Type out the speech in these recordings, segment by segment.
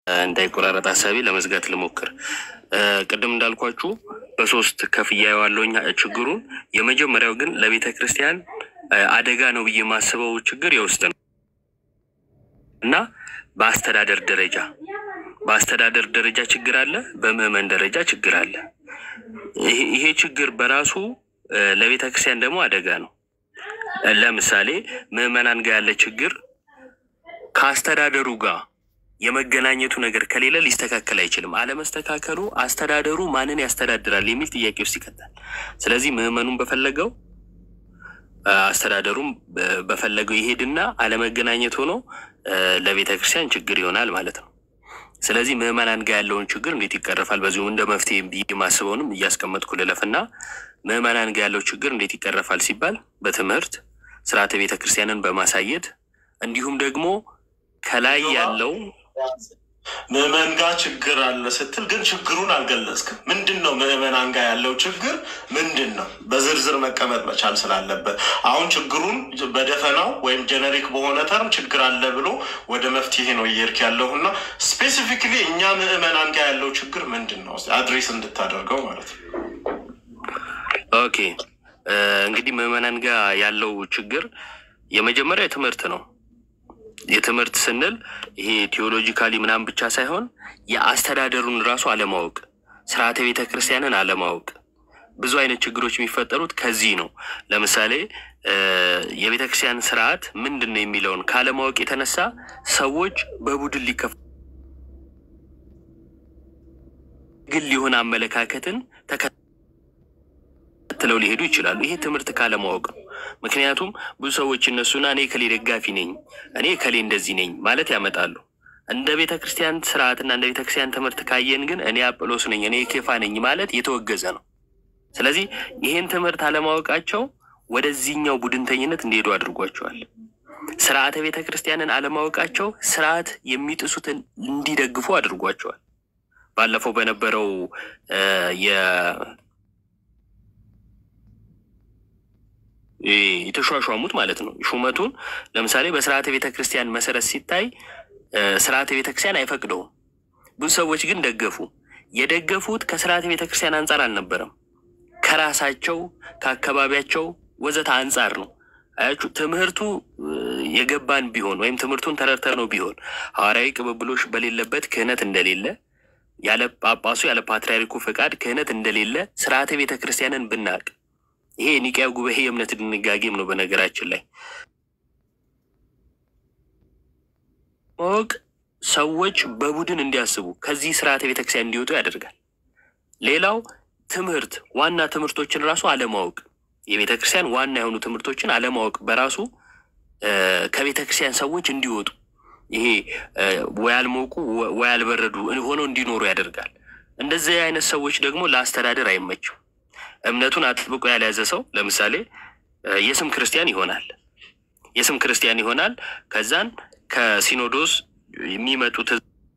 እንዳይቆራረጥ ሀሳቤ ለመዝጋት ልሞክር። ቅድም እንዳልኳችሁ በሶስት ከፍያ የዋለውኝ ችግሩን። የመጀመሪያው ግን ለቤተ ክርስቲያን አደጋ ነው ብዬ የማስበው ችግር የውስጥ ነው እና በአስተዳደር ደረጃ በአስተዳደር ደረጃ ችግር አለ፣ በምዕመን ደረጃ ችግር አለ። ይሄ ችግር በራሱ ለቤተ ክርስቲያን ደግሞ አደጋ ነው። ለምሳሌ ምዕመናን ጋር ያለ ችግር ከአስተዳደሩ ጋር የመገናኘቱ ነገር ከሌለ ሊስተካከል አይችልም። አለመስተካከሉ አስተዳደሩ ማንን ያስተዳድራል የሚል ጥያቄ ውስጥ ይከታል። ስለዚህ ምዕመኑን በፈለገው አስተዳደሩም በፈለገው ይሄድና አለመገናኘት ሆኖ ለቤተ ክርስቲያን ችግር ይሆናል ማለት ነው። ስለዚህ ምዕመናን ጋር ያለውን ችግር እንዴት ይቀረፋል? በዚሁም እንደ መፍትሄ ብዬ ማስበውንም እያስቀመጥኩ ልለፍና ምዕመናን ጋር ያለው ችግር እንዴት ይቀረፋል ሲባል በትምህርት ስርዓተ ቤተ ክርስቲያንን በማሳየት እንዲሁም ደግሞ ከላይ ያለው ምዕመን ጋር ችግር አለ ስትል ግን ችግሩን አልገለጽክም። ምንድን ነው ምዕመናን ጋር ያለው ችግር ምንድን ነው? በዝርዝር መቀመጥ መቻል ስላለበት አሁን ችግሩን በደፈናው ወይም ጀነሪክ በሆነ ተርም ችግር አለ ብሎ ወደ መፍትሄ ነው እየሄድክ ያለው እና ስፔሲፊክሊ እኛ ምዕመናን ጋር ያለው ችግር ምንድን ነው አድሬስ እንድታደርገው ማለት ነው። ኦኬ እንግዲህ ምዕመናን ጋር ያለው ችግር የመጀመሪያ የትምህርት ነው። የትምህርት ስንል ይሄ ቴዎሎጂካሊ ምናምን ብቻ ሳይሆን የአስተዳደሩን ራሱ አለማወቅ፣ ስርዓተ ቤተ ክርስቲያንን አለማወቅ። ብዙ አይነት ችግሮች የሚፈጠሩት ከዚህ ነው። ለምሳሌ የቤተ ክርስቲያን ስርዓት ምንድን ነው የሚለውን ካለማወቅ የተነሳ ሰዎች በቡድን ሊከፍ ግል የሆነ አመለካከትን ተከትለው ሊሄዱ ይችላሉ። ይሄ ትምህርት ካለማወቅ ነው። ምክንያቱም ብዙ ሰዎች እነሱና እኔ ከሌ ደጋፊ ነኝ፣ እኔ ከሌ እንደዚህ ነኝ ማለት ያመጣሉ። እንደ ቤተ ክርስቲያን ስርዓትና እንደ ቤተ ክርስቲያን ትምህርት ካየን ግን እኔ አጵሎስ ነኝ፣ እኔ ኬፋ ነኝ ማለት የተወገዘ ነው። ስለዚህ ይህን ትምህርት አለማወቃቸው ወደዚህኛው ቡድንተኝነት እንዲሄዱ አድርጓቸዋል። ስርዓተ ቤተ ክርስቲያንን አለማወቃቸው ስርዓት የሚጥሱትን እንዲደግፉ አድርጓቸዋል። ባለፈው በነበረው የ የተሿሿሙት ማለት ነው። ሹመቱን ለምሳሌ በስርዓተ ቤተ ክርስቲያን መሰረት ሲታይ ስርዓተ ቤተ ክርስቲያን አይፈቅደውም። ብዙ ሰዎች ግን ደገፉ። የደገፉት ከስርዓተ ቤተ ክርስቲያን አንጻር አልነበረም፣ ከራሳቸው ከአካባቢያቸው ወዘተ አንጻር ነው። አያችሁ፣ ትምህርቱ የገባን ቢሆን ወይም ትምህርቱን ተረድተን ነው ቢሆን ሐዋርያዊ ቅብብሎሽ በሌለበት ክህነት እንደሌለ ያለ ጳጳሱ ያለ ፓትርያርኩ ፈቃድ ክህነት እንደሌለ ስርዓተ ቤተ ክርስቲያንን ብናቅ ይሄ የኒቅያ ጉባኤ የእምነት ድንጋጌም ነው። በነገራችን ላይ ማወቅ ሰዎች በቡድን እንዲያስቡ ከዚህ ስርዓተ ቤተክርስቲያን እንዲወጡ ያደርጋል። ሌላው ትምህርት ዋና ትምህርቶችን ራሱ አለማወቅ፣ የቤተክርስቲያን ዋና የሆኑ ትምህርቶችን አለማወቅ በራሱ ከቤተክርስቲያን ሰዎች እንዲወጡ ይሄ ወይ አልሞቁ ወይ አልበረዱ ሆነው እንዲኖሩ ያደርጋል። እንደዚህ አይነት ሰዎች ደግሞ ለአስተዳደር አይመችም። እምነቱን አጥብቆ ያልያዘ ሰው ለምሳሌ የስም ክርስቲያን ይሆናል። የስም ክርስቲያን ይሆናል። ከዛን ከሲኖዶስ የሚመጡት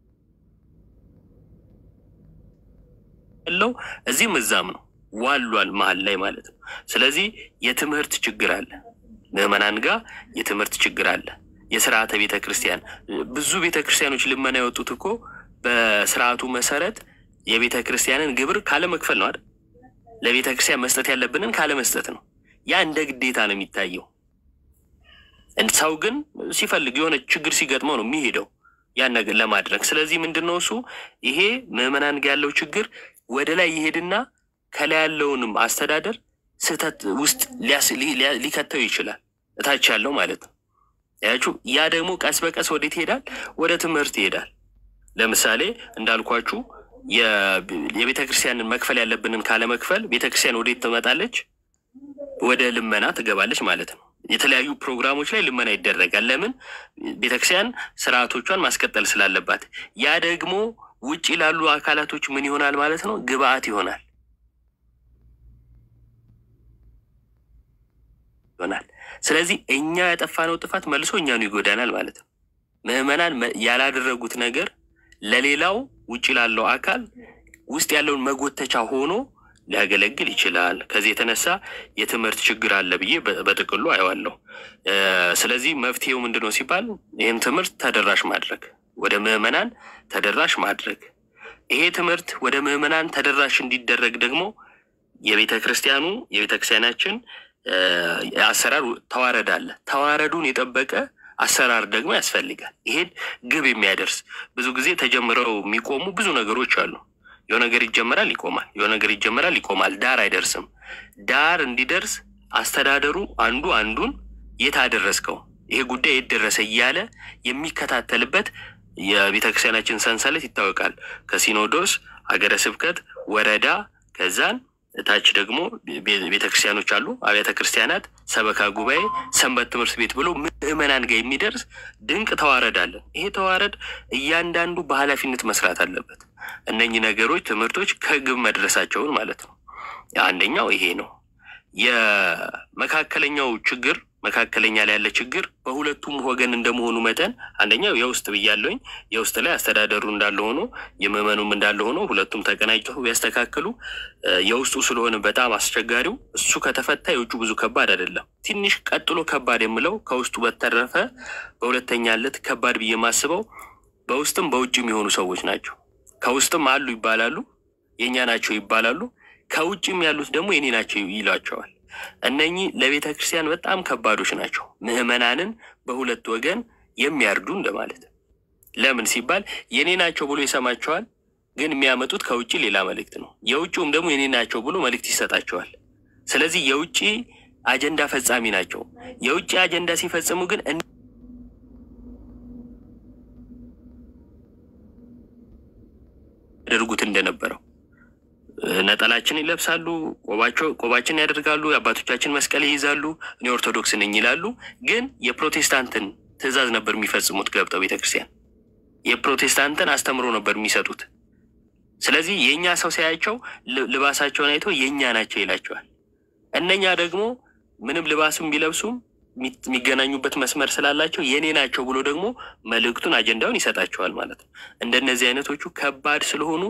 ለው እዚህም እዛም ነው ዋሏል መሀል ላይ ማለት ነው። ስለዚህ የትምህርት ችግር አለ። ምዕመናን ጋር የትምህርት ችግር አለ። የስርዓተ ቤተ ክርስቲያን ብዙ ቤተ ክርስቲያኖች ልመና የወጡት እኮ በስርዓቱ መሰረት የቤተ ክርስቲያንን ግብር ካለመክፈል ነው አይደል? ለቤተ ክርስቲያን መስጠት ያለብንን ካለመስጠት ነው። ያ እንደ ግዴታ ነው የሚታየው። ሰው ግን ሲፈልግ የሆነ ችግር ሲገጥመው ነው የሚሄደው ያን ነገር ለማድረግ። ስለዚህ ምንድን ነው እሱ ይሄ ምዕመናን ጋር ያለው ችግር ወደ ላይ ይሄድና ከላይ ያለውንም አስተዳደር ስህተት ውስጥ ሊከተው ይችላል፣ እታች ያለው ማለት ነው። ያችሁ ያ ደግሞ ቀስ በቀስ ወዴት ይሄዳል? ወደ ትምህርት ይሄዳል። ለምሳሌ እንዳልኳችሁ የቤተ ክርስቲያንን መክፈል ያለብንን ካለመክፈል ቤተ ክርስቲያን ወዴት ትመጣለች? ወደ ልመና ትገባለች ማለት ነው። የተለያዩ ፕሮግራሞች ላይ ልመና ይደረጋል። ለምን? ቤተ ክርስቲያን ስርዓቶቿን ማስቀጠል ስላለባት። ያ ደግሞ ውጭ ላሉ አካላቶች ምን ይሆናል ማለት ነው? ግብአት ይሆናል ይሆናል። ስለዚህ እኛ ያጠፋነው ጥፋት መልሶ እኛኑ ይጎዳናል ማለት ነው። ምዕመናን ያላደረጉት ነገር ለሌላው ውጭ ላለው አካል ውስጥ ያለውን መጎተቻ ሆኖ ሊያገለግል ይችላል። ከዚህ የተነሳ የትምህርት ችግር አለ ብዬ በጥቅሉ አየዋለሁ። ስለዚህ መፍትሄው ምንድን ነው ሲባል ይህን ትምህርት ተደራሽ ማድረግ ወደ ምዕመናን ተደራሽ ማድረግ። ይሄ ትምህርት ወደ ምዕመናን ተደራሽ እንዲደረግ ደግሞ የቤተ ክርስቲያኑ የቤተ ክርስቲያናችን አሰራር ተዋረድ አለ። ተዋረዱን የጠበቀ አሰራር ደግሞ ያስፈልጋል። ይሄን ግብ የሚያደርስ ብዙ ጊዜ ተጀምረው የሚቆሙ ብዙ ነገሮች አሉ። የሆነ ነገር ይጀመራል፣ ይቆማል። የሆነ ነገር ይጀመራል፣ ይቆማል። ዳር አይደርስም። ዳር እንዲደርስ አስተዳደሩ አንዱ አንዱን የት አደረስከው፣ ይሄ ጉዳይ የት ደረሰ እያለ የሚከታተልበት የቤተ ክርስቲያናችን ሰንሰለት ይታወቃል። ከሲኖዶስ፣ ሀገረ ስብከት፣ ወረዳ ከዛን ታች ደግሞ ቤተ ክርስቲያኖች አሉ፣ አብያተ ክርስቲያናት፣ ሰበካ ጉባኤ፣ ሰንበት ትምህርት ቤት ብሎ ምዕመናን ጋር የሚደርስ ድንቅ ተዋረድ አለን። ይሄ ተዋረድ እያንዳንዱ በኃላፊነት መስራት አለበት። እነኚህ ነገሮች ትምህርቶች ከግብ መድረሳቸውን ማለት ነው። አንደኛው ይሄ ነው። የመካከለኛው ችግር መካከለኛ ላይ ያለ ችግር በሁለቱም ወገን እንደመሆኑ መጠን አንደኛው የውስጥ ብያለኝ የውስጥ ላይ አስተዳደሩ እንዳለ ሆኖ የምዕመኑም እንዳለ ሆኖ ሁለቱም ተቀናጅተው ቢያስተካክሉ የውስጡ ስለሆነ በጣም አስቸጋሪው እሱ ከተፈታ የውጩ ብዙ ከባድ አይደለም። ትንሽ ቀጥሎ ከባድ የምለው ከውስጡ በተረፈ በሁለተኛለት ከባድ ብዬ የማስበው በውስጥም በውጭም የሆኑ ሰዎች ናቸው። ከውስጥም አሉ ይባላሉ፣ የእኛ ናቸው ይባላሉ። ከውጭም ያሉት ደግሞ የኔ ናቸው ይሏቸዋል። እነኚህ ለቤተ ክርስቲያን በጣም ከባዶች ናቸው። ምዕመናንን በሁለት ወገን የሚያርዱ እንደማለት። ለምን ሲባል የኔ ናቸው ብሎ ይሰማቸዋል፣ ግን የሚያመጡት ከውጭ ሌላ መልእክት ነው። የውጭውም ደግሞ የኔ ናቸው ብሎ መልእክት ይሰጣቸዋል። ስለዚህ የውጭ አጀንዳ ፈጻሚ ናቸው። የውጭ አጀንዳ ሲፈጽሙ ግን ያደርጉት እንደነበረው ነጠላችን ይለብሳሉ፣ ቆባቸው ቆባችን ያደርጋሉ፣ የአባቶቻችን መስቀል ይይዛሉ፣ እኔ ኦርቶዶክስ ነኝ ይላሉ። ግን የፕሮቴስታንትን ትእዛዝ ነበር የሚፈጽሙት ገብተው ቤተክርስቲያን የፕሮቴስታንትን አስተምሮ ነበር የሚሰጡት። ስለዚህ የእኛ ሰው ሲያያቸው ልባሳቸውን አይቶ የእኛ ናቸው ይላቸዋል። እነኛ ደግሞ ምንም ልባስም ቢለብሱም የሚገናኙበት መስመር ስላላቸው የኔ ናቸው ብሎ ደግሞ መልእክቱን አጀንዳውን ይሰጣቸዋል ማለት ነው። እንደነዚህ አይነቶቹ ከባድ ስለሆኑ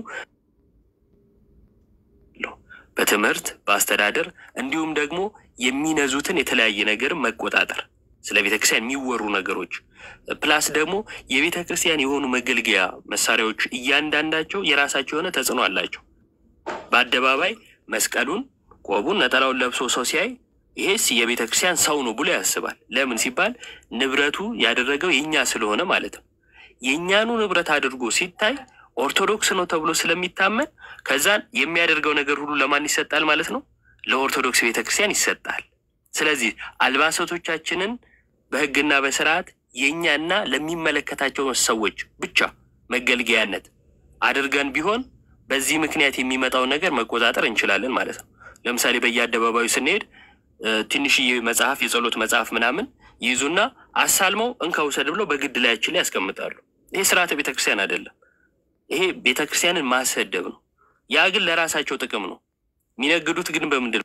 በትምህርት በአስተዳደር እንዲሁም ደግሞ የሚነዙትን የተለያየ ነገር መቆጣጠር ስለ ቤተ ክርስቲያን የሚወሩ ነገሮች ፕላስ ደግሞ የቤተ ክርስቲያን የሆኑ መገልገያ መሳሪያዎች እያንዳንዳቸው የራሳቸው የሆነ ተጽዕኖ አላቸው። በአደባባይ መስቀሉን፣ ቆቡን፣ ነጠላውን ለብሶ ሰው ሲያይ ይሄስ የቤተ ክርስቲያን ሰው ነው ብሎ ያስባል። ለምን ሲባል ንብረቱ ያደረገው የእኛ ስለሆነ ማለት ነው። የእኛኑ ንብረት አድርጎ ሲታይ ኦርቶዶክስ ነው ተብሎ ስለሚታመን ከዛን የሚያደርገው ነገር ሁሉ ለማን ይሰጣል ማለት ነው? ለኦርቶዶክስ ቤተ ክርስቲያን ይሰጣል። ስለዚህ አልባሳቶቻችንን በሕግና በስርዓት የእኛና ለሚመለከታቸው ሰዎች ብቻ መገልገያነት አድርገን ቢሆን በዚህ ምክንያት የሚመጣውን ነገር መቆጣጠር እንችላለን ማለት ነው። ለምሳሌ በየአደባባዩ ስንሄድ ትንሽዬ መጽሐፍ የጸሎት መጽሐፍ ምናምን ይይዙና አሳልመው እንካ ውሰድ ብለው በግድ ላያችን ላይ ያስቀምጣሉ። ይሄ ስርዓተ ቤተክርስቲያን አይደለም። ይሄ ቤተክርስቲያንን ማሰደብ ነው። ያ ግን ለራሳቸው ጥቅም ነው። የሚነግዱት ግን በምንድን ነው?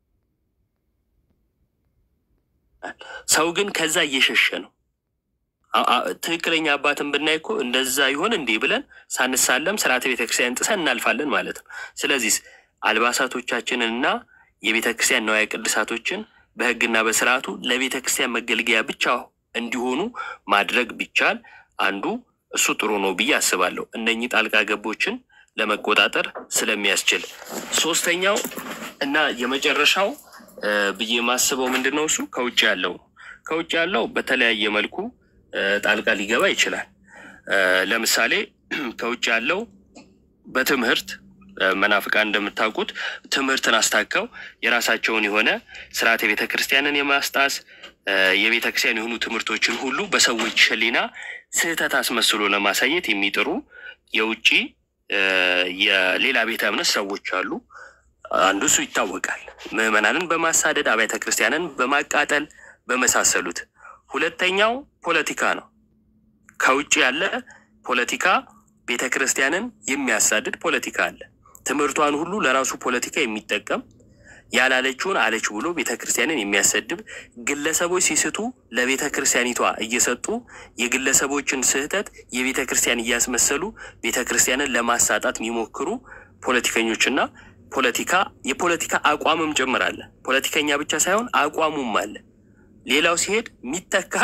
ሰው ግን ከዛ እየሸሸ ነው። ትክክለኛ አባትን ብናይ እኮ እንደዛ ይሆን እንዴ ብለን ሳንሳለም ስርዓተ ቤተክርስቲያን ጥሰን እናልፋለን ማለት ነው። ስለዚህ አልባሳቶቻችንንና የቤተ ክርስቲያን ነዋያ ቅድሳቶችን በሕግና በስርዓቱ ለቤተ ክርስቲያን መገልገያ ብቻ እንዲሆኑ ማድረግ ቢቻል አንዱ እሱ ጥሩ ነው ብዬ አስባለሁ። እነኚህ ጣልቃ ገቦችን ለመቆጣጠር ስለሚያስችል። ሶስተኛው እና የመጨረሻው ብዬ የማስበው ምንድን ነው? እሱ ከውጭ ያለው ከውጭ ያለው በተለያየ መልኩ ጣልቃ ሊገባ ይችላል። ለምሳሌ ከውጭ ያለው በትምህርት መናፍቃን እንደምታውቁት ትምህርትን አስታከው የራሳቸውን የሆነ ስርዓት የቤተ ክርስቲያንን የማስጣስ የቤተ ክርስቲያን የሆኑ ትምህርቶችን ሁሉ በሰዎች ሕሊና ስህተት አስመስሎ ለማሳየት የሚጥሩ የውጭ የሌላ ቤተ እምነት ሰዎች አሉ። አንዱ እሱ ይታወቃል። ምዕመናንን በማሳደድ አብያተ ክርስቲያንን በማቃጠል በመሳሰሉት። ሁለተኛው ፖለቲካ ነው። ከውጭ ያለ ፖለቲካ ቤተ ክርስቲያንን የሚያሳድድ ፖለቲካ አለ። ትምህርቷን ሁሉ ለራሱ ፖለቲካ የሚጠቀም ያላለችውን አለች ብሎ ቤተ ክርስቲያንን የሚያሰድብ ግለሰቦች ሲስቱ ለቤተ ክርስቲያኒቷ እየሰጡ የግለሰቦችን ስህተት የቤተ ክርስቲያን እያስመሰሉ ቤተ ክርስቲያንን ለማሳጣት የሚሞክሩ ፖለቲከኞችና ፖለቲካ የፖለቲካ አቋምም ጭምር አለ። ፖለቲከኛ ብቻ ሳይሆን አቋሙም አለ። ሌላው ሲሄድ የሚተካ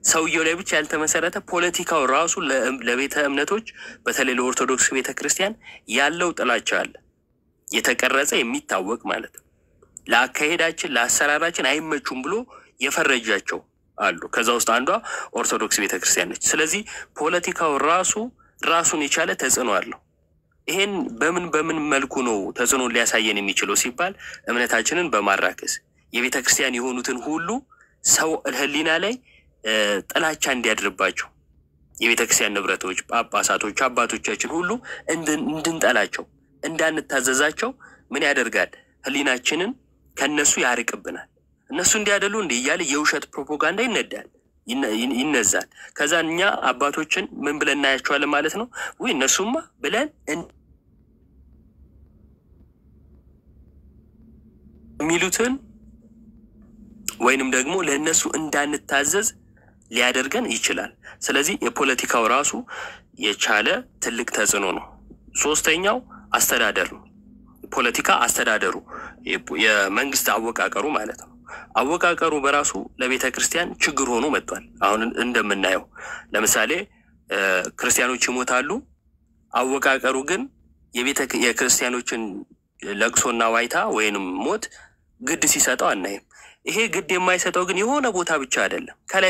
ሰውየው ላይ ብቻ ያልተመሰረተ ፖለቲካው ራሱ ለቤተ እምነቶች በተለይ ለኦርቶዶክስ ቤተ ክርስቲያን ያለው ጥላቻ አለ፣ የተቀረጸ የሚታወቅ ማለት ነው። ለአካሄዳችን ለአሰራራችን አይመቹም ብሎ የፈረጃቸው አሉ። ከዛ ውስጥ አንዷ ኦርቶዶክስ ቤተ ክርስቲያን ነች። ስለዚህ ፖለቲካው ራሱ ራሱን የቻለ ተጽዕኖ አለው። ይሄን በምን በምን መልኩ ነው ተጽዕኖ ሊያሳየን የሚችለው ሲባል እምነታችንን በማራከስ የቤተ ክርስቲያን የሆኑትን ሁሉ ሰው ሕሊና ላይ ጥላቻ እንዲያድርባቸው የቤተ ክርስቲያን ንብረቶች፣ ጳጳሳቶች፣ አባቶቻችን ሁሉ እንድንጠላቸው፣ እንዳንታዘዛቸው ምን ያደርጋል? ሕሊናችንን ከነሱ ያርቅብናል። እነሱ እንዲያደሉ እንዲህ እያለ የውሸት ፕሮፓጋንዳ ይነዳል ይነዛል። ከዛ እኛ አባቶችን ምን ብለን እናያቸዋለን ማለት ነው። ውይ እነሱማ ብለን የሚሉትን ወይንም ደግሞ ለእነሱ እንዳንታዘዝ ሊያደርገን ይችላል። ስለዚህ የፖለቲካው ራሱ የቻለ ትልቅ ተጽዕኖ ነው። ሶስተኛው አስተዳደር ነው። ፖለቲካ አስተዳደሩ የመንግስት አወቃቀሩ ማለት ነው። አወቃቀሩ በራሱ ለቤተ ክርስቲያን ችግር ሆኖ መጥቷል። አሁን እንደምናየው ለምሳሌ ክርስቲያኖች ይሞታሉ። አወቃቀሩ ግን የቤተ የክርስቲያኖችን ለቅሶና ዋይታ ወይንም ሞት ግድ ሲሰጠው አናይም። ይሄ ግድ የማይሰጠው ግን የሆነ ቦታ ብቻ አይደለም፣ ከላይ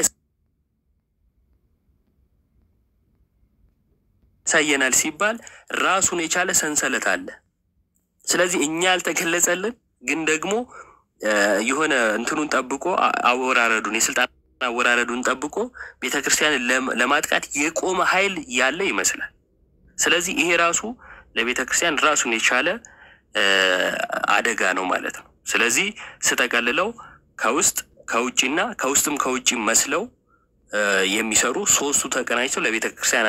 ያሳየናል ሲባል ራሱን የቻለ ሰንሰለት አለ። ስለዚህ እኛ ያልተገለጸልን ግን ደግሞ የሆነ እንትኑን ጠብቆ አወራረዱን የስልጣን አወራረዱን ጠብቆ ቤተ ክርስቲያንን ለማጥቃት የቆመ ኃይል ያለ ይመስላል። ስለዚህ ይሄ ራሱ ለቤተ ክርስቲያን ራሱን የቻለ አደጋ ነው ማለት ነው። ስለዚህ ስጠቀልለው ከውስጥ ከውጭና ከውስጥም ከውጭ መስለው የሚሰሩ ሶስቱ ተቀናጅተው ለቤተ ክርስቲያን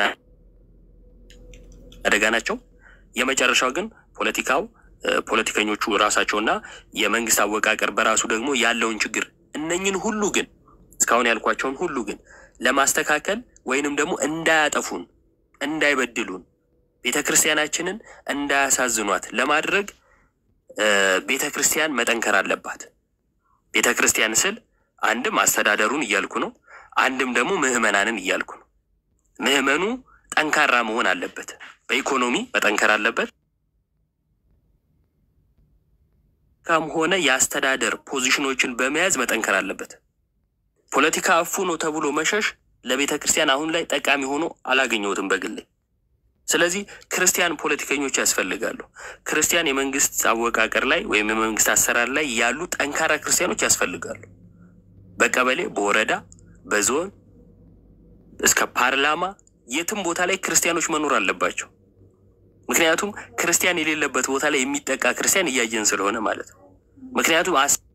አደጋ ናቸው። የመጨረሻው ግን ፖለቲካው ፖለቲከኞቹ ራሳቸውና የመንግስት አወቃቀር በራሱ ደግሞ ያለውን ችግር እነኝን ሁሉ ግን እስካሁን ያልኳቸውን ሁሉ ግን ለማስተካከል ወይንም ደግሞ እንዳያጠፉን፣ እንዳይበድሉን፣ ቤተ ክርስቲያናችንን እንዳያሳዝኗት ለማድረግ ቤተ ክርስቲያን መጠንከር አለባት። ቤተ ክርስቲያን ስል አንድም አስተዳደሩን እያልኩ ነው፣ አንድም ደግሞ ምዕመናንን እያልኩ ነው። ምዕመኑ ጠንካራ መሆን አለበት። በኢኮኖሚ መጠንከር አለበት ካም ሆነ የአስተዳደር ፖዚሽኖችን በመያዝ መጠንከር አለበት። ፖለቲካ እፉ ነው ተብሎ መሸሽ ለቤተ ክርስቲያን አሁን ላይ ጠቃሚ ሆኖ አላገኘሁትም በግሌ። ስለዚህ ክርስቲያን ፖለቲከኞች ያስፈልጋሉ። ክርስቲያን የመንግስት አወቃቀር ላይ ወይም የመንግስት አሰራር ላይ ያሉ ጠንካራ ክርስቲያኖች ያስፈልጋሉ። በቀበሌ፣ በወረዳ፣ በዞን እስከ ፓርላማ የትም ቦታ ላይ ክርስቲያኖች መኖር አለባቸው። ምክንያቱም ክርስቲያን የሌለበት ቦታ ላይ የሚጠቃ ክርስቲያን እያየን ስለሆነ ማለት ነው። ምክንያቱም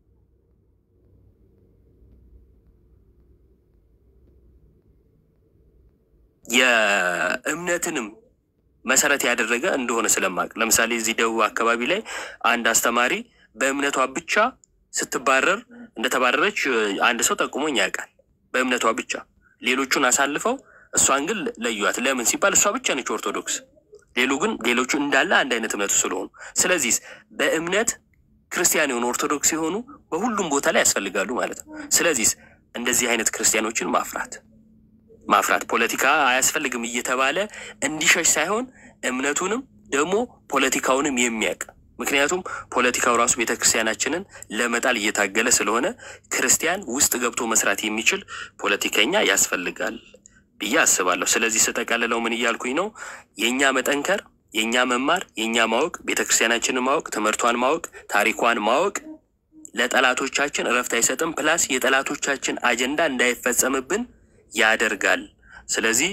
የእምነትንም መሰረት ያደረገ እንደሆነ ስለማቅ ለምሳሌ እዚህ ደቡብ አካባቢ ላይ አንድ አስተማሪ በእምነቷ ብቻ ስትባረር እንደተባረረች አንድ ሰው ጠቁሞኝ ያውቃል። በእምነቷ ብቻ ሌሎቹን አሳልፈው እሷን ግን ለዩዋት። ለምን ሲባል እሷ ብቻ ነች ኦርቶዶክስ ሌሉ ግን ሌሎቹ እንዳለ አንድ አይነት እምነቱ ስለሆኑ፣ ስለዚህ በእምነት ክርስቲያን የሆኑ ኦርቶዶክስ የሆኑ በሁሉም ቦታ ላይ ያስፈልጋሉ ማለት ነው። ስለዚህ እንደዚህ አይነት ክርስቲያኖችን ማፍራት ማፍራት ፖለቲካ አያስፈልግም እየተባለ እንዲሸሽ ሳይሆን እምነቱንም ደግሞ ፖለቲካውንም የሚያውቅ ምክንያቱም ፖለቲካው ራሱ ቤተክርስቲያናችንን ለመጣል እየታገለ ስለሆነ ክርስቲያን ውስጥ ገብቶ መስራት የሚችል ፖለቲከኛ ያስፈልጋል ብዬ አስባለሁ። ስለዚህ ስጠቀልለው ምን እያልኩኝ ነው? የእኛ መጠንከር፣ የእኛ መማር፣ የእኛ ማወቅ፣ ቤተክርስቲያናችንን ማወቅ፣ ትምህርቷን ማወቅ፣ ታሪኳን ማወቅ ለጠላቶቻችን እረፍት አይሰጥም። ፕላስ የጠላቶቻችን አጀንዳ እንዳይፈጸምብን ያደርጋል። ስለዚህ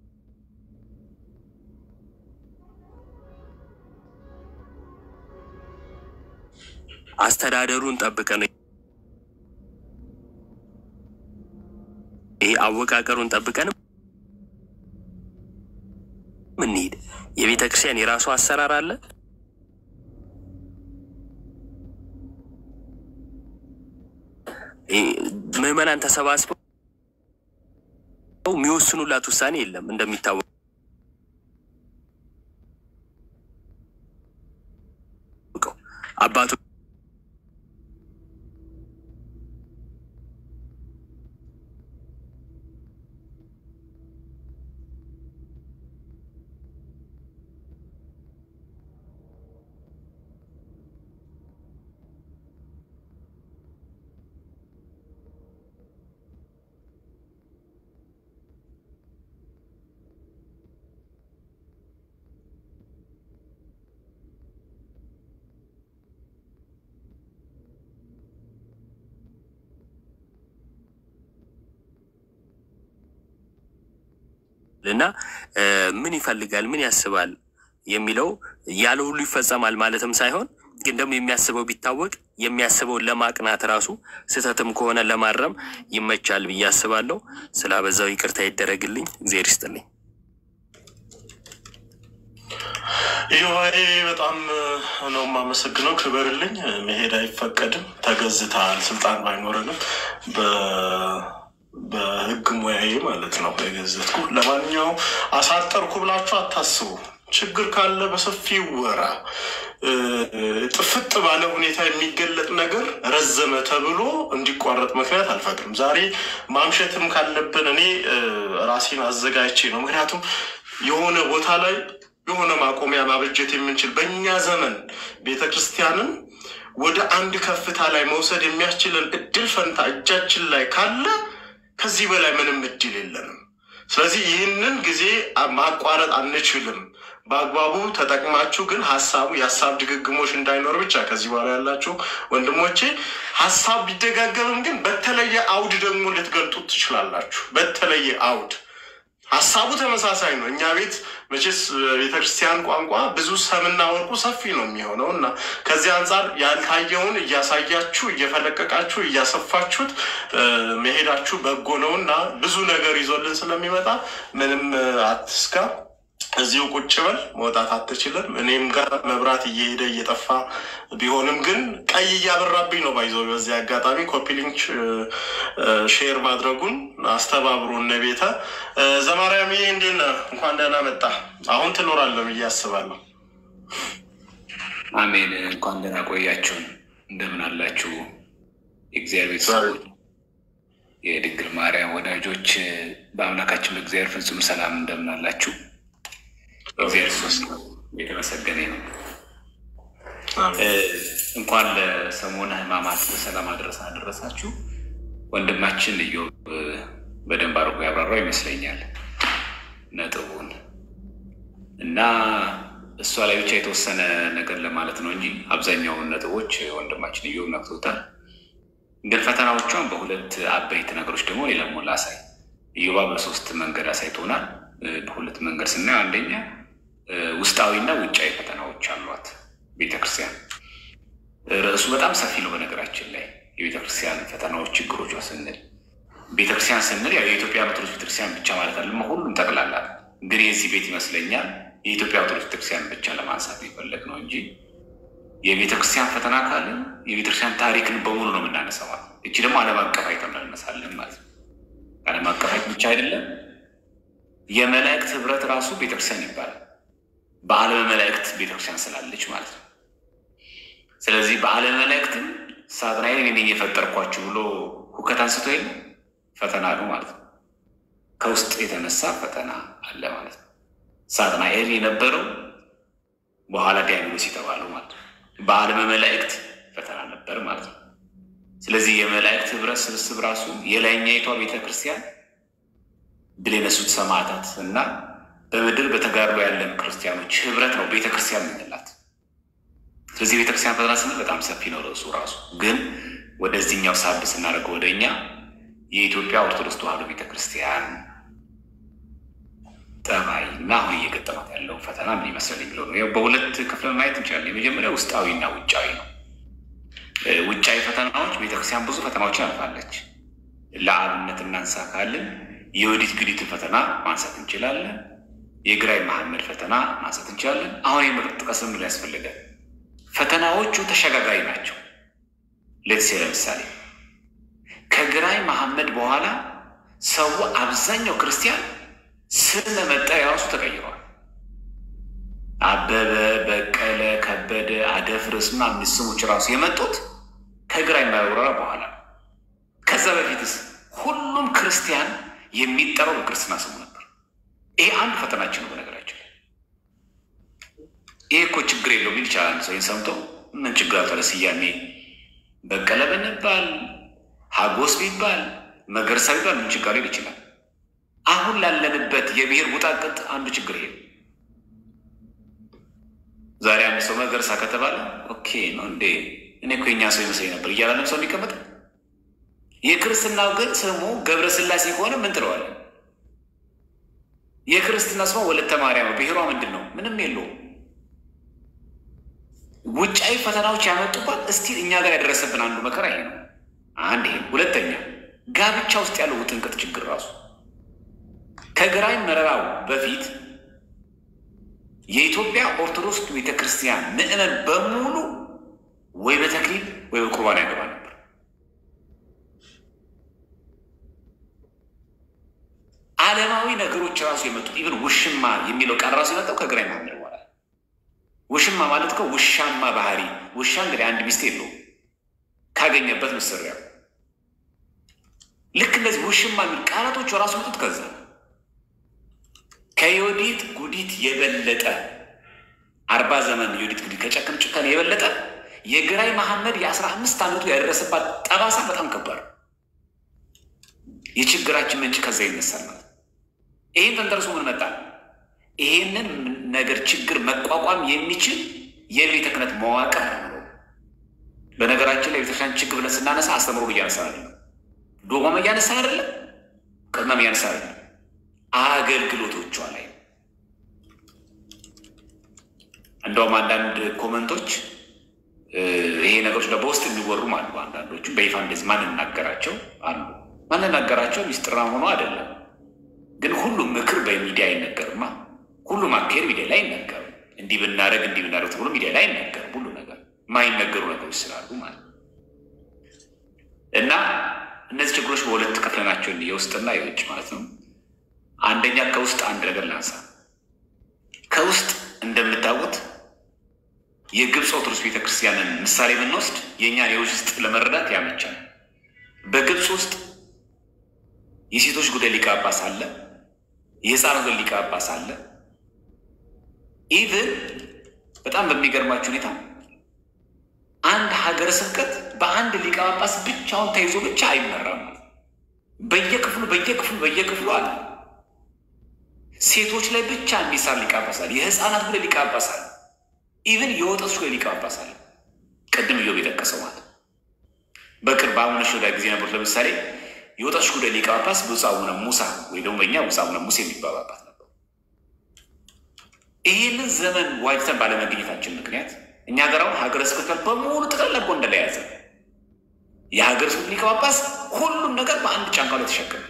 አስተዳደሩን ጠብቀን ይሄ አወቃቀሩን ጠብቀን ምንሄድ የቤተ ክርስቲያን የራሱ አሰራር አለ። ምዕመናን ተሰባስበው የሚወስኑላት ውሳኔ የለም። እንደሚታወቀው አባቶች እና ምን ይፈልጋል፣ ምን ያስባል የሚለው ያለ ሁሉ ይፈጸማል ማለትም ሳይሆን ግን ደግሞ የሚያስበው ቢታወቅ የሚያስበውን ለማቅናት ራሱ ስህተትም ከሆነ ለማረም ይመቻል ብዬ አስባለሁ። ስላበዛው ይቅርታ ይደረግልኝ። እግዜር ይስጥልኝ። ይዋይ በጣም ነው የማመሰግነው። ክበርልኝ። መሄድ አይፈቀድም። ተገዝተሃል። ስልጣን ባይኖረንም በህግ ሙያዬ ማለት ነው የገዘትኩ። ለማንኛውም አሳጠርኩ ብላችሁ አታስቡ። ችግር ካለ በሰፊው ወራ ጥፍጥ ባለ ሁኔታ የሚገለጥ ነገር ረዘመ ተብሎ እንዲቋረጥ ምክንያት አልፈጥርም። ዛሬ ማምሸትም ካለብን እኔ ራሴን አዘጋጅቼ ነው። ምክንያቱም የሆነ ቦታ ላይ የሆነ ማቆሚያ ማበጀት የምንችል በእኛ ዘመን ቤተ ክርስቲያንን ወደ አንድ ከፍታ ላይ መውሰድ የሚያስችለን እድል ፈንታ እጃችን ላይ ካለ ከዚህ በላይ ምንም እድል የለንም። ስለዚህ ይህንን ጊዜ ማቋረጥ አንችልም። በአግባቡ ተጠቅማችሁ ግን ሀሳቡ የሀሳብ ድግግሞች እንዳይኖር ብቻ ከዚህ በኋላ ያላችሁ ወንድሞቼ ሀሳብ ቢደጋገብም ግን በተለየ አውድ ደግሞ ልትገልጡት ትችላላችሁ። በተለየ አውድ ሀሳቡ ተመሳሳይ ነው። እኛ ቤት መቼስ ቤተክርስቲያን ቋንቋ ብዙ ሰምና ወርቁ ሰፊ ነው የሚሆነው እና ከዚህ አንጻር ያልታየውን እያሳያችሁ እየፈለቀቃችሁ እያሰፋችሁት መሄዳችሁ በጎ ነው እና ብዙ ነገር ይዞልን ስለሚመጣ ምንም አትስጋ። እዚሁ ቁጭ በል፣ መውጣት አትችልም። እኔም ጋር መብራት እየሄደ እየጠፋ ቢሆንም ግን ቀይ እያበራብኝ ነው ባይዘው። በዚህ አጋጣሚ ኮፒሊንክ ሼር ማድረጉን አስተባብሮ እነ ቤተ ዘማርያም እንዴት ነህ? እንኳን ደህና መጣ። አሁን ትኖራለህ ብዬ አስባለሁ። አሜን። እንኳን ደህና ቆያችሁን። እንደምን አላችሁ? የእግዚአብሔር ሰዎች፣ የድንግል ማርያም ወዳጆች፣ በአምላካችን በእግዚአብሔር ፍጹም ሰላም እንደምን አላችሁ? እግዚአብሔር ሶስት የተመሰገነ ነው። እንኳን ለሰሞነ ሕማማት በሰላም አደረሰ አደረሳችሁ። ወንድማችን ኢዮብ በደንብ አድርጎ ያብራራው ይመስለኛል ነጥቡን እና እሷ ላይ ብቻ የተወሰነ ነገር ለማለት ነው እንጂ አብዛኛውን ነጥቦች ወንድማችን ኢዮብ ነክቶታል። ግን ፈተናዎቿን በሁለት አበይት ነገሮች ደግሞ እኔ ደግሞ ላሳይ። ኢዮባ በሶስት መንገድ አሳይቶናል። በሁለት መንገድ ስናየው አንደኛ ውስጣዊና ውጫዊ ፈተናዎች አሏት ቤተክርስቲያን። ርዕሱ በጣም ሰፊ ነው። በነገራችን ላይ የቤተክርስቲያን ፈተናዎች፣ ችግሮቿ ስንል ቤተክርስቲያን ስንል ያው የኢትዮጵያ ኦርቶዶክስ ቤተክርስቲያን ብቻ ማለት አለ ሁሉም ጠቅላላ። ግን የዚህ ቤት ይመስለኛል የኢትዮጵያ ኦርቶዶክስ ቤተክርስቲያን ብቻ ለማንሳት የፈለግ ነው እንጂ የቤተክርስቲያን ፈተና ካለ የቤተክርስቲያን ታሪክን በሙሉ ነው የምናነሳው። እቺ ደግሞ ዓለም አቀፋዊ ተመልመሳለን ማለት ነው። ዓለም አቀፋዊ ብቻ አይደለም የመላእክት ህብረት ራሱ ቤተክርስቲያን ይባላል። በዓለመ መላእክት ቤተክርስቲያን ስላለች ማለት ነው። ስለዚህ በዓለመ መላእክትም ሳጥናኤል እኔ የፈጠርኳችሁ ብሎ ሁከት አንስቶ የለ ፈተና ነው ማለት ነው። ከውስጥ የተነሳ ፈተና አለ ማለት ነው። ሳጥናኤል የነበረው በኋላ ዲያብሎስ የተባለው ማለት ነው። በዓለመ መላእክት ፈተና ነበር ማለት ነው። ስለዚህ የመላእክት ህብረት ስብስብ ራሱ የላይኛይቷ ቤተክርስቲያን ድል የነሱት ሰማዕታት እና በምድር በተጋድሎ ያለን ክርስቲያኖች ህብረት ነው ቤተክርስቲያን የምንላት። ስለዚህ ቤተክርስቲያን ፈተና ስንል በጣም ሰፊ ነው ርዕሱ ራሱ። ግን ወደዚህኛው ሳብ ስናደርገው ወደ እኛ የኢትዮጵያ ኦርቶዶክስ ተዋሕዶ ቤተክርስቲያን ጠባይ እና አሁን እየገጠማት ያለው ፈተና ምን ይመስላል የሚለው ነው። በሁለት ክፍል ማየት እንችላለን። የመጀመሪያው ውስጣዊና ውጫዊ ነው። ውጫዊ ፈተናዎች ቤተክርስቲያን ብዙ ፈተናዎችን አልፋለች። ለአብነት እናንሳ ካልን የወዲት ግዲትን ፈተና ማንሳት እንችላለን። የግራኝ መሐመድ ፈተና ማንሳት እንችላለን። አሁን የመጥቀስ ምን ያስፈልጋል? ፈተናዎቹ ተሸጋጋሪ ናቸው። ሌትሴ ለምሳሌ ከግራኝ መሐመድ በኋላ ሰው አብዛኛው ክርስቲያን ስም መጠሪያ ራሱ ተቀይሯል። አበበ፣ በቀለ፣ ከበደ፣ አደፍርስ ምናምን ስሞች ራሱ የመጡት ከግራኝ ወረራ በኋላ ከዛ በፊትስ ሁሉም ክርስቲያን የሚጠራው በክርስትና ስሙ ነበር። ይሄ አንዱ ፈተናችን ነው። በነገራችን ላይ ይሄ እኮ ችግር የለውም ሊል ይችላል። አንድ ሰው ይህን ሰምቶ ምን ችግር አለ ስያሜ በቀለ ብንባል ሀጎስ ቢባል መገርሳ ቢባል ምን ችግር ሊል ይችላል። አሁን ላለንበት የብሔር ውጣቅጥ አንዱ ችግር ይሄ ዛሬ አንድ ሰው መገርሳ ከተባለ ኦኬ ነው እንዴ እኔ እኮ የኛ ሰው ይመስለኝ ነበር እያላለም ሰው የሚቀመጥ የክርስትናው ግን ስሙ ገብረ ስላሴ ከሆነ ምን ትለዋለን? የክርስትና ስሟ ወለተ ማርያም ነው። ብሔሯ ምንድን ነው? ምንም የለውም። ውጫዊ ፈተናዎች ያመጡባት እስቲል እኛ ጋር ያደረሰብን አንዱ መከራ ይሄ ነው። አንድ ይሄ። ሁለተኛ ጋብቻ ውስጥ ያለው ውጥንቅጥ ችግር ራሱ ከግራኝ መረራው በፊት የኢትዮጵያ ኦርቶዶክስ ቤተ ክርስቲያን ምዕመን በሙሉ ወይ በተክሊል ወይ በቁርባን ያገባ ነበር። ዓለማዊ ነገሮች ራሱ የመጡት ኢቨን ውሽማ የሚለው ቃል ራሱ የመጣው ከግራኝ መሐመድ በኋላ ውሽማ ማለት እኮ ውሻማ ባህሪ። ውሻ እንግዲህ አንድ ሚስት የለውም ካገኘበት ምስሪያ ልክ እንደዚህ ውሽማ የሚል ቃላቶች ራሱ መጡት ከዛ ከዮዲት ጉዲት የበለጠ አርባ ዘመን ዮዲት ጉዲት ከጨከን ጭካኔ የበለጠ የግራኝ መሐመድ የአስራ አምስት ዓመቱ ያደረሰባት ጠባሳ በጣም ከባድ የችግራችን ምንጭ ከዛ ይነሳል ማለት ይህን ተንተርሶ ምን መጣ? ይሄንን ነገር ችግር መቋቋም የሚችል የቤተ ክህነት መዋቅር ነው። በነገራችን ላይ ቤተክርስቲያን ችግር ብለን ስናነሳ አስተምሮ እያነሳ አይደለም፣ ዶማም እያነሳ አይደለም፣ ቅድመም እያነሳ አይደለም፣ አገልግሎቶቿ ላይ እንደውም አንዳንድ ኮመንቶች ይሄ ነገሮች በውስጥ የሚወሩም አሉ። አንዳንዶቹ በይፋ እንደዚህ ማንናገራቸው አሉ። ማንናገራቸው ሚስጥራ ሆኖ አይደለም፣ ግን ሁሉም ምክር በሚዲያ አይነገርማ። ሁሉም አካሄድ ሚዲያ ላይ አይነገርም። እንዲህ ብናደረግ እንዲህ ብናደረግ ተብሎ ሚዲያ ላይ አይነገርም። ሁሉ ነገር የማይነገሩ ነገሮች ስላሉ ማለት ነው። እና እነዚህ ችግሮች በሁለት ከፍለናቸው የውስጥና የውጭ ማለት ነው። አንደኛ ከውስጥ አንድ ነገር ላንሳ። ከውስጥ እንደምታውቁት የግብፅ ኦርቶዶክስ ቤተክርስቲያንን ምሳሌ ብንወስድ የእኛን የውስጥ ለመረዳት ያመቻል። በግብፅ ውስጥ የሴቶች ጉዳይ ሊቀ ጳጳስ አለ፣ የህፃናት ጉዳይ ሊቀ ጳጳስ አለ። ኢቭን በጣም በሚገርማችሁ ሁኔታ አንድ ሀገረ ስብከት በአንድ ሊቀ ጳጳስ ብቻውን ተይዞ ብቻ አይመራም። በየክፍሉ በየክፍሉ በየክፍሉ አለ። ሴቶች ላይ ብቻ የሚሳር ሊቀ ጳጳስ አለ። የህፃናት ጉዳይ ሊቀ ጳጳስ አለ። ኢቭን የወጣቶች ጉዳይ ሊቀ ጳጳስ አለ። ቅድም እዮብ የጠቀሰው ማለት በቅርብ አቡነ ሽኖዳ ጊዜ ነበሩት። ለምሳሌ የወጣቶች ጉዳይ ሊቀ ጳጳስ ብፁዕ አቡነ ሙሳ ወይ ደግሞ በእኛ ብፁዕ አቡነ ሙሴ የሚባሉ አባት ነበሩ። ይህንን ዘመን ዋጅተን ባለመገኘታችን ምክንያት እኛ ሀገር አሁን ሀገረ ስብከት በሙሉ ጠቅላላ ጎንደር ላይ ያዘ። የሀገረ ስብከት ሊቀ ጳጳስ ሁሉም ነገር በአንድ ጫንቃ ላይ ተሸከመ።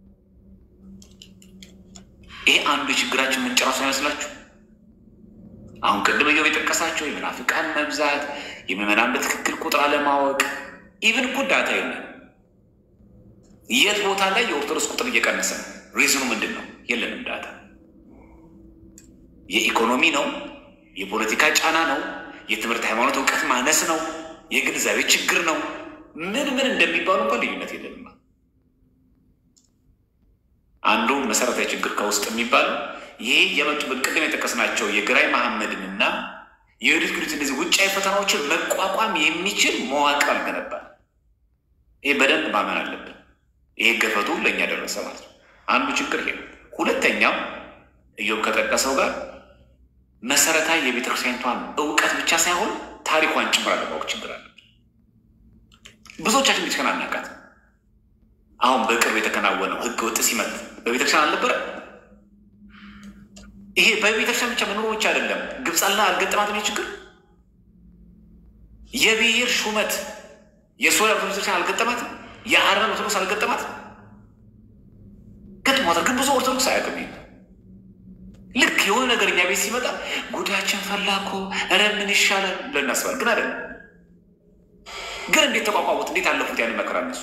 ይሄ አንዱ የችግራችን ምንጭ ራሱ አይመስላችሁ? አሁን ቅድም እየው የጠቀሳቸው የመናፍቃን መብዛት፣ የምዕመናን በትክክል ቁጥር አለማወቅ፣ ኢቭን እኮ ዳታ የለም። የት ቦታ ላይ የኦርቶዶክስ ቁጥር እየቀነሰ ነው? ሪዝኑ ምንድን ነው? የለንም ዳታ። የኢኮኖሚ ነው? የፖለቲካ ጫና ነው? የትምህርት ሃይማኖት እውቀት ማነስ ነው? የግንዛቤ ችግር ነው? ምን ምን እንደሚባሉ እንኳን ልዩነት የለንም። አንዱ መሰረታዊ ችግር ከውስጥ የሚባለው ይሄ የመጡ ቅድም የጠቀስናቸው የግራኝ መሐመድንና የዮዲት ጉዲት እነዚህ ውጫዊ ፈተናዎችን መቋቋም የሚችል መዋቅር አልገነባል። ይህ በደንብ ማመን አለብን። ይሄ ገፈቱ ለእኛ ደረሰ ማለት ነው። አንዱ ችግር ይሄ ነው። ሁለተኛው እዮብ ከጠቀሰው ጋር መሰረታዊ የቤተክርስቲያኒቷን እውቀት ብቻ ሳይሆን ታሪኳን ጭምር አለማወቅ ችግር አለ። ብዙዎቻችን ቤተክርስቲያን አናውቃት። አሁን በቅርብ የተከናወነው ህገ ወጥ ሲመት በቤተክርስቲያን አልነበረ። ይሄ በቤተክርስቲያን ብቻ መኖሩ ብቻ አይደለም። ግብፅ አላ አልገጠማትም ችግር። የብሔር ሹመት የሶሪያ ኦርቶዶክስ ቤተክርስቲያን አልገጠማትም። የአረብ ኦርቶዶክስ አልገጠማትም። ገጥሟታል፣ ግን ብዙ ኦርቶዶክስ አያውቅም። ልክ የሆነ ነገር እኛ ቤት ሲመጣ ጉዳያችን ፈላ እኮ ኧረ ምን ይሻላል ብለን እናስባለን። ግን አይደለም። ግን እንዴት ተቋቋሙት? እንዴት አለፉት ያን መከራ እነሱ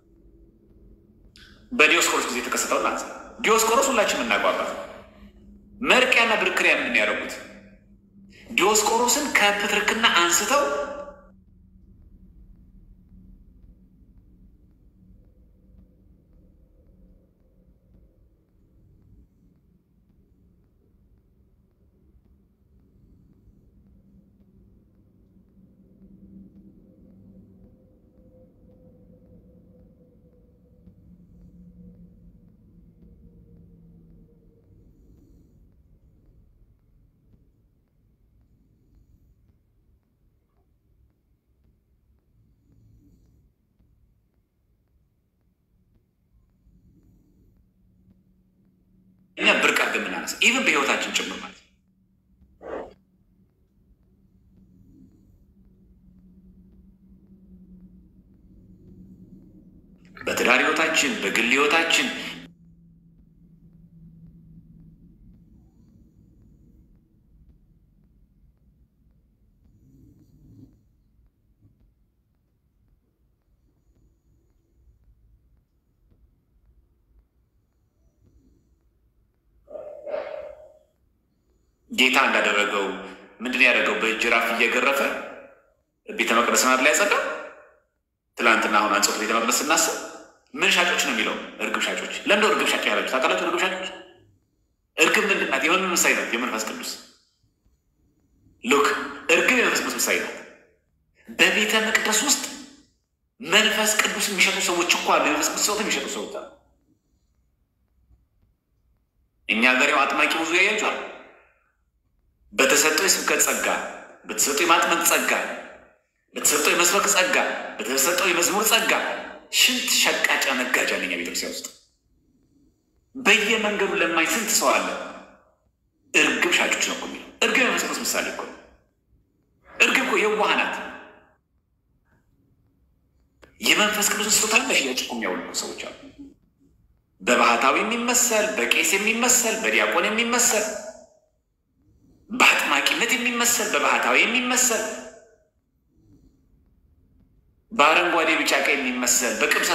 በዲዮስቆሮስ ጊዜ የተከሰተው ናት። ዲዮስቆሮስ ሁላችን የምናቋባት መርቅያና ብርክሪያ ምንድን ያደረጉት? ዲዮስቆሮስን ከፕትርክና አንስተው እናስ ኢቨን በህይወታችን ጭምር ማለት ነው። በትዳር ህይወታችን፣ በግል ህይወታችን ጌታ እንዳደረገው ምንድን ያደረገው? በጅራፍ እየገረፈ ቤተ መቅደስ ናት ላይ ያጸዳው። ትላንትና አሁን አንጾት ቤተ መቅደስ ስናስብ ምን ሻጮች ነው የሚለው? እርግብ ሻጮች። ለምንድነው እርግብ ሻጭ ያላችሁ ታውቃላችሁ? እርግብ ሻጮች እርግብ ምንድን ናት? የምን ምሳሌ ናት? የመንፈስ ቅዱስ ሉክ እርግብ የመንፈስ ቅዱስ ምሳሌ ናት። በቤተ መቅደስ ውስጥ መንፈስ ቅዱስ የሚሸጡ ሰዎች እኮ አሉ። የመንፈስ ቅዱስ ሰውት የሚሸጡ ሰዎች አሉ። እኛ ሀገር ያው አጥማቂ ብዙ ያያቸዋል። በተሰጠው የስብከት ጸጋ፣ በተሰጠው የማጥመቅ ጸጋ፣ በተሰጠው የመስበክ ጸጋ፣ በተሰጠው የመዝሙር ጸጋ ሽንት ሸቃጫ ነጋጃ ነኛ ቤተክርስቲያን ውስጥ በየመንገዱ ለማኝ ስንት ሰው አለ። እርግብ ሻጮች ነው እኮ የሚለው። እርግብ የመንፈስ ቅዱስ ምሳሌ እኮ ነው። እርግብ እኮ የዋህ ናት። የመንፈስ ቅዱስ ስጦታ ለሽያጭ እኮ የሚያውሉ ሰዎች አሉ። በባህታዊ የሚመሰል በቄስ የሚመሰል በዲያቆን የሚመሰል በአጥማቂነት የሚመሰል በባህታዊ የሚመሰል በአረንጓዴ ቢጫ ቀይ የሚመሰል በቅብሳ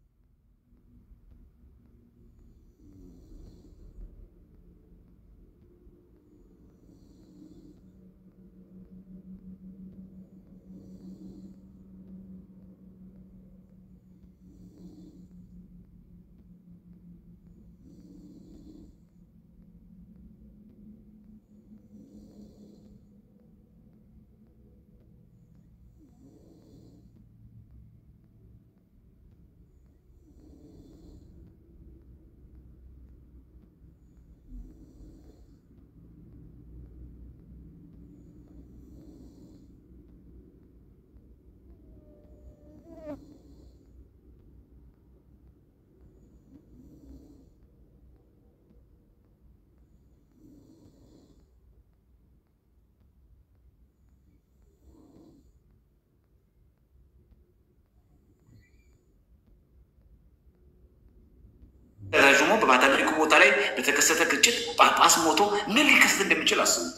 ተረዥሞ በፓትርያርኩ ቦታ ላይ በተከሰተ ግጭት ጳጳስ ሞቶ ምን ሊከሰት እንደሚችል አስቡት።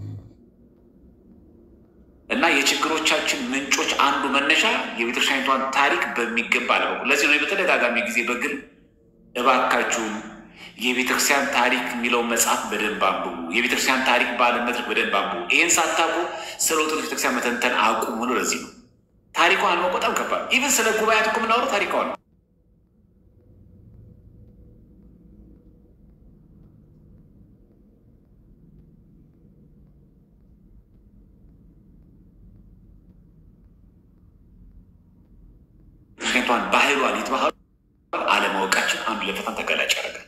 እና የችግሮቻችን ምንጮች አንዱ መነሻ የቤተክርስቲያኒቷን ታሪክ በሚገባ አለበቁ። ለዚህ ነው በተደጋጋሚ ጊዜ በግል እባካችሁን የቤተክርስቲያን ታሪክ የሚለውን መጽሐፍ በደንብ አንብቡ፣ የቤተክርስቲያን ታሪክ በዓለም መድረክ በደንብ አንብቡ። ይህን ሳታውቁ ስለ ኦርቶዶክስ ቤተክርስቲያን መተንተን አቁሙ ነው። ለዚህ ነው ታሪኳን ማወቅ በጣም ከባድ። ኢቨን ስለ ጉባኤያት እኮ የምናወራው ታሪኳን ነው። ምክንያቷን ባህሏን የተባህሉ አለማወቃችን አንዱ ለፈተና ተጋላጭ ያደርጋል።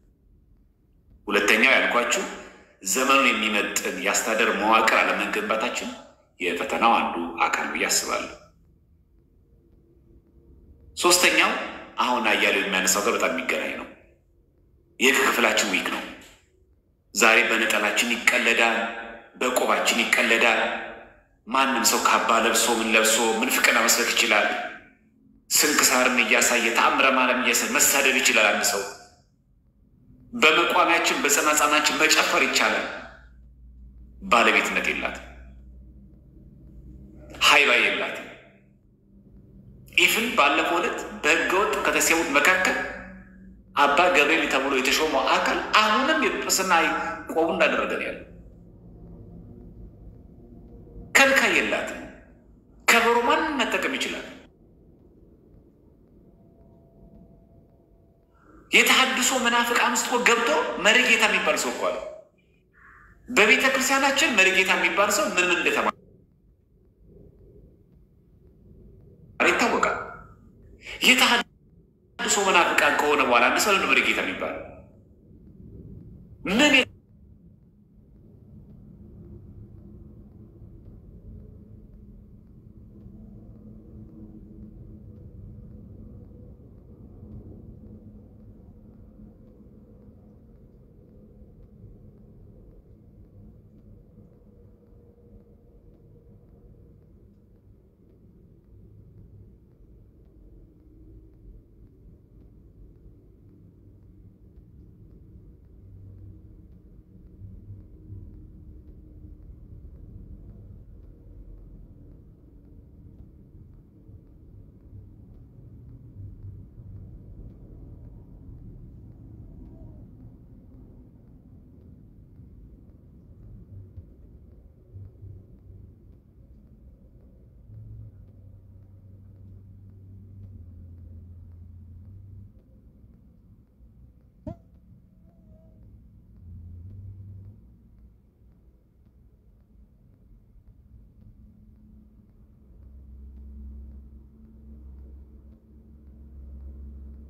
ሁለተኛው ያልኳችሁ ዘመኑን የሚመጥን የአስተዳደር መዋቅር አለመገንባታችን የፈተናው አንዱ አካል ብዬ አስባለሁ። ሶስተኛው አሁን አያሌው የሚያነሳው ጋር በጣም የሚገናኝ ነው። የህግ ክፍላችን ዊክ ነው። ዛሬ በነጠላችን ይቀለዳል፣ በቆባችን ይቀለዳል። ማንም ሰው ካባ ለብሶ ምን ለብሶ ምን ፍቅና መስበክ ይችላል። ስንክሳርን እያሳየ ተአምረ ማርያም እያሳየ መሳደብ ይችላል። አንድ ሰው በመቋሚያችን በጸናጻናችን መጨፈር ይቻላል። ባለቤትነት የላትም፣ ሀይባ የላትም። ኢፍን ባለፈው ዕለት በህገወጥ ከተሰዉት መካከል አባ ገብርኤል ተብሎ የተሾመው አካል አሁንም የጵጵስና ቆቡ እንዳደረገ ነው ያለ። ከልካይ የላትም። ከበሮ ማንም መጠቀም ይችላል። የተሐድሶ መናፍቅ አምስቶ ገብቶ መሪጌታ የሚባል ሰው እኮ አለ። በቤተ ክርስቲያናችን መሪጌታ የሚባል ሰው ምን ምን እንደተማረ ይታወቃል። የተሐድሶ መናፍቃን ከሆነ በኋላ አንድ ሰው ለምን መሪጌታ የሚባል ምን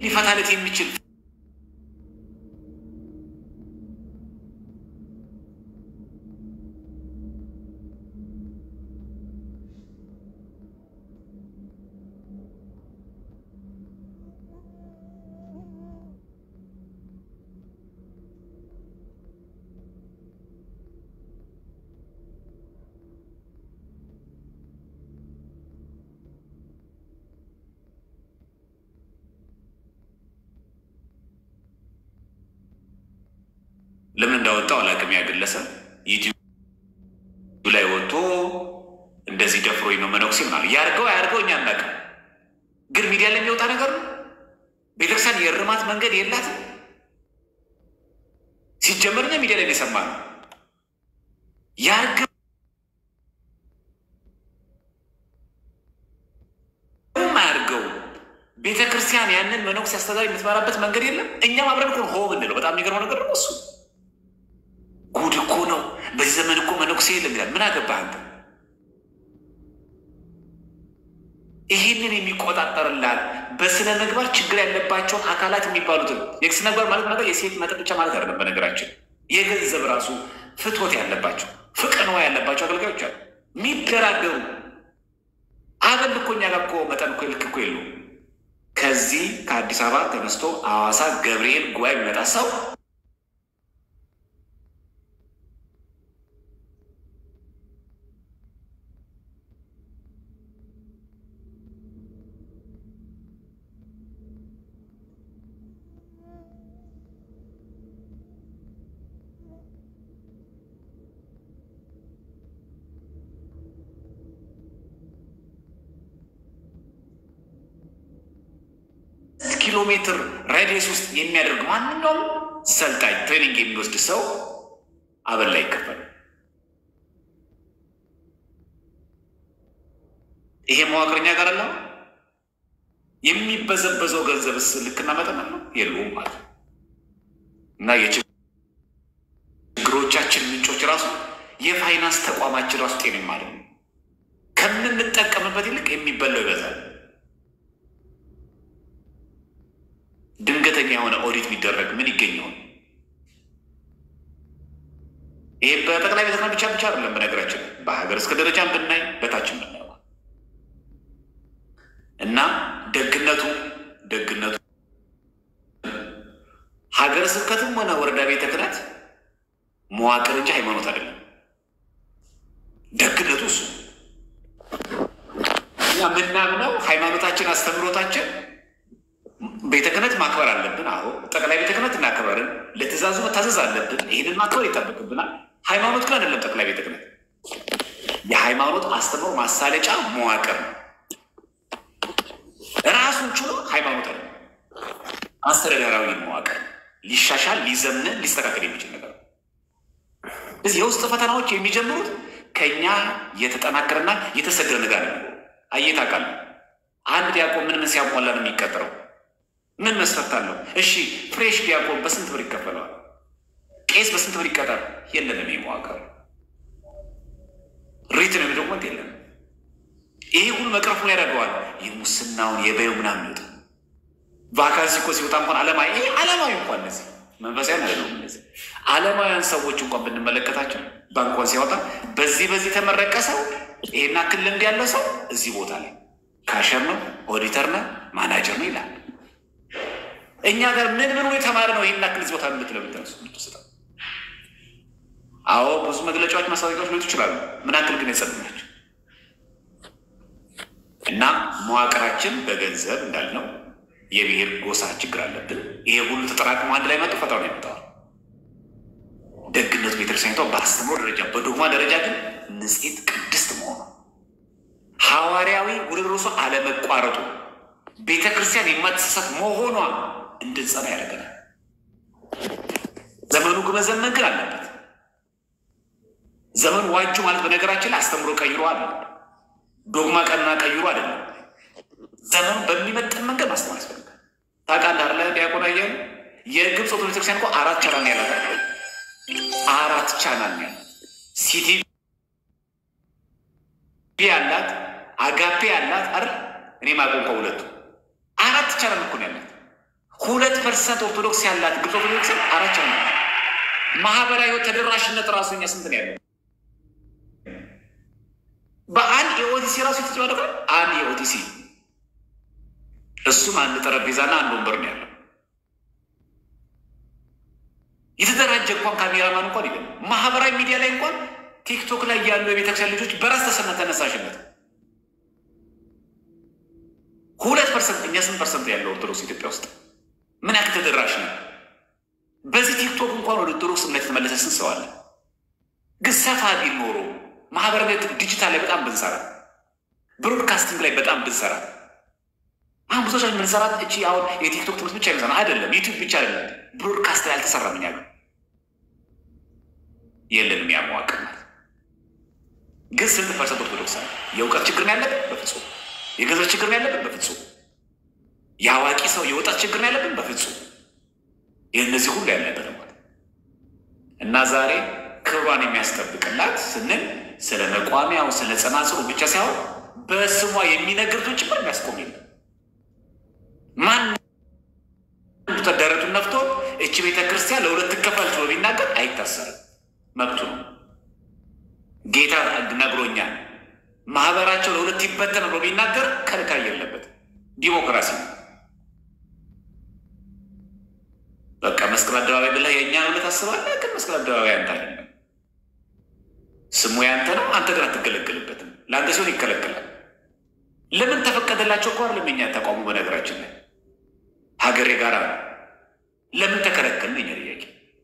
ሊፈታለት የሚችል ለምን እንዳወጣው አላውቅም። ያ ግለሰብ ዩቲዩብ ላይ ወጥቶ እንደዚህ ደፍሮኝ ነው መነኩሴ ምናምን ያርገው አያርገው እኛ አናውቅም። ግን ሚዲያ ላይ የሚወጣ ነገር ነው። ቤተክርስቲያን የእርማት መንገድ የላትም። ሲጀመር እኛ ሚዲያ ላይ የሰማ ነው ያርገው አያርገው ቤተ ክርስቲያን ያንን መነኩሴ አስተዳዳሪ የምትመራበት መንገድ የለም። እኛም አብረን እኮ ሆ ምንለው በጣም የሚገርመው ነገር ነው እሱ ጉድ እኮ ነው። በዚህ ዘመን እኮ መነኩሴ የለም ይላል። ምን አገባህ አንተ? ይህንን የሚቆጣጠርላል በስነ ምግባር ችግር ያለባቸውን አካላት የሚባሉትን የስነ ምግባር ማለት ነገር የሴት መጠጥ ብቻ ማለት አይደለም። በነገራችን የገንዘብ ራሱ ፍትወት ያለባቸው ፍቅንዋ ያለባቸው አገልጋዮች አሉ የሚደራደሩ አበል እኮ እኛ ጋር እኮ መጠን እኮ ልክ እኮ የሉ ከዚህ ከአዲስ አበባ ተነስቶ ሐዋሳ ገብርኤል ጉባኤ የሚመጣ ሰው ኪሎ ሜትር ራዲየስ ውስጥ የሚያደርግ ማንኛውም ሰልጣኝ ትሬኒንግ የሚወስድ ሰው አበል ላይ ይከፈል። ይሄ መዋቅረኛ ጋር አለ የሚበዘበዘው ገንዘብስ ልክና መጠን አለው የለውም ማለት ነው። እና የችግሮቻችን ምንጮች ራሱ የፋይናንስ ተቋማችን ራሱ ጤንም ማለት ነው። ከምንጠቀምበት ይልቅ የሚበላው ይበዛል። ድንገተኛ የሆነ ኦዲት ቢደረግ ምን ይገኘውን? ይሄ በጠቅላይ ቤተ ክህነት ብቻ ብቻ አይደለም። በነገራችን በሀገር እስከ ደረጃም ብናይ በታችን ብናየው እና ደግነቱ ደግነቱ ሀገረ ስብከትም ሆነ ወረዳ ቤተ ክህነት መዋቅር እንጂ ሃይማኖት አይደለም። ደግነቱ እሱ እኛ የምናምነው ሃይማኖታችን አስተምሮታችን ቤተ ክህነት ማክበር አለብን። አሁ ጠቅላይ ቤተ ክህነት እናከብራለን። ለትእዛዙ መታዘዝ አለብን። ይህንን ማክበር ይጠበቅብናል። ሃይማኖት ግን አይደለም። ጠቅላይ ቤተ ክህነት የሃይማኖት አስተምሮ ማሳለጫ መዋቅር ነው። ራሱን ችሎ ሃይማኖት አለ አስተዳደራዊ መዋቅር ሊሻሻል፣ ሊዘምን፣ ሊስተካከል የሚችል ነገር ነው። እዚህ የውስጥ ፈተናዎች የሚጀምሩት ከኛ የተጠናከረና የተሰደረ ነገር ነው። አየታቃል አንድ ዲያቆን ምን ምን ሲያሟላ ነው የሚቀጥረው? ምን መስፈርት አለው? እሺ ፍሬሽ ዲያቆን በስንት ብር ይከፈለዋል? ቄስ በስንት ብር ይቀጠር? የለንም። መዋቅር ሪትን ወይም ዶክመንት የለም። ይሄ ሁሉ መቅረፉን ያደርገዋል። የሙስናውን የበዩ ምናምን ይወጣ ቫካንሲ እኮ ሲወጣ እንኳን አለማዊ ይሄ አለማዊ እንኳን እነዚህ መንፈሳዊ አይደለም። እነዚህ አለማውያን ሰዎች እንኳን ብንመለከታቸው ባንኳን ሲያወጣ በዚህ በዚህ የተመረቀ ሰው ይሄን ያክል ልምድ ያለው ሰው እዚህ ቦታ ላይ ካሸር ነው፣ ኦዲተር ነው፣ ማናጀር ነው ይላል። እኛ ጋር ምን ምን የተማረ ነው ይህን ያክል እዚህ ቦታ ምትለው ምትነሱ ምትስጠው አዎ ብዙ መግለጫዎች ማስታወቂያዎች ሊወጡ ይችላሉ። ምን ያክል ግን የጸዱ ናቸው? እና መዋቅራችን በገንዘብ እንዳልነው የብሔር ጎሳ ችግር አለብን። ይሄ ሁሉ ተጠራቅሞ አንድ ላይ መጡ ፈጣሪ ነው ያመጣዋል። ደግነቱ ቤተክርስቲያኒቷ በአስተምሮ ደረጃ በዶግማ ደረጃ ግን ንጽሕት ቅድስት መሆኑ ሐዋርያዊ ውርርሱ አለመቋረጡ ቤተ ክርስቲያን የማትሳሳት መሆኗ እንድንጸና ያደርገናል። ዘመኑ መዘመን ግን አለበት። ዘመኑ ዋጁ ማለት በነገራችን ላይ አስተምሮ ቀይሮ አለ ዶግማ ቀና ቀይሮ አይደለም። ዘመኑ በሚመጥን መንገድ ማስተማር ያስፈልጋል። ታውቃለህ አይደለ? ዲያቆን አያሌው የግብፅ ኦርቶዶክስ ቤተክርስቲያን እኮ አራት ቻናል ነው ያላት። አራት ቻናል ነው ያላት። ሲቲቪ ያላት፣ አጋፔ ያላት አይደል? እኔ ማቆም ከሁለቱ አራት ቻናል እኮ ነው ያላት። ሁለት ፐርሰንት ኦርቶዶክስ ያላት ግብፅ ኦርቶዶክስ አራቻ ነው። ማህበራዊ ህይወት ተደራሽነት ራሱ እኛ ስንት ነው ያለው? በአንድ የኦቲሲ ራሱ የተጨመረ አንድ የኦቲሲ እሱም አንድ ጠረጴዛና አንድ ወንበር ነው ያለው። የተደራጀ እንኳን ካሜራማን እንኳን የለም። ማህበራዊ ሚዲያ ላይ እንኳን ቲክቶክ ላይ ያሉ የቤተክርስቲያን ልጆች በራስ ተሰነ ተነሳሽነት ሁለት ፐርሰንት እኛ ስንት ፐርሰንት ያለው ኦርቶዶክስ ኢትዮጵያ ውስጥ ምን ያክል ተደራሽ ነው? በዚህ ቲክቶክ እንኳን ወደ ኦርቶዶክስ እምነት የተመለሰ ስንት ሰው አለ? ግን ሰፋ ቢል ኖሮ ማህበራዊ ዲጂታል ላይ በጣም ብንሰራ፣ ብሮድካስቲንግ ላይ በጣም ብንሰራ አሁን ብዙዎች ምንሰራት እቺ አሁን የቲክቶክ ትምህርት ብቻ ይመሰራ አይደለም፣ ዩቲዩብ ብቻ አይደለም፣ ብሮድካስት ላይ አልተሰራም። እኛ የለንም ያ መዋቅር ማለት ግን ስንት ፐርሰንት ኦርቶዶክስ አለ? የእውቀት ችግር ነው ያለብን? በፍጹም። የገንዘብ ችግር ነው ያለብን? በፍጹም። የአዋቂ ሰው የወጣት ችግር ነው ያለብን? በፍጹም። የእነዚህ ሁሉ ያለበት ማለት እና ዛሬ ክብሯን የሚያስጠብቅላት ስንል ስለ መቋሚያው ስለ ጸናጽሉ ብቻ ሳይሆን በስሟ የሚነግርቶች ጭምር የሚያስቆም የለም። ማን ደረቱን ነፍቶ እቺ ቤተ ክርስቲያን ለሁለት ትከፈል ብሎ ቢናገር አይታሰርም፣ መብቱ ነው። ጌታ ነግሮኛል፣ ማህበራቸው ለሁለት ይበተን ብሎ ቢናገር ከልካይ የለበት። ዲሞክራሲ ነው። በቃ መስቀል አደባባይ ብለህ የእኛን እውነት አስባለህ፣ ግን መስቀል አደባባይ አንተ አይደለም። ስሙ ያንተ ነው፣ አንተ ግን አትገለገልበትም። ለአንተ ሲሆን ይከለከላል። ለምን ተፈቀደላቸው እኮ አይደለም የእኛ ተቋሙ። በነገራችን ላይ ሀገር የጋራ ነው። ለምን ተከለከልን? የኛ ጥያቄ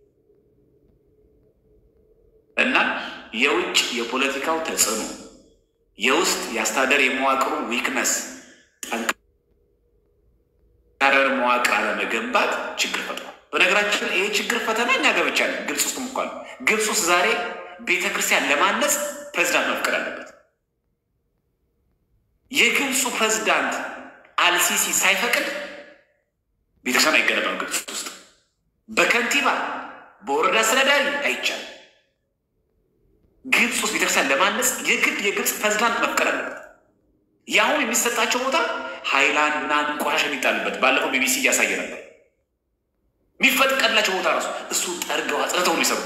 እና የውጭ የፖለቲካው ተጽዕኖ የውስጥ የአስተዳደር የመዋቅሩ ዊክነስ ጠንካራ መዋቅር አለመገንባት ችግር ፈጥሯል። በነገራችን ይህ ችግር ፈተና እኛ ገብቻለን። ግብፅ ውስጥ እንኳን ግብፅ ውስጥ ዛሬ ቤተ ክርስቲያን ለማነጽ ፕሬዚዳንት መፍቀድ አለበት። የግብፁ ፕሬዚዳንት አልሲሲ ሳይፈቅድ ቤተክርስቲያን አይገነባም። ግብፅ ውስጥ በከንቲባ በወረዳ አስተዳዳሪ አይቻልም። ግብፅ ውስጥ ቤተክርስቲያን ለማነጽ የግድ የግብፅ ፕሬዚዳንት መፍቀድ አለበት። ያሁን የሚሰጣቸው ቦታ ሀይላንድ እና ቆሻሻ የሚጣልበት ባለፈው ቢቢሲ እያሳየ ነበር። የሚፈቀድላቸው ቦታ ራሱ እሱ ጠርገው አጽድተው ነው የሚሰሩት።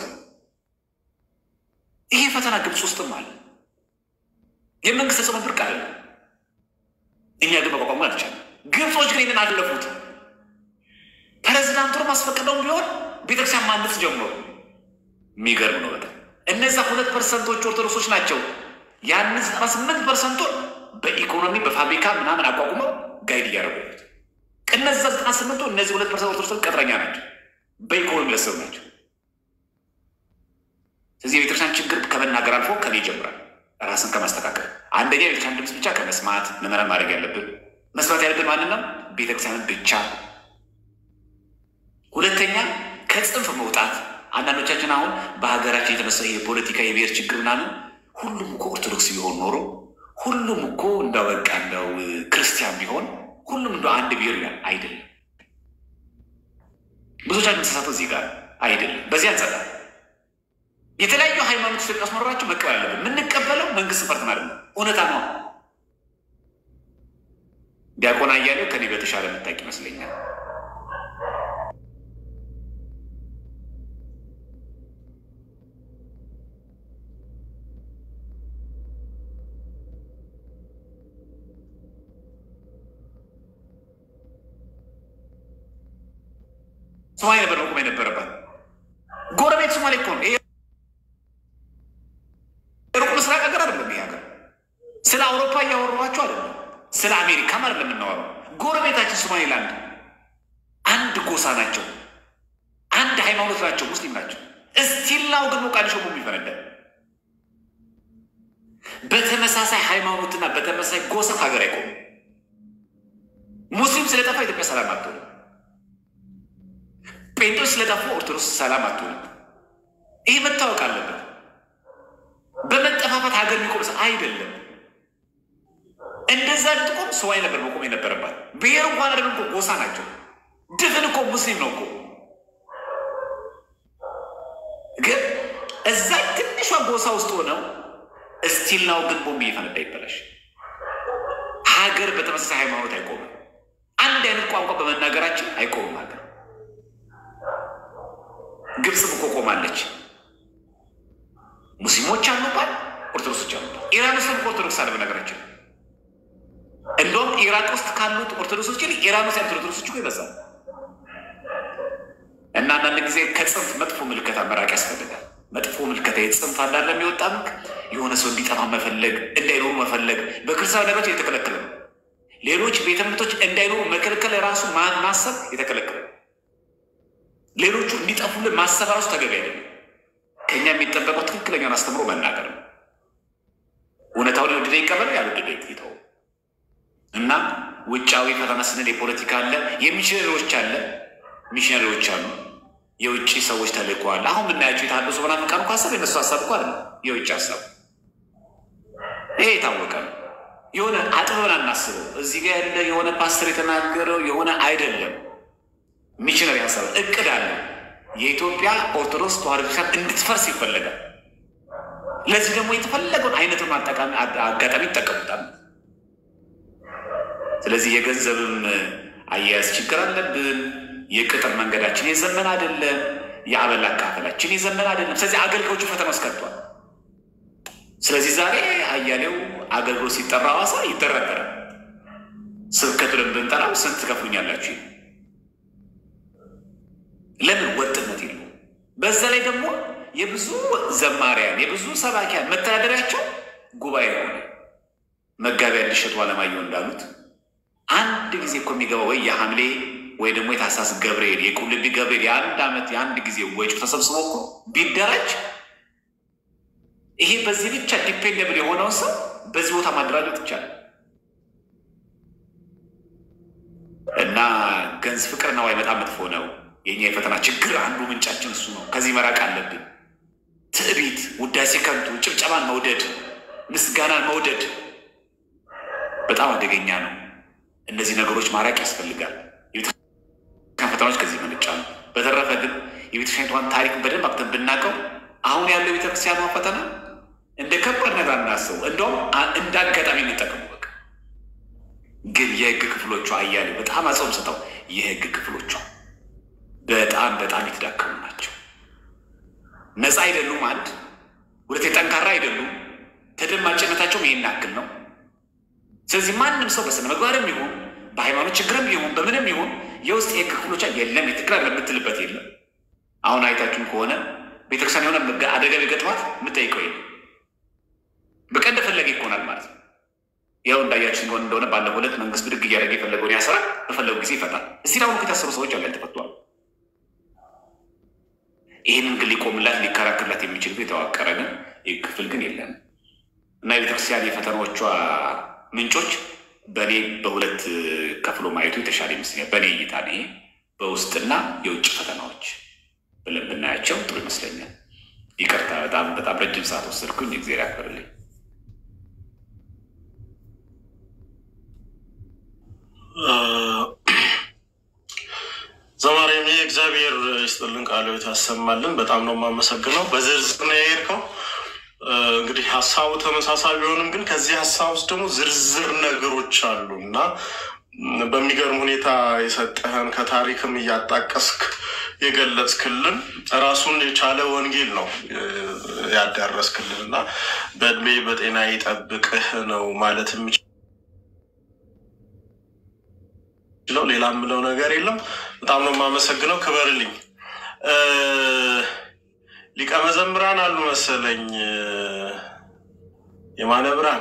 ይሄ ፈተና ግብፅ ውስጥም አለ። የመንግስት ተጽዕኖ ብርቅ አለ። እኛ ግን መቋቋሙ አልቻለም። ግብጾች ግን ይህንን አለፉት። ፕሬዚዳንቱን ማስፈቀደውም ቢሆን ቤተክርስቲያን ማነጽ ጀምሮ የሚገርም ነው በጣም እነዛ ሁለት ፐርሰንቶች ኦርቶዶክሶች ናቸው። ያንን ዘጠና ስምንት ፐርሰንቱን በኢኮኖሚ በፋብሪካ ምናምን አቋቁመው ጋይድ እያደረጉት እነዛ ዘጠና ስምንቱ እነዚህ ሁለት ፐርሰንት ኦርቶዶክስ ቀጥረኛ ናቸው፣ በኢኮኖሚ ለሰሩ ናቸው። ስለዚህ የቤተክርስቲያን ችግር ከመናገር አልፎ ከኔ ይጀምራል። ራስን ከማስተካከል አንደኛ የቤተክርስቲያን ድምፅ ብቻ ከመስማት ምዕመናን ማድረግ ያለብን መስማት ያለብን ማንን ነው? ቤተክርስቲያንን ብቻ። ሁለተኛ ከጽንፍ መውጣት አንዳንዶቻችን አሁን በሀገራችን የተነሳ የፖለቲካ የብሔር ችግር ምናምን ሁሉም እኮ ኦርቶዶክስ ቢሆን ኖሮ ሁሉም እኮ እንደው በቃ እንደው ክርስቲያን ቢሆን ሁሉም እንደ አንድ ብሔር ይላል። አይደለም። ብዙዎቻችን ተሳሳተው እዚህ ጋር አይደለም። በዚህ አንጸዳ የተለያዩ ሃይማኖት ኢትዮጵያ ውስጥ መኖራቸው መቀበል አለብን። የምንቀበለው መንግስት ፈርተን አይደለም፣ እውነታ ነው። ዲያቆን አያሌው ከኔ በተሻለ የምታውቅ ይመስለኛል። ሶማሌ ነበር መቆም የነበረባት። ጎረቤት ሶማሌ እኮ ነው። ይሄ ሩቅ ምስራቅ ሀገር አይደለም። ይሄ ሀገር ስለ አውሮፓ እያወሯቸው አይደለም፣ ስለ አሜሪካም አይደለም የምናወራው። ጎረቤታችን ሶማሌላንድ አንድ ጎሳ ናቸው፣ አንድ ሃይማኖት ናቸው፣ ሙስሊም ናቸው። እስቲላው ግን ሞቃዲሾ ቦምብ ይፈነዳል። በተመሳሳይ ሃይማኖትና በተመሳሳይ ጎሳ ሀገር አይቆም። ሙስሊም ስለጠፋ ኢትዮጵያ ሰላም አትሆንም። ጴንጤዎች ስለጠፉ ኦርቶዶክስ ሰላም አትሆንም። ይህ መታወቅ አለበት። በመጠፋፋት ሀገር የሚቆም አይደለም። እንደዛ ልትቆም ሰዋይ ነበር መቆም የነበረባት። ብሔር እንኳን አይደለም እኮ ጎሳ ናቸው። ድፍን እኮ ሙስሊም ነው እኮ። ግን እዛ ትንሿ ጎሳ ውስጥ ሆነው እስቲል ናው ግን ቦምብ እየፈነዳ ይበላሽ። ሀገር በተመሳሳይ ሃይማኖት አይቆምም። አንድ አይነት ቋንቋ በመናገራችን አይቆምም ሀገር። ግብፅም እኮ ቆማለች። ሙስሊሞች አሉባት፣ ኦርቶዶክሶች አሉባት። ኢራን ውስጥም እኮ ኦርቶዶክስ አለ በነገራችን። እንደውም ኢራቅ ውስጥ ካሉት ኦርቶዶክሶች ይልቅ ኢራን ውስጥ ያሉት ኦርቶዶክሶች እኮ ይበዛል። እና አንዳንድ ጊዜ ከጽንፍ መጥፎ ምልከታ መራቅ ያስፈልጋል። መጥፎ ምልከታ የጽንፍ አንዳለ የሚወጣ የሆነ ሰው እንዲጠፋ መፈለግ፣ እንዳይኖሩ መፈለግ በክርስቲያን ነገሮች የተከለከለ ነው። ሌሎች ቤተ እምነቶች እንዳይኖሩ መከልከል ራሱ ማሰብ የተከለከለ ነው። ሌሎቹ እንዲጠፉልን ማሰብ ራሱ ተገቢ አይደለም። ከእኛ የሚጠበቀው ትክክለኛውን አስተምሮ መናገር ነው። እውነታውን የወደደ ይቀበል፣ ያልወደደ ይተው እና ውጫዊ ፈተና ስንል የፖለቲካ አለ፣ የሚሽነሪዎች አለ፣ ሚሽነሪዎች አሉ፣ የውጭ ሰዎች ተልእኮዋል። አሁን የምናያቸው የታደሱ መናፍቃን እኮ ሀሳብ የነሱ ሀሳብ እኮ አለ፣ የውጭ ሀሳብ ይሄ የታወቀ ነው። የሆነ አጥበን አናስበው። እዚህ ጋር ያለ የሆነ ፓስተር የተናገረው የሆነ አይደለም። ሚሽነሪ ሀሳብ እቅድ አለ። የኢትዮጵያ ኦርቶዶክስ ተዋሕዶ ቤተክርስቲያን እንድትፈርስ ይፈለጋል። ለዚህ ደግሞ የተፈለገውን አይነቱን አጋጣሚ ይጠቀሙታል። ስለዚህ የገንዘብም አያያዝ ችግር አለብን። የቅጥር መንገዳችን የዘመን አይደለም። የአበል አካፈላችን የዘመን አይደለም። ስለዚህ አገልጋዮቹ ፈተና ውስጥ ከቷል። ስለዚህ ዛሬ አያሌው አገልግሎት ሲጠራ ሐዋሳ ይደረደራል። ስብከቱን ብንጠራው ስንት ትከፍሉኛላችሁ? ለምን ወጥነት የለውም። በዛ ላይ ደግሞ የብዙ ዘማሪያን የብዙ ሰባኪያን መተዳደሪያቸው ጉባኤ ሆነ። መጋቢያ እንዲሸጡ አለማየሁ እንዳሉት አንድ ጊዜ እኮ የሚገባው ወይ የሐምሌ ወይ ደግሞ የታህሳስ ገብርኤል የቁልቢ ገብርኤል የአንድ ዓመት የአንድ ጊዜ ወጪው ተሰብስቦ እኮ ቢደራጅ ይሄ በዚህ ብቻ ዲፔንደብል የሆነውን ሰው በዚህ ቦታ ማደራጀት ይቻላል። እና ገንዝ ፍቅርና ዋይ በጣም መጥፎ ነው። የኛ የፈተና ችግር አንዱ ምንጫችን እሱ ነው። ከዚህ መራቅ አለብን። ትዕቢት፣ ውዳሴ ከንቱ፣ ጭብጨባን መውደድ፣ ምስጋናን መውደድ በጣም አደገኛ ነው። እነዚህ ነገሮች ማራቅ ያስፈልጋል። የቤተክርስቲያን ፈተናዎች ከዚህ መነጫሉ። በተረፈ ግን የቤተክርስቲያኒቷን ታሪክ በደንብ አክተን ብናውቀው አሁን ያለው የቤተክርስቲያኗ ፈተና እንደ ከባድ ነገር አናስበው፣ እንደውም እንደ አጋጣሚ እንጠቀሙ። በቃ ግን የህግ ክፍሎቿ አያሌ በጣም አጽም ሰጠው። የህግ ክፍሎቿ በጣም በጣም የተዳከሙ ናቸው። ነፃ አይደሉም። አንድ ሁለት ጠንካራ አይደሉም። ተደማጭነታቸውም ይህን ያክል ነው። ስለዚህ ማንም ሰው በስነ ምግባርም ይሁን በሃይማኖት ችግርም ይሁን በምንም ይሁን የውስጥ የህግ ክፍሎቿ የለም የትግራይ የምትልበት የለም። አሁን አይታችሁም ከሆነ ቤተክርስቲያን የሆነ አደጋ ቢገጥማት የምጠይቀው የለም። በቃ እንደፈለገ ይሆናል ማለት ነው። ያው እንዳያችሁ ሲሆን እንደሆነ ባለፈው ዕለት መንግስት ብድግ እያደረገ የፈለገውን ያስራል፣ በፈለጉ ጊዜ ይፈታል። እስቲ አሁን የታሰሩ ሰዎች አሉ ያልተፈቷል። ይህንን ግን ሊቆምላት ሊከራከርላት የሚችል የተዋቀረ ግን ይህ ክፍል ግን የለም እና የቤተክርስቲያን የፈተናዎቿ ምንጮች በእኔ በሁለት ከፍሎ ማየቱ የተሻለ ይመስለኛል። በእኔ እይታ ይሄ በውስጥና የውጭ ፈተናዎች ብለን ብናያቸው ጥሩ ይመስለኛል። ይቅርታ በጣም በጣም ረጅም ሰዓት ወሰድኩኝ። እግዜር ያክብርልኝ። ዘማሪም ይህ እግዚአብሔር ይስጥልን ቃሉ ያሰማልን። በጣም ነው የማመሰግነው። በዝርዝር ነው የሄድከው። እንግዲህ ሀሳቡ ተመሳሳይ ቢሆንም ግን ከዚህ ሀሳብ ውስጥ ደግሞ ዝርዝር ነገሮች አሉ እና በሚገርም ሁኔታ የሰጠህን ከታሪክም እያጣቀስክ የገለጽክልን ራሱን የቻለ ወንጌል ነው ያዳረስክልን እና በእድሜ በጤና ይጠብቅህ ነው ማለት የምችለው። ሌላ የምለው ነገር የለም። በጣም ነው የማመሰግነው። ክበርልኝ። ሊቀ መዘምራን አሉ መሰለኝ የማነ ብርሃን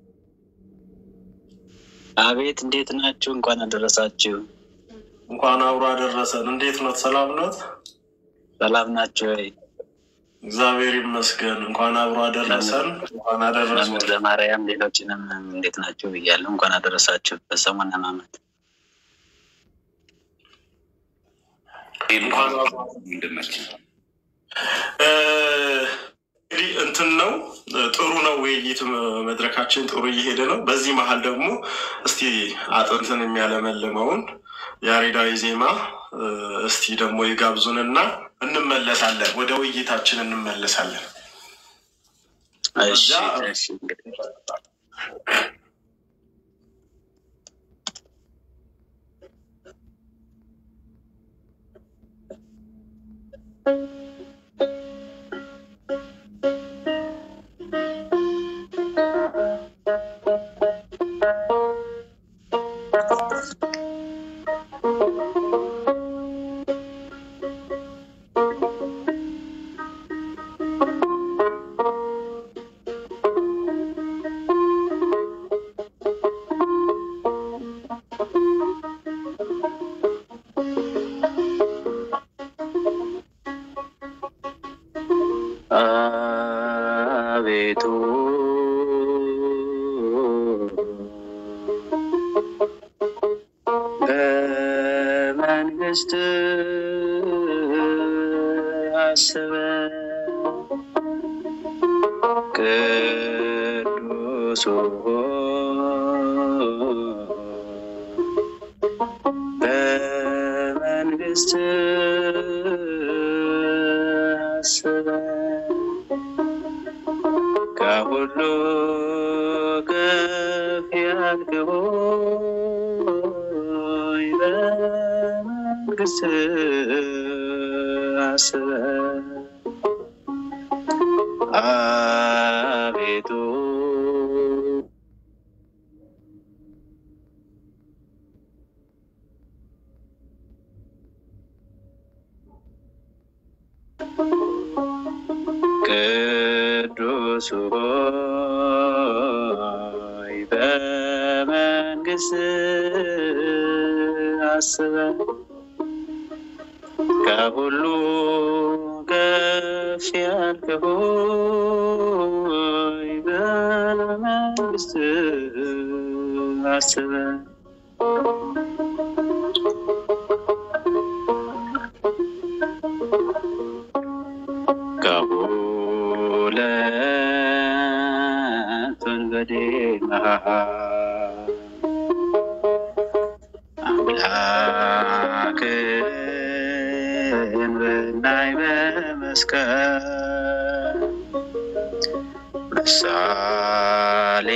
አቤት፣ እንዴት ናችሁ? እንኳን አደረሳችሁ። እንኳን አብሮ አደረሰን። እንዴት ኖት? ሰላም ኖት? ሰላም ናችሁ ወይ? እግዚአብሔር ይመስገን። እንኳን አብሮ አደረሰን። እንኳን አደረሰን። ለማርያም ሌሎችንም እንዴት ናችሁ ብያለሁ። እንኳን አደረሳችሁ በሰሙነ ሕማማት። ወንድማችን እንግዲህ እንትን ነው ጥሩ ነው። ውይይት መድረካችን ጥሩ እየሄደ ነው። በዚህ መሀል ደግሞ እስቲ አጥንትን የሚያለመልመውን ያሬዳዊ ዜማ እስቲ ደግሞ ይጋብዙንና እንመለሳለን። ወደ ውይይታችን እንመለሳለን። እሺ፣ እሺ እንግዲህ አቤቱ በመንግስት አስበን ቅዱስ ሆይ በመንግስት አስበን ከሁሉ ከፍ ያልክ ሆይ በመንግስት አስበን አቤቱ ቅዱስ ሆይ በመንግስት አስበን ከሁሉ ከፍ ያልክ ሆይ በመንግስት አስበን ከሁለት ወንበዴ መሃል አምላክን ብናይ በመስቀል ምሳሌ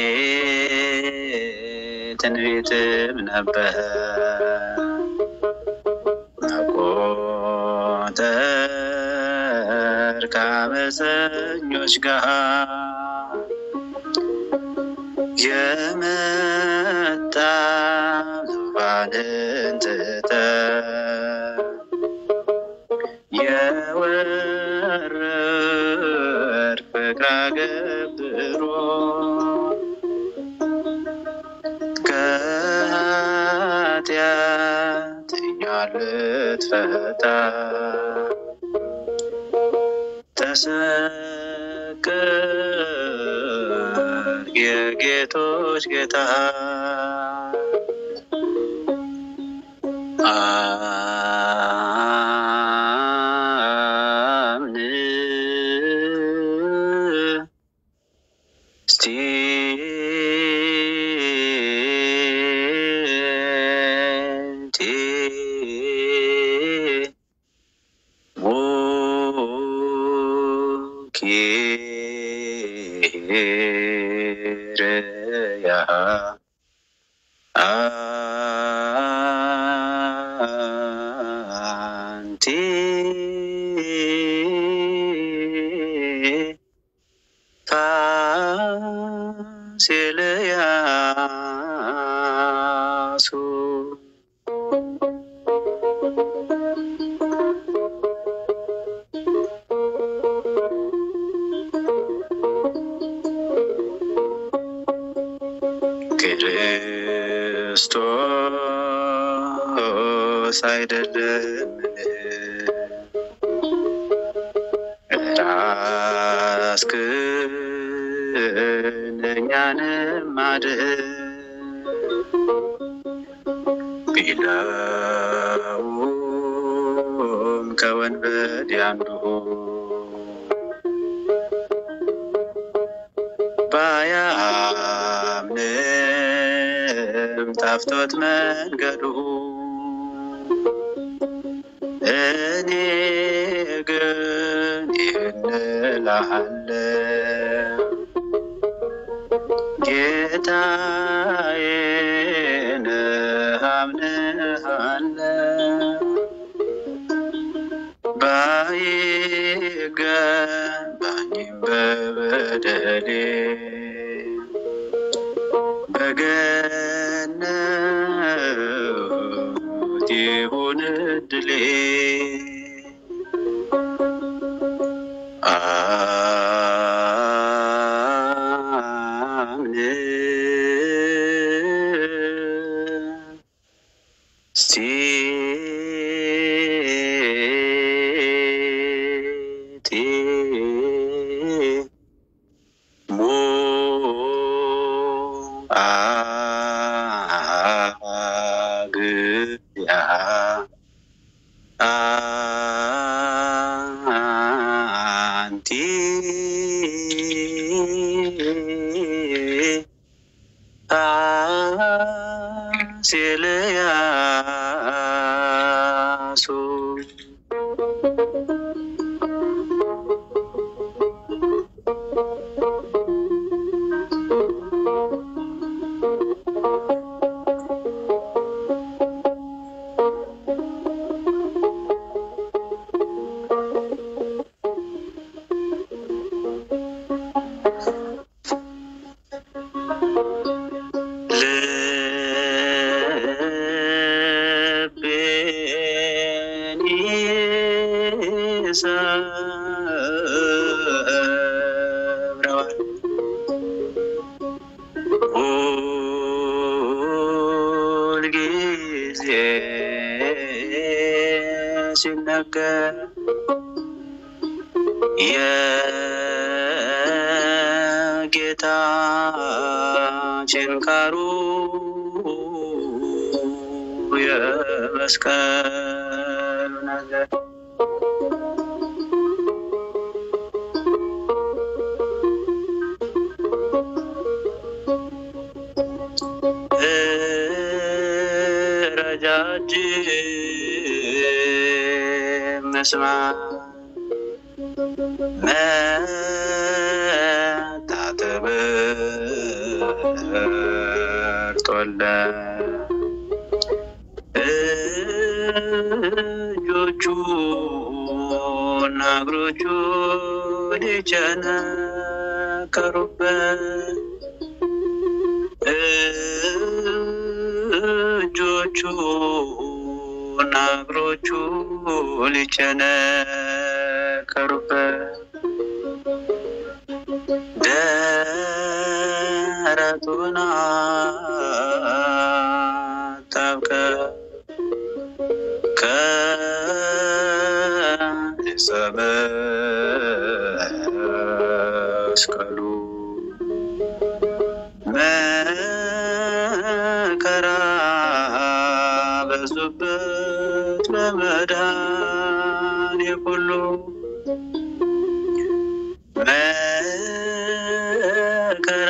ትንቢትም ነበር መቆጠር ከአመፀኞች ጋር የመጣ ዙፋንን ትተህ የወረድ ፍቅር አገብሮ ከኃጢአት እኛን ልትፈታ ተሰቀል የጌቶች ጌታ አምን እስቲ ኪርያ አንቲ ፋሲልያሱ ክርስቶስ አይደለምን ራስክን እኛንም አድን ቢለውም ከወንበዴ አንዱ ባያምንም ጣፍቶት መንገዱ እኔ ግን ይህን እልሃለሁ ጌታዬ ነህ አምንሃለሁ ባይ በደሌ በገነት ይሁን እድሌ ስቴ ሞ አግያ አንቲ አሴልያሱ ልቤን ይሰብረዋል ሁልጊዜ ሲነገር የጌታችን ቃሉ የመስቀሉ ነገር ረጃጅም መስማት መታጠብ መርጦለት እጆቹ እና እግሮቹ ሊቸነከሩበት እጆቹ እና እግሮቹ ሊቸነከሩበት ደረቱን አጣብቀህ ከዕፀ መስቀሉ መከራ በዙበት በመድኃኔ ሁሉ መከራ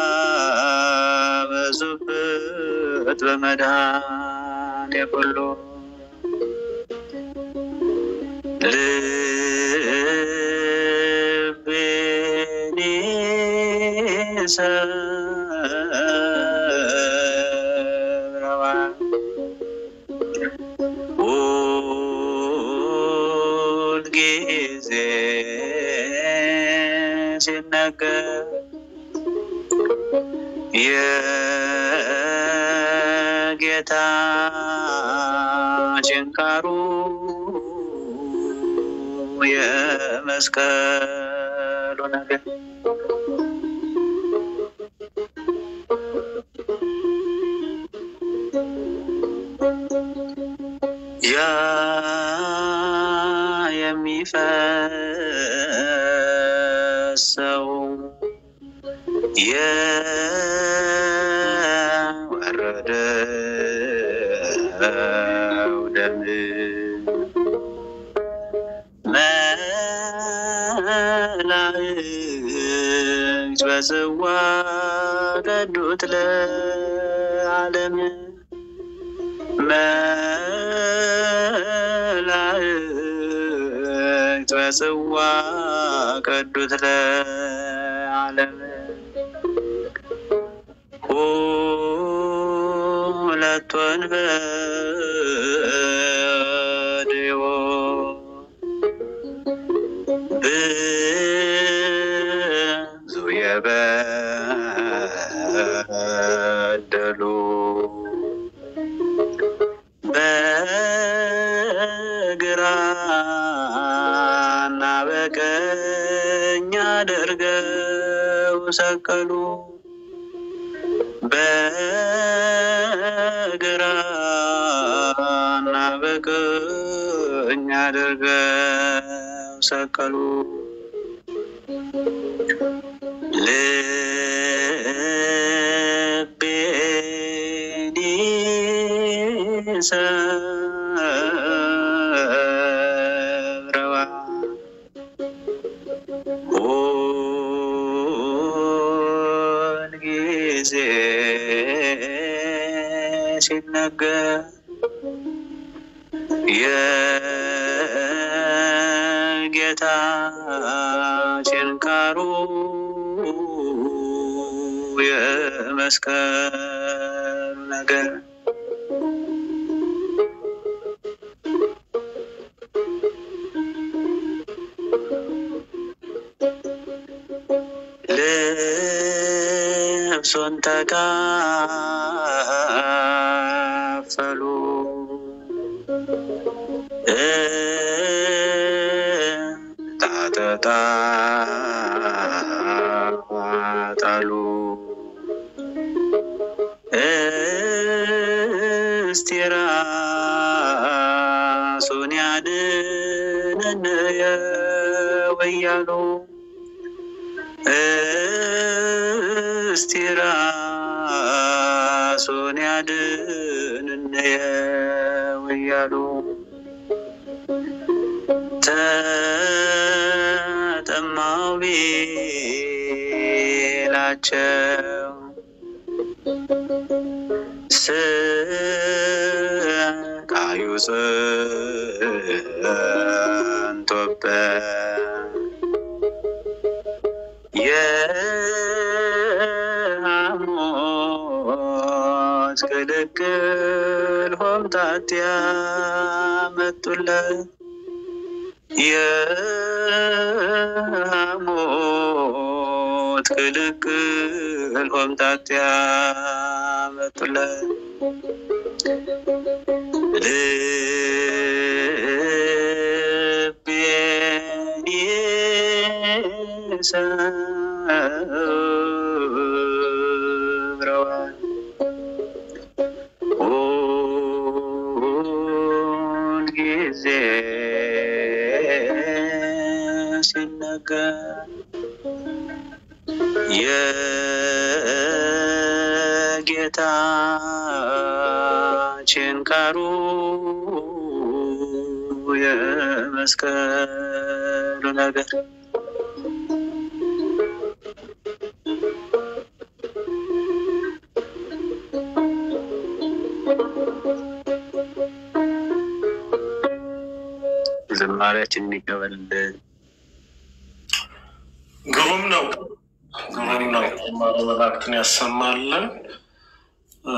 በዙበት በመድኃኔ ሁሉ ልቤን ይሰብረዋል ሁልጊዜ ሲነገር የጌታችን ቃሉ የመስቀሉ ነገር ያ የሚፈሰው የወረደው ደም መላእክት በጽዋ ቀዱት ለዓለም መላእክት በጽዋ ቀዱት ለዓለም ሁለት ወንበዴዎች በደሉ በግራና በቀኝ አድርገው ሰቀሉ። በግራና በቀኝ አድርገው ሰቀሉ። ልቤን ይሰብረዋል ሁልጊዜ ሲነገር የጌታችን ቃሉ የመስቀሉ ነገር ልብሱን ተካፈሉ ታጠጣ ጣሉ እስቲ ራሱን ያድነን ወያሉ እስቲ ራሱን ያድነን ወያሉ ተጠማው ቢላቸው ስቃዩ ጸንቶበት የሐሞት ቅልቅል ሆምጣጤ ያመጡለት የሐሞት ቅልቅል ሆምጣጤ ያመጡለት ልቤን ይሰብረዋል ሁልጊዜ ሲነገር የጌታችን ቃሉ የመስቀሉ ነገር ዝማሪያችንን ይቀበልልን። ግሩም ነው፣ ግሩም ነው። ማረ መላእክትን ያሰማልን። እ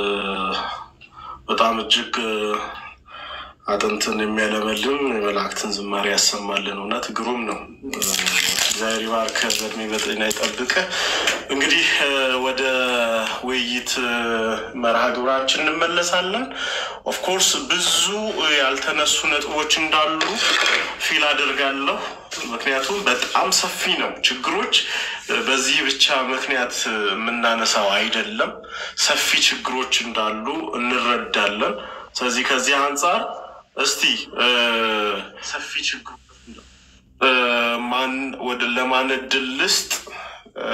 በጣም እጅግ አጥንትን የሚያለመልም የመላእክትን ዝማሬ ያሰማልን። እውነት ግሩም ነው። እግዚአብሔር ይባርክ፣ በእድሜ በጤና ይጠብቅ። እንግዲህ እ ወደ ውይይት እ መርሃ ግብራችን እንመለሳለን። ኦፍኮርስ ብዙ ያልተነሱ ነጥቦች እንዳሉ ፊል አድርጋለሁ። ምክንያቱም በጣም ሰፊ ነው። ችግሮች እ በዚህ ብቻ ምክንያት እ የምናነሳው አይደለም። ሰፊ ችግሮች እንዳሉ እንረዳለን። ስለዚህ ከዚህ አንጻር እስቲ እ ሰፊ ችግሮች እ ማን ወደ ለማን እድል ልስጥ? እ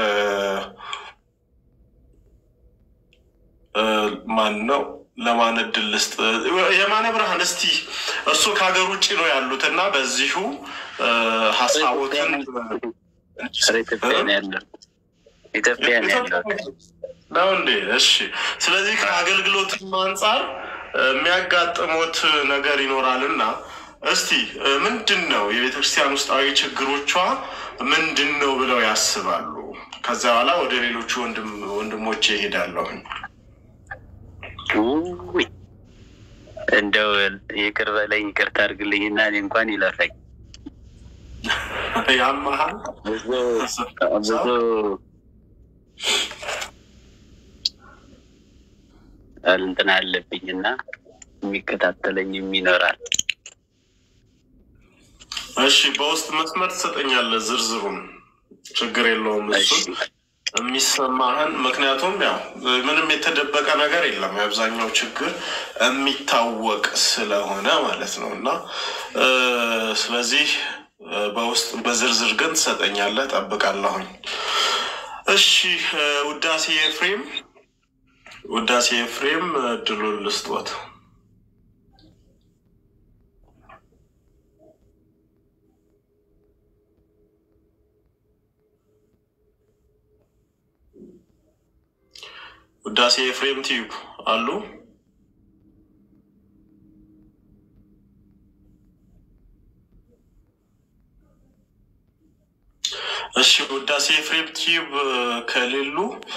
እ ማን ነው ለማን እድል ልስጥ? የማነ ብርሃን እስቲ እርሱ ከሀገር ውጭ ነው ያሉት እና በዚሁ እ ሀሳቦትን ኧረ ኢትዮጵያ ነው ያለው ኢትዮጵያ ነው ያለው። ነው እንዴ? እሺ። ስለዚህ ከአገልግሎትም አንጻር እ የሚያጋጥሙት ነገር ይኖራልና እስቲ እ ምንድን ነው የቤተ ክርስቲያን ውስጣዊ ችግሮቿ ምንድን ነው ብለው ያስባሉ? ከዚያ በኋላ ወደ ሌሎቹ ወንድም ወንድሞቼ ይሄዳለሁኝ። ውይ እንደው ይቅር በለኝ ይቅርታ አድርግልኝና እኔ እንኳን ይለፈኝ ያመሃል ብዙ ብዙ እንትን አለብኝ እና የሚከታተለኝም ይኖራል። እሺ፣ በውስጥ መስመር ትሰጠኛለህ ዝርዝሩን፣ ችግር የለውም እሱን የሚሰማህን ምክንያቱም ያው ምንም የተደበቀ ነገር የለም። የአብዛኛው ችግር የሚታወቅ ስለሆነ ማለት ነው እና ስለዚህ በውስጥ በዝርዝር ግን ትሰጠኛለህ፣ ጠብቃለሁኝ። እሺ ውዳሴ ኤፍሬም፣ ውዳሴ ኤፍሬም እድሉን ልስጦት። ውዳሴ ኤፍሬም ቲዩብ አሉ። እሺ ውዳሴ ኤፍሬም ቲዩብ ከሌሉ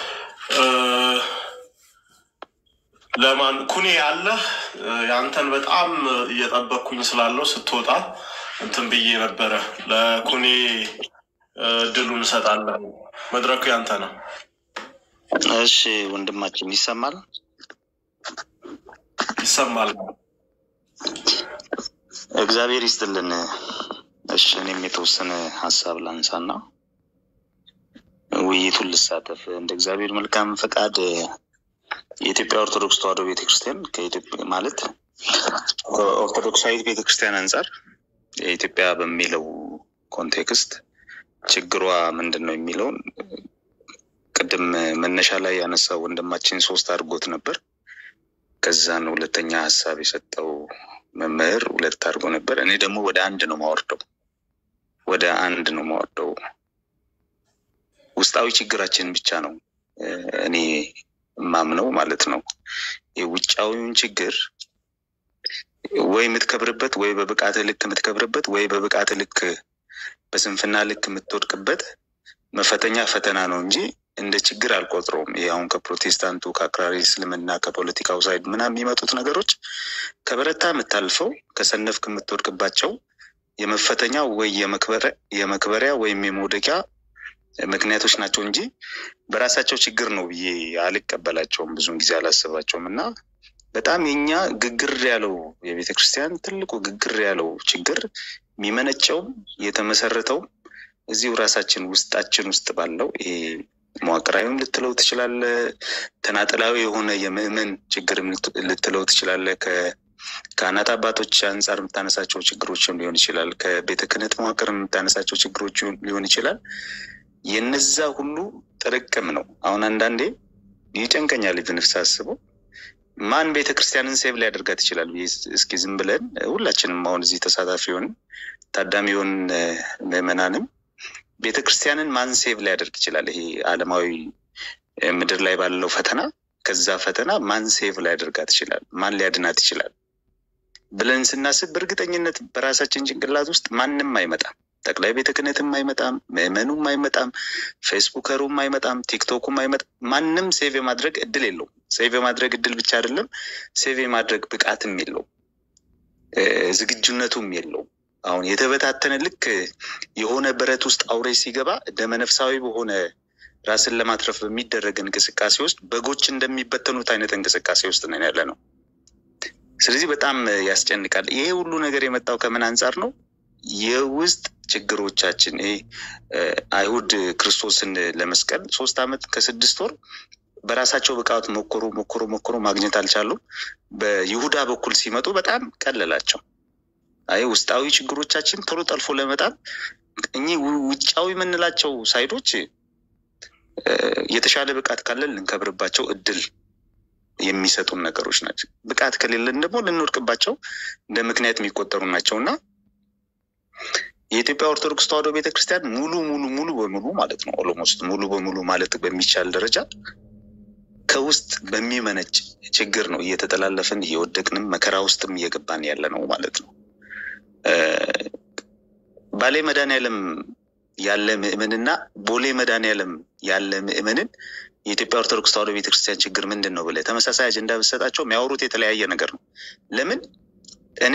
ለማን ኩኔ አለህ? የአንተን በጣም እየጠበቅኩኝ ስላለው ስትወጣ እንትን ብዬ ነበረ። ለኩኔ እድሉን እንሰጣለን። መድረኩ ያንተ ነው። እሺ ወንድማችን ይሰማል? ይሰማል። እግዚአብሔር ይስጥልን። እሺ እኔም የተወሰነ ሀሳብ ላንሳና ውይይቱን ልሳተፍ። እንደ እግዚአብሔር መልካም ፈቃድ የኢትዮጵያ ኦርቶዶክስ ተዋሕዶ ቤተክርስቲያን ከኢትዮጵያ ማለት ኦርቶዶክሳዊት ቤተክርስቲያን አንጻር የኢትዮጵያ በሚለው ኮንቴክስት ችግሯ ምንድን ነው የሚለውን ቅድም መነሻ ላይ ያነሳው ወንድማችን ሶስት አድርጎት ነበር። ከዛን ሁለተኛ ሀሳብ የሰጠው መምህር ሁለት አድርጎ ነበር። እኔ ደግሞ ወደ አንድ ነው ማወርደው ወደ አንድ ነው ማወርደው። ውስጣዊ ችግራችን ብቻ ነው እኔ ማምነው ማለት ነው። የውጫዊውን ችግር ወይ የምትከብርበት ወይ በብቃት ልክ የምትከብርበት ወይ በብቃት ልክ በስንፍና ልክ የምትወድቅበት መፈተኛ ፈተና ነው እንጂ እንደ ችግር አልቆጥረውም። ይህ አሁን ከፕሮቴስታንቱ ከአክራሪ እስልምና ከፖለቲካው ሳይድ ምናምን የሚመጡት ነገሮች ከበረታ የምታልፈው ከሰነፍክ የምትወድቅባቸው የመፈተኛ ወይ የመክበሪያ ወይም የመውደቂያ ምክንያቶች ናቸው እንጂ በራሳቸው ችግር ነው ብዬ አልቀበላቸውም። ብዙውን ጊዜ አላስባቸውም እና በጣም የኛ ግግር ያለው የቤተ ክርስቲያን ትልቁ ግግር ያለው ችግር የሚመነጨውም የተመሰረተውም እዚሁ ራሳችን ውስጣችን ውስጥ ባለው ይሄ መዋቅራዊም ልትለው ትችላለ፣ ተናጥላዊ የሆነ የምዕመን ችግርም ልትለው ትችላለ። ከካህናት አባቶች አንጻር የምታነሳቸው ችግሮችም ሊሆን ይችላል። ከቤተ ክህነት መዋቅር የምታነሳቸው ችግሮች ሊሆን ይችላል። የነዛ ሁሉ ጥርቅም ነው። አሁን አንዳንዴ ይጨንቀኛል ብንፍስ አስበው ማን ቤተ ክርስቲያንን ሴቭ ሊያደርጋት ይችላል? እስኪ ዝም ብለን ሁላችንም አሁን እዚህ ተሳታፊ ሆን ታዳሚ የሆን ምዕመናንም ቤተ ክርስቲያንን ማን ሴቭ ሊያደርግ ይችላል? ይሄ ዓለማዊ ምድር ላይ ባለው ፈተና ከዛ ፈተና ማን ሴቭ ሊያደርጋት ይችላል? ማን ሊያድናት ይችላል ብለን ስናስብ በእርግጠኝነት በራሳችን ጭንቅላት ውስጥ ማንም አይመጣም። ጠቅላይ ቤተ ክህነትም አይመጣም፣ ምዕመኑም አይመጣም፣ ፌስቡከሩም አይመጣም፣ ቲክቶኩም አይመጣም። ማንም ሴቭ የማድረግ እድል የለውም። ሴቭ የማድረግ እድል ብቻ አይደለም፣ ሴቭ የማድረግ ብቃትም የለውም፣ ዝግጁነቱም የለውም። አሁን የተበታተነ ልክ የሆነ በረት ውስጥ አውሬ ሲገባ ደመነፍሳዊ በሆነ ራስን ለማትረፍ በሚደረግ እንቅስቃሴ ውስጥ በጎች እንደሚበተኑት አይነት እንቅስቃሴ ውስጥ ነን ያለ ነው። ስለዚህ በጣም ያስጨንቃል። ይሄ ሁሉ ነገር የመጣው ከምን አንጻር ነው? የውስጥ ችግሮቻችን ይሄ አይሁድ ክርስቶስን ለመስቀል ሶስት ዓመት ከስድስት ወር በራሳቸው ብቃት ሞክሮ ሞክሮ ሞክሮ ማግኘት አልቻሉም። በይሁዳ በኩል ሲመጡ በጣም ቀለላቸው። አይ ውስጣዊ ችግሮቻችን ቶሎ ጠልፎ ለመጣል እኚህ ውጫዊ የምንላቸው ሳይዶች የተሻለ ብቃት ካለን ልንከብርባቸው እድል የሚሰጡን ነገሮች ናቸው። ብቃት ከሌለን ደግሞ ልንወድቅባቸው እንደ ምክንያት የሚቆጠሩ ናቸው እና የኢትዮጵያ ኦርቶዶክስ ተዋሕዶ ቤተክርስቲያን ሙሉ ሙሉ ሙሉ በሙሉ ማለት ነው ኦሎሞስት ሙሉ በሙሉ ማለት በሚቻል ደረጃ ከውስጥ በሚመነጭ ችግር ነው እየተጠላለፍን እየወደቅንም መከራ ውስጥም እየገባን ያለ ነው ማለት ነው። ባሌ መድኃኔዓለም ያለ ምዕመንና ቦሌ መድኃኔዓለም ያለ ምዕመንን የኢትዮጵያ ኦርቶዶክስ ተዋሕዶ ቤተክርስቲያን ችግር ምንድን ነው ብለህ ተመሳሳይ አጀንዳ ብትሰጣቸው የሚያወሩት የተለያየ ነገር ነው። ለምን እኔ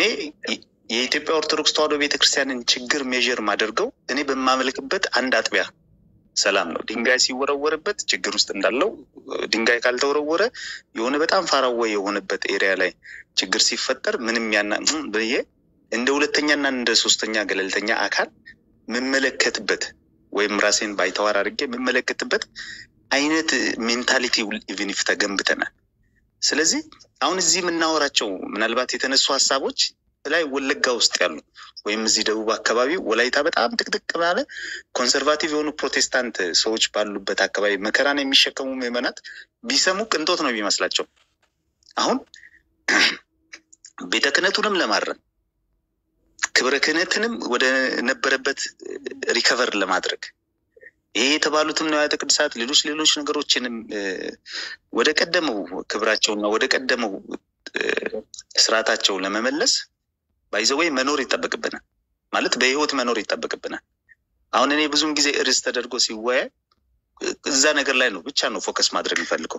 የኢትዮጵያ ኦርቶዶክስ ተዋሕዶ ቤተክርስቲያንን ችግር ሜዥር ማደርገው እኔ በማመልክበት አንድ አጥቢያ ሰላም ነው። ድንጋይ ሲወረወርበት ችግር ውስጥ እንዳለው ድንጋይ ካልተወረወረ የሆነ በጣም ፋራወ የሆነበት ኤሪያ ላይ ችግር ሲፈጠር ምንም ያና ብዬ እንደ ሁለተኛና እንደ ሶስተኛ ገለልተኛ አካል የምመለከትበት ወይም ራሴን ባይተዋር አድርጌ የምመለከትበት አይነት ሜንታሊቲ ኢቭኒፍ ተገንብተናል። ስለዚህ አሁን እዚህ የምናወራቸው ምናልባት የተነሱ ሀሳቦች ላይ ወለጋ ውስጥ ያሉ ወይም እዚህ ደቡብ አካባቢ ወላይታ በጣም ጥቅጥቅ ባለ ኮንሰርቫቲቭ የሆኑ ፕሮቴስታንት ሰዎች ባሉበት አካባቢ መከራን የሚሸከሙ ምዕመናት ቢሰሙ ቅንጦት ነው የሚመስላቸው። አሁን ቤተ ክህነቱንም ለማረም ክብረ ክህነትንም ወደ ነበረበት ሪከቨር ለማድረግ ይሄ የተባሉትም ንዋያተ ቅድሳት ሌሎች ሌሎች ነገሮችንም ወደ ቀደመው ክብራቸውና ወደ ቀደመው ስርዓታቸው ለመመለስ ባይዘወይ መኖር ይጠበቅብናል። ማለት በህይወት መኖር ይጠበቅብናል። አሁን እኔ ብዙም ጊዜ ርዕስ ተደርጎ ሲወያይ እዛ ነገር ላይ ነው ብቻ ነው ፎከስ ማድረግ የሚፈልገው።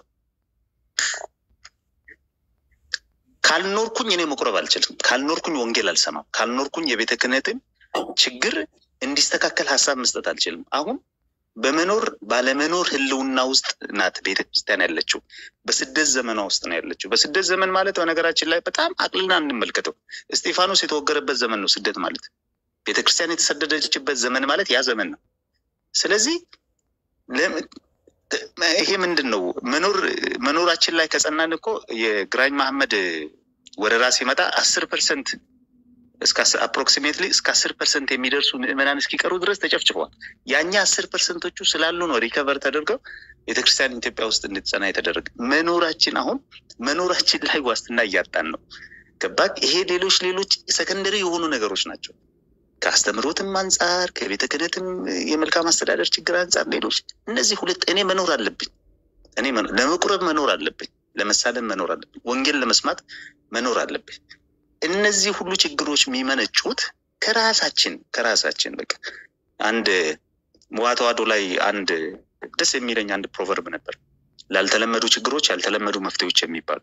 ካልኖርኩኝ እኔ መቁረብ አልችልም። ካልኖርኩኝ ወንጌል አልሰማም። ካልኖርኩኝ የቤተ ክህነትን ችግር እንዲስተካከል ሀሳብ መስጠት አልችልም። አሁን በመኖር ባለመኖር ህልውና ውስጥ ናት ቤተ ክርስቲያን ያለችው። በስደት ዘመኗ ውስጥ ነው ያለችው። በስደት ዘመን ማለት በነገራችን ላይ በጣም አቅልና እንመልከተው። እስጢፋኖስ የተወገረበት ዘመን ነው ስደት ማለት። ቤተ ክርስቲያን የተሰደደችበት ዘመን ማለት ያ ዘመን ነው። ስለዚህ ይሄ ምንድን ነው መኖር መኖራችን ላይ ከጸናን እኮ የግራኝ መሐመድ ወረራ ሲመጣ አስር ፐርሰንት እስከ አፕሮክሲሜትሊ እስከ አስር ፐርሰንት የሚደርሱ ምዕመናን እስኪቀሩ ድረስ ተጨፍጭፈዋል። ያኛ አስር ፐርሰንቶቹ ስላሉ ነው ሪከቨር ተደርገው ቤተክርስቲያን ኢትዮጵያ ውስጥ እንድትጸና የተደረገ። መኖራችን አሁን መኖራችን ላይ ዋስትና እያጣን ነው። ገባክ? ይሄ ሌሎች ሌሎች ሰከንደሪ የሆኑ ነገሮች ናቸው። ከአስተምሮትም አንጻር ከቤተ ክህነትም የመልካም አስተዳደር ችግር አንጻር ሌሎች እነዚህ ሁለት እኔ መኖር አለብኝ። እኔ ለመቁረብ መኖር አለብኝ። ለመሳለም መኖር አለብኝ። ወንጌል ለመስማት መኖር አለብኝ። እነዚህ ሁሉ ችግሮች የሚመነጩት ከራሳችን ከራሳችን በቃ አንድ መዋተዋዶ ላይ አንድ ደስ የሚለኝ አንድ ፕሮቨርብ ነበር። ላልተለመዱ ችግሮች ያልተለመዱ መፍትሄዎች የሚባሉ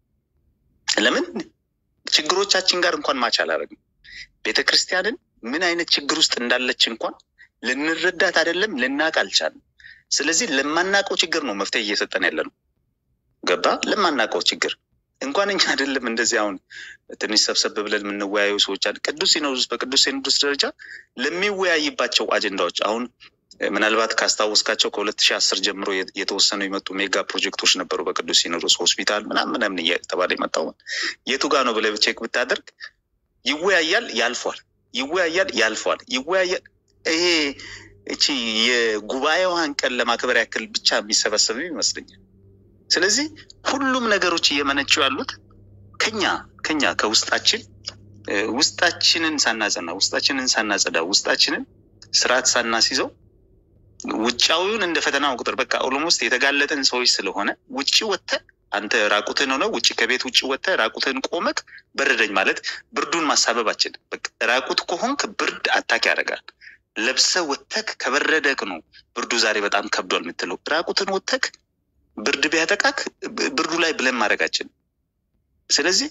ለምን ችግሮቻችን ጋር እንኳን ማች አላደረግም። ቤተ ክርስቲያንን ምን አይነት ችግር ውስጥ እንዳለች እንኳን ልንረዳት አይደለም ልናቅ አልቻልም። ስለዚህ ለማናውቀው ችግር ነው መፍትሄ እየሰጠን ያለ ነው። ገባ ለማናውቀው ችግር እንኳን እኛ አይደለም እንደዚህ አሁን ትንሽ ሰብሰብ ብለን የምንወያዩ ሰዎች አለ። ቅዱስ ሲኖዶስ በቅዱስ ሲኖዶስ ደረጃ ለሚወያይባቸው አጀንዳዎች አሁን ምናልባት ካስታወስካቸው ከሁለት ሺህ አስር ጀምሮ የተወሰኑ የመጡ ሜጋ ፕሮጀክቶች ነበሩ በቅዱስ ሲኖዶስ ሆስፒታል ምናምን ምናምን እየተባለ የመጣው የቱ ጋ ነው ብለህ ቼክ ብታደርግ ይወያያል፣ ያልፏል፣ ይወያያል፣ ያልፏል፣ ይወያያል። ይሄ እቺ የጉባኤዋን ቀን ለማክበር ያክል ብቻ የሚሰበሰብ ይመስለኛል። ስለዚህ ሁሉም ነገሮች እየመነጩ ያሉት ከኛ ከኛ ከውስጣችን ውስጣችንን ሳናጸና ውስጣችንን ሳናጸዳ ውስጣችንን ስርዓት ሳናስይዘው ውጫዊውን እንደ ፈተና ቁጥር በቃ ኦሎሞስት የተጋለጠን ሰዎች ስለሆነ ውጭ ወጥተህ አንተ ራቁትን ሆነ ውጭ ከቤት ውጭ ወጥተህ ራቁትን ቆመክ በረደኝ ማለት ብርዱን ማሳበባችን በቃ ራቁት ከሆንክ ብርድ አታክ ያደርጋል። ለብሰ ወተክ ከበረደክ ነው ብርዱ ዛሬ በጣም ከብዷል የምትለው። ራቁትን ወተክ ብርድ ቢያጠቃክ ብርዱ ላይ ብለን ማድረጋችን። ስለዚህ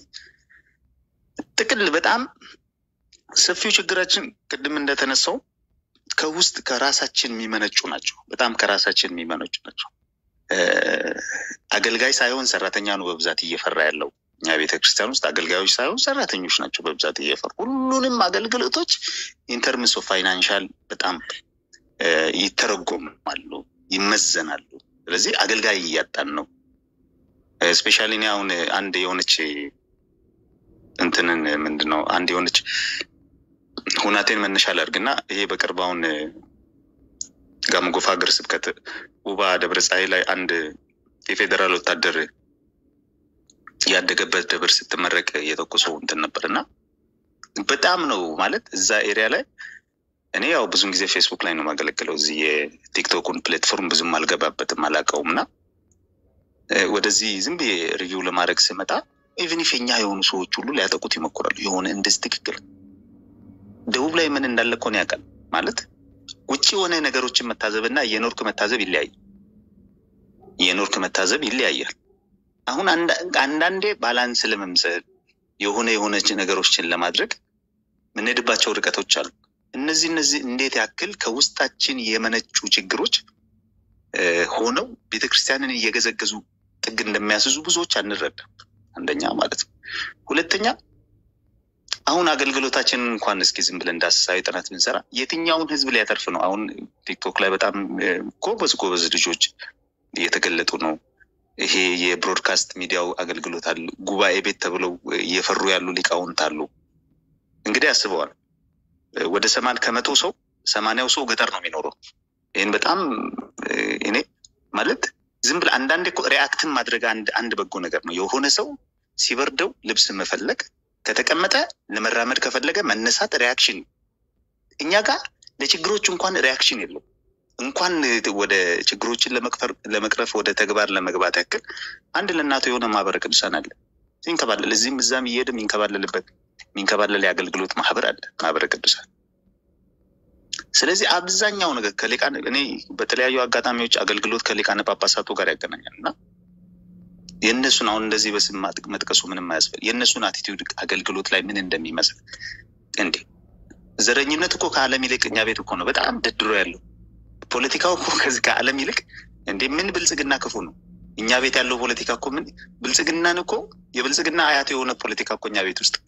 ጥቅል በጣም ሰፊው ችግራችን ቅድም እንደተነሳው ከውስጥ ከራሳችን የሚመነጩ ናቸው። በጣም ከራሳችን የሚመነጩ ናቸው። አገልጋይ ሳይሆን ሰራተኛ ነው በብዛት እየፈራ ያለው። እኛ ቤተ ክርስቲያን ውስጥ አገልጋዮች ሳይሆን ሰራተኞች ናቸው በብዛት እየፈሩ ሁሉንም አገልግሎቶች ኢንተርምስ ኦፍ ፋይናንሻል በጣም ይተረጎማሉ፣ ይመዘናሉ። ስለዚህ አገልጋይ እያጣን ነው። ስፔሻሊ እኔ አሁን አንድ የሆነች እንትንን ምንድን ነው አንድ የሆነች ሁናቴን መነሻ ላድርግና ይሄ በቅርብ አሁን ጋሞ ጎፋ ሀገረ ስብከት ውባ ደብረ ፀሐይ ላይ አንድ የፌዴራል ወታደር ያደገበት ደብር ስትመረቅ የተኮሰው እንትን ነበር እና በጣም ነው ማለት እዛ ኤሪያ ላይ እኔ ያው ብዙን ጊዜ ፌስቡክ ላይ ነው የማገለግለው። እዚህ የቲክቶኩን ፕላትፎርም ብዙም አልገባበትም አላውቀውም። እና ወደዚህ ዝም ብዬ ሪቪው ለማድረግ ስመጣ ኢቨን ኢፍ የኛ የሆኑ ሰዎች ሁሉ ሊያጠቁት ይሞክራሉ። የሆነ እንደዚህ ትክክል ደቡብ ላይ ምን እንዳለ እኮ ነው ያውቃል ማለት ውጭ የሆነ ነገሮችን መታዘብ እና የኖርክ መታዘብ ይለያያል። የኖርክ መታዘብ ይለያያል። አሁን አንዳንዴ ባላንስ ለመምሰል የሆነ የሆነች ነገሮችን ለማድረግ የምንሄድባቸው ርቀቶች አሉ። እነዚህ እነዚህ እንዴት ያክል ከውስጣችን የመነጩ ችግሮች ሆነው ቤተክርስቲያንን እየገዘገዙ ጥግ እንደሚያስዙ ብዙዎች አንረዳም። አንደኛ ማለት ነው። ሁለተኛ አሁን አገልግሎታችንን እንኳን እስኪ ዝም ብለን እንዳስሳዊ ጥናት ብንሰራ የትኛውን ህዝብ ሊያተርፍ ነው? አሁን ቲክቶክ ላይ በጣም ጎበዝ ጎበዝ ልጆች እየተገለጡ ነው። ይሄ የብሮድካስት ሚዲያው አገልግሎት አሉ። ጉባኤ ቤት ተብለው እየፈሩ ያሉ ሊቃውንት አሉ። እንግዲህ አስበዋል። ወደ ሰማን ከመቶ ሰው ሰማንያው ሰው ገጠር ነው የሚኖረው። ይህን በጣም እኔ ማለት ዝም ብለህ አንዳንዴ እኮ ሪአክትን ማድረግ አንድ አንድ በጎ ነገር ነው። የሆነ ሰው ሲበርደው ልብስ መፈለግ ከተቀመጠ ለመራመድ ከፈለገ መነሳት ሪያክሽን። እኛ ጋር ለችግሮች እንኳን ሪያክሽን የለው እንኳን ወደ ችግሮችን ለመቅረፍ ወደ ተግባር ለመግባት ያክል አንድ ለእናቱ የሆነ ማህበረ ቅዱሳን አለ ይንከባለል እዚህም እዛም እየሄደ የሚንከባለልበት የሚንከባለል የአገልግሎት ማህበር አለ ማህበረ ቅዱሳን። ስለዚህ አብዛኛው ነገር ከሊቃነ እኔ በተለያዩ አጋጣሚዎች አገልግሎት ከሊቃነ ጳጳሳቱ ጋር ያገናኛል እና የእነሱን አሁን እንደዚህ በስም መጥቀሱ ምንም አያስፈል የእነሱን አቲቲዩድ አገልግሎት ላይ ምን እንደሚመስል እንዴ ዘረኝነት እኮ ከዓለም ይልቅ እኛ ቤት እኮ ነው በጣም ደድሮ ያለው ፖለቲካው እኮ ከዚህ ከዓለም ይልቅ እንዴ ምን ብልጽግና ክፉ ነው። እኛ ቤት ያለው ፖለቲካ እኮ ምን ብልጽግናን እኮ የብልጽግና አያት የሆነ ፖለቲካ እኮ እኛ ቤት ውስጥ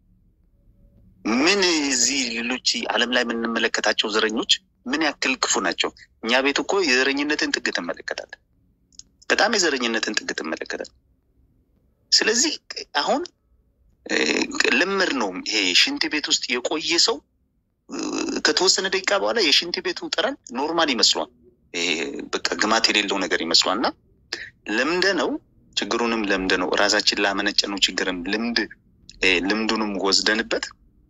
ምን እዚህ ሌሎች ዓለም ላይ የምንመለከታቸው ዘረኞች ምን ያክል ክፉ ናቸው። እኛ ቤት እኮ የዘረኝነትን ጥግ ትመለከታለን። በጣም የዘረኝነትን ጥግ ትመለከታለን። ስለዚህ አሁን ልምድ ነው ይሄ ሽንት ቤት ውስጥ የቆየ ሰው ከተወሰነ ደቂቃ በኋላ የሽንት ቤቱ ጠረን ኖርማል ይመስሏል። በቃ ግማት የሌለው ነገር ይመስሏል። እና ልምደ ነው ችግሩንም ለምደ ነው ራሳችን ላመነጨ ነው ችግርም ልምድ ልምዱንም ወስደንበት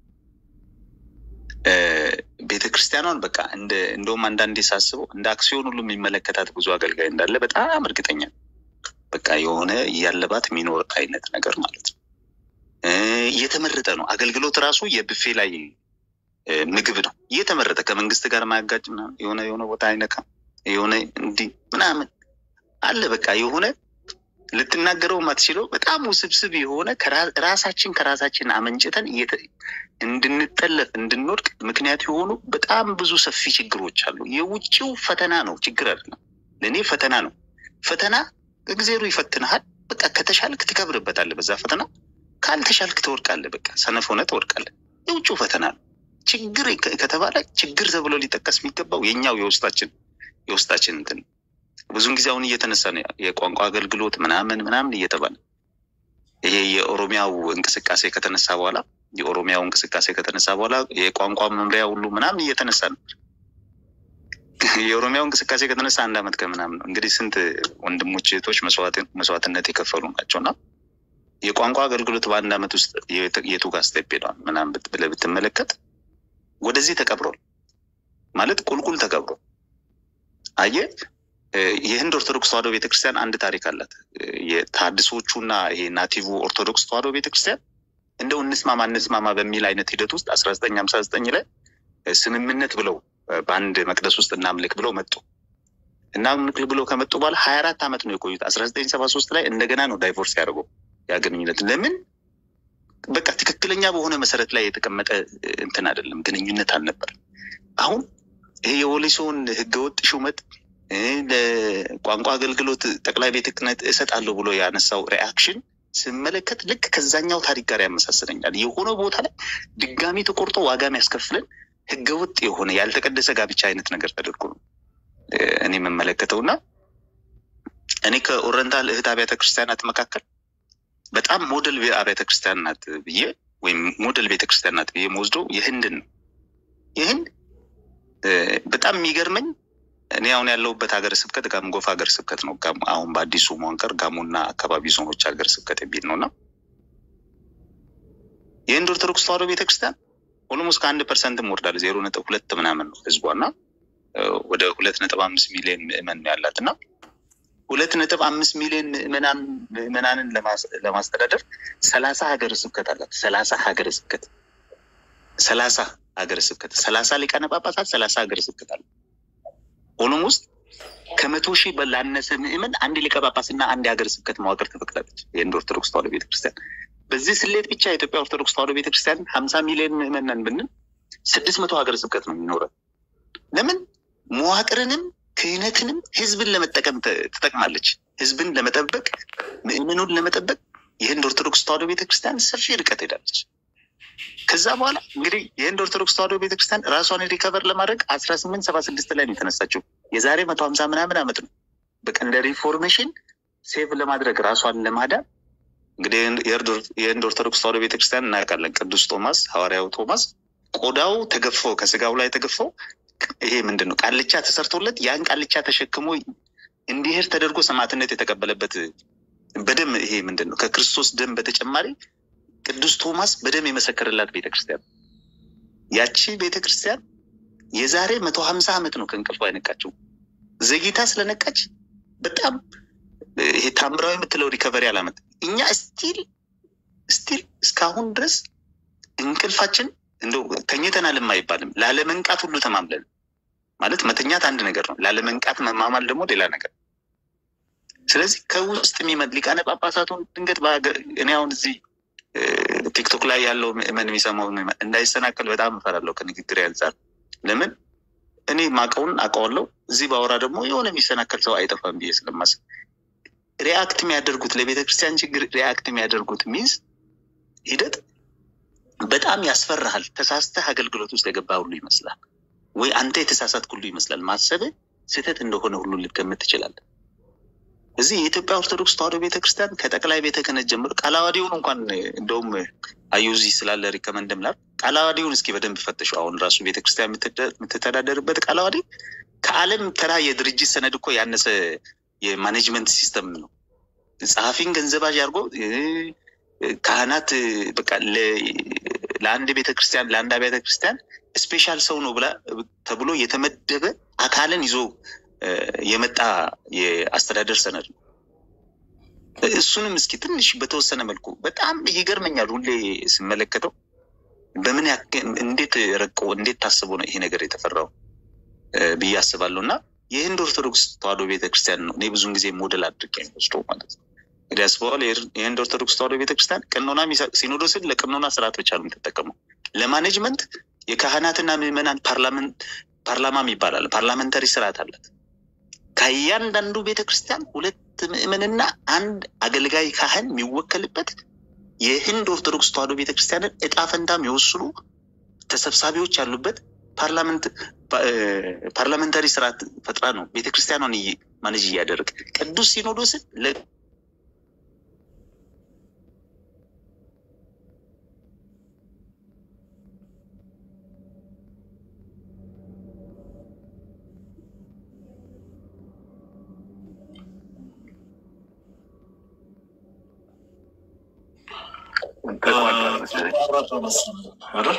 ቤተ ክርስቲያኗን በቃ እንደ እንደውም አንዳንዴ ሳስበው እንደ አክሲዮን ሁሉ የሚመለከታት ብዙ አገልጋይ እንዳለ በጣም እርግጠኛ በቃ የሆነ እያለባት የሚኖር አይነት ነገር ማለት ነው። እየተመረጠ ነው አገልግሎት ራሱ የብፌ ላይ ምግብ ነው እየተመረጠ ከመንግስት ጋር ማያጋጭ የሆነ የሆነ ቦታ አይነካ የሆነ እንዲህ ምናምን አለ በቃ የሆነ ልትናገረው ማትችለው በጣም ውስብስብ የሆነ ራሳችን ከራሳችን አመንጭተን እንድንጠለፍ እንድንወድቅ ምክንያት የሆኑ በጣም ብዙ ሰፊ ችግሮች አሉ። የውጭው ፈተና ነው ችግር አይደለም። ለእኔ ፈተና ነው። ፈተና እግዜሩ ይፈትንሃል። በቃ ከተሻልክ ትከብርበታለህ በዛ ፈተና፣ ካልተሻልክ ትወድቃለህ። በቃ ሰነፍ ሆነህ ትወድቃለህ። የውጭው ፈተና ነው። ችግር ከተባለ ችግር ተብሎ ሊጠቀስ የሚገባው የኛው የውስጣችን የውስጣችን እንትን ብዙን ጊዜ አሁን እየተነሳ ነው የቋንቋ አገልግሎት ምናምን ምናምን እየተባለ ይሄ የኦሮሚያው እንቅስቃሴ ከተነሳ በኋላ የኦሮሚያው እንቅስቃሴ ከተነሳ በኋላ የቋንቋ መምሪያ ሁሉ ምናምን እየተነሳ ነው። የኦሮሚያው እንቅስቃሴ ከተነሳ አንድ አመት ከምናምን ነው እንግዲህ ስንት ወንድሞች እህቶች መስዋዕትነት የከፈሉ ናቸው እና የቋንቋ አገልግሎት በአንድ አመት ውስጥ የቱ ጋር ስቴፕ ሄዷል ምናምን ብለህ ብትመለከት ወደዚህ ተቀብሯል ማለት ቁልቁል ተቀብሯል። አየህ የህንድ ኦርቶዶክስ ተዋሕዶ ቤተክርስቲያን አንድ ታሪክ አላት። የታድሶቹና ይሄ ናቲቭ ኦርቶዶክስ ተዋሕዶ ቤተክርስቲያን እንደው እንስማማ እንስማማ በሚል አይነት ሂደት ውስጥ አስራ ዘጠኝ ሀምሳ ዘጠኝ ላይ ስምምነት ብለው በአንድ መቅደስ ውስጥ እናምልክ ብለው መጡ። እናምልክ ብለው ከመጡ በኋላ ሀያ አራት ዓመት ነው የቆዩት። አስራ ዘጠኝ ሰባ ሶስት ላይ እንደገና ነው ዳይቮርስ ያደርገው ያ ግንኙነት። ለምን በቃ ትክክለኛ በሆነ መሰረት ላይ የተቀመጠ እንትን አይደለም፣ ግንኙነት አልነበር። አሁን ይሄ የወሊሶን ህገወጥ ሹመት ለቋንቋ አገልግሎት ጠቅላይ ቤተ ክህነት እሰጣለሁ ብሎ ያነሳው ሪአክሽን ስመለከት ልክ ከዛኛው ታሪክ ጋር ያመሳስለኛል። የሆነ ቦታ ላይ ድጋሚ ተቆርጦ ዋጋ የሚያስከፍለን ህገወጥ የሆነ ያልተቀደሰ ጋብቻ አይነት ነገር ተደርጎ ነው እኔ የምመለከተው እና እኔ ከኦረንታል እህት አብያተ ክርስቲያናት መካከል በጣም ሞዴል አብያተ ክርስቲያን ናት ብዬ ወይም ሞዴል ቤተክርስቲያን ናት ብዬ መወስደው የህንድን ነው። የህንድ በጣም የሚገርመኝ እኔ አሁን ያለሁበት ሀገረ ስብከት ጋሞ ጎፋ ሀገረ ስብከት ነው። አሁን በአዲሱ መዋቅር ጋሞና አካባቢ ዞኖች ሀገረ ስብከት የሚል ነው እና የህንድ ኦርቶዶክስ ተዋሕዶ ቤተክርስቲያን ኦልሞስት ከአንድ ፐርሰንትም ወርዳል ዜሮ ነጥብ ሁለት ምናምን ነው ህዝቧ እና ወደ ሁለት ነጥብ አምስት ሚሊዮን ምዕመን ነው ያላት እና ሁለት ነጥብ አምስት ሚሊዮን ምዕመናን ምዕመናንን ለማስተዳደር ሰላሳ ሀገረ ስብከት አላት። ሰላሳ ሀገረ ስብከት ሰላሳ ሀገረ ስብከት ሰላሳ ሊቃነ ጳጳሳት ሰላሳ ሀገረ ስብከት አለ። ሆኖም ውስጥ ከመቶ ሺህ በላነሰ ምዕመን አንድ ሊቀ ጳጳስና አንድ የሀገረ ስብከት መዋቅር ትፈቅዳለች የህንድ ኦርቶዶክስ ተዋሕዶ ቤተክርስቲያን። በዚህ ስሌት ብቻ የኢትዮጵያ ኦርቶዶክስ ተዋሕዶ ቤተክርስቲያን ሀምሳ ሚሊዮን ምዕመን ነን ብንል ስድስት መቶ ሀገረ ስብከት ነው የሚኖረን። ለምን መዋቅርንም ክህነትንም ህዝብን ለመጠቀም ተ- ትጠቅማለች። ህዝብን ለመጠበቅ ምእምኑን ለመጠበቅ የህንድ ኦርቶዶክስ ተዋሕዶ ቤተክርስቲያን ሰፊ ርቀት ሄዳለች። ከዛ በኋላ እንግዲህ የህንድ ኦርቶዶክስ ተዋሕዶ ቤተክርስቲያን ራሷን ሪከቨር ለማድረግ አስራ ስምንት ሰባ ስድስት ላይ ነው የተነሳችው። የዛሬ መቶ ሀምሳ ምናምን ዓመት ነው። በቃ እንደ ሪፎርሜሽን ሴቭ ለማድረግ ራሷን ለማዳን እንግዲህ የህንድ- የህንድ ኦርቶዶክስ ተዋሕዶ ቤተክርስቲያን እናውቃለን። ቅዱስ ቶማስ ሐዋርያው ቶማስ ቆዳው ተገፎ ከስጋው ላይ ተገፎ ይሄ ምንድን ነው ቃልቻ ተሰርቶለት ያን ቃልቻ ተሸክሞ እንዲሄድ ተደርጎ ሰማዕትነት የተቀበለበት በደም ይሄ ምንድን ነው ከክርስቶስ ደም በተጨማሪ ቅዱስ ቶማስ በደም የመሰከረላት ቤተክርስቲያን ያቺ ቤተክርስቲያን የዛሬ መቶ ሀምሳ ዓመት ነው ከእንቅልፏ የነቃችው። ዘግይታ ስለነቃች በጣም ይሄ ታምራዊ የምትለው ሪከቨሪ አላመት እኛ ስቲል ስቲል እስካሁን ድረስ እንቅልፋችን እንደው ተኝተናልም አይባልም። ላለመንቃት ሁሉ ተማምለን ማለት መተኛት አንድ ነገር ነው። ላለመንቃት መማማል ደግሞ ሌላ ነገር። ስለዚህ ከውስጥ የሚመድ ሊቃነ ጳጳሳቱን ድንገት በሀገር እኔ አሁን እዚህ እ፣ ቲክቶክ ላይ ያለው ምዕመን የሚሰማው ምዕመን እንዳይሰናከል በጣም እፈራለሁ ከንግግር አንጻር። ለምን እኔ ማቀውን አውቀዋለሁ። እዚህ ባወራ ደግሞ የሆነ የሚሰናከል ሰው አይጠፋም ብዬ ስለማስብ ሪአክት የሚያደርጉት ለቤተ ክርስቲያን ችግር ሪአክት የሚያደርጉት ሚንስ ሂደት በጣም ያስፈራሃል። ተሳስተህ አገልግሎት ውስጥ የገባ ሁሉ ይመስላል፣ ወይ አንተ የተሳሳት ሁሉ ይመስላል። ማሰብ ስህተት እንደሆነ ሁሉ ልትገምት ትችላለህ። እዚህ የኢትዮጵያ ኦርቶዶክስ ተዋሕዶ ቤተክርስቲያን ከጠቅላይ ቤተ ክህነት ጀምሮ ቃለ ዓዋዲውን እንኳን እንደውም አዩዚ ስላለ ሪከመንድ ምላል ቃለ ዓዋዲውን እስኪ በደንብ ፈትሸው። አሁን ራሱ ቤተክርስቲያን የምትደ- የምትተዳደርበት ቃለ ዓዋዲ ከዓለም ተራ የድርጅት ሰነድ እኮ ያነሰ የማኔጅመንት ሲስተም ነው። ጸሐፊን ገንዘባዥ አድርጎ እ፣ ካህናት እ፣ በቃ ለ- ለአንድ ቤተክርስቲያን ለአንድ ቤተ ክርስቲያን ስፔሻል ሰው ነው ብላ ተብሎ የተመደበ አካልን ይዞ እ፣ የመጣ የአስተዳደር ሰነድ ነው። እሱንም እስኪ ትንሽ በተወሰነ መልኩ በጣም ይገርመኛል ሁሌ ስመለከተው በምን ያክል እንዴት ረቆ እንዴት ታስቦ ነው ይሄ ነገር የተፈራው እ፣ ብዬ አስባለሁ። እና የህንድ ኦርቶዶክስ ተዋሕዶ ቤተክርስቲያን ነው እኔ ብዙን ጊዜ ሞዴል አድርጌ ወስደው ማለት ነው። እንግዲህ አስበዋል። የህንድ ኦርቶዶክስ ተዋሕዶ ቤተክርስቲያን ቀኖና የሚሰ- ሲኖዶስን ለቀኖና ስርዓት ብቻ ነው የምትጠቀመው። ለማኔጅመንት የካህናትና ምዕመናን ፓርላመንት ፓርላማም ይባላል ፓርላመንታሪ ስርዓት አላት። ከእያንዳንዱ ቤተክርስቲያን ሁለት ምዕመንና አንድ አገልጋይ ካህን የሚወከልበት የህንድ ኦርቶዶክስ ተዋሕዶ ቤተክርስቲያንን እጣ ፈንታ የሚወስኑ ተሰብሳቢዎች ያሉበት ፓርላመንት ፓ- እ፣ ፓርላመንታሪ ስርዓት ፈጥራ ነው ቤተክርስቲያኗን እየ- ማኔጅ እያደረግ ቅዱስ ሲኖዶስን ለ ተቋረጠ መሰለኝ አይደል?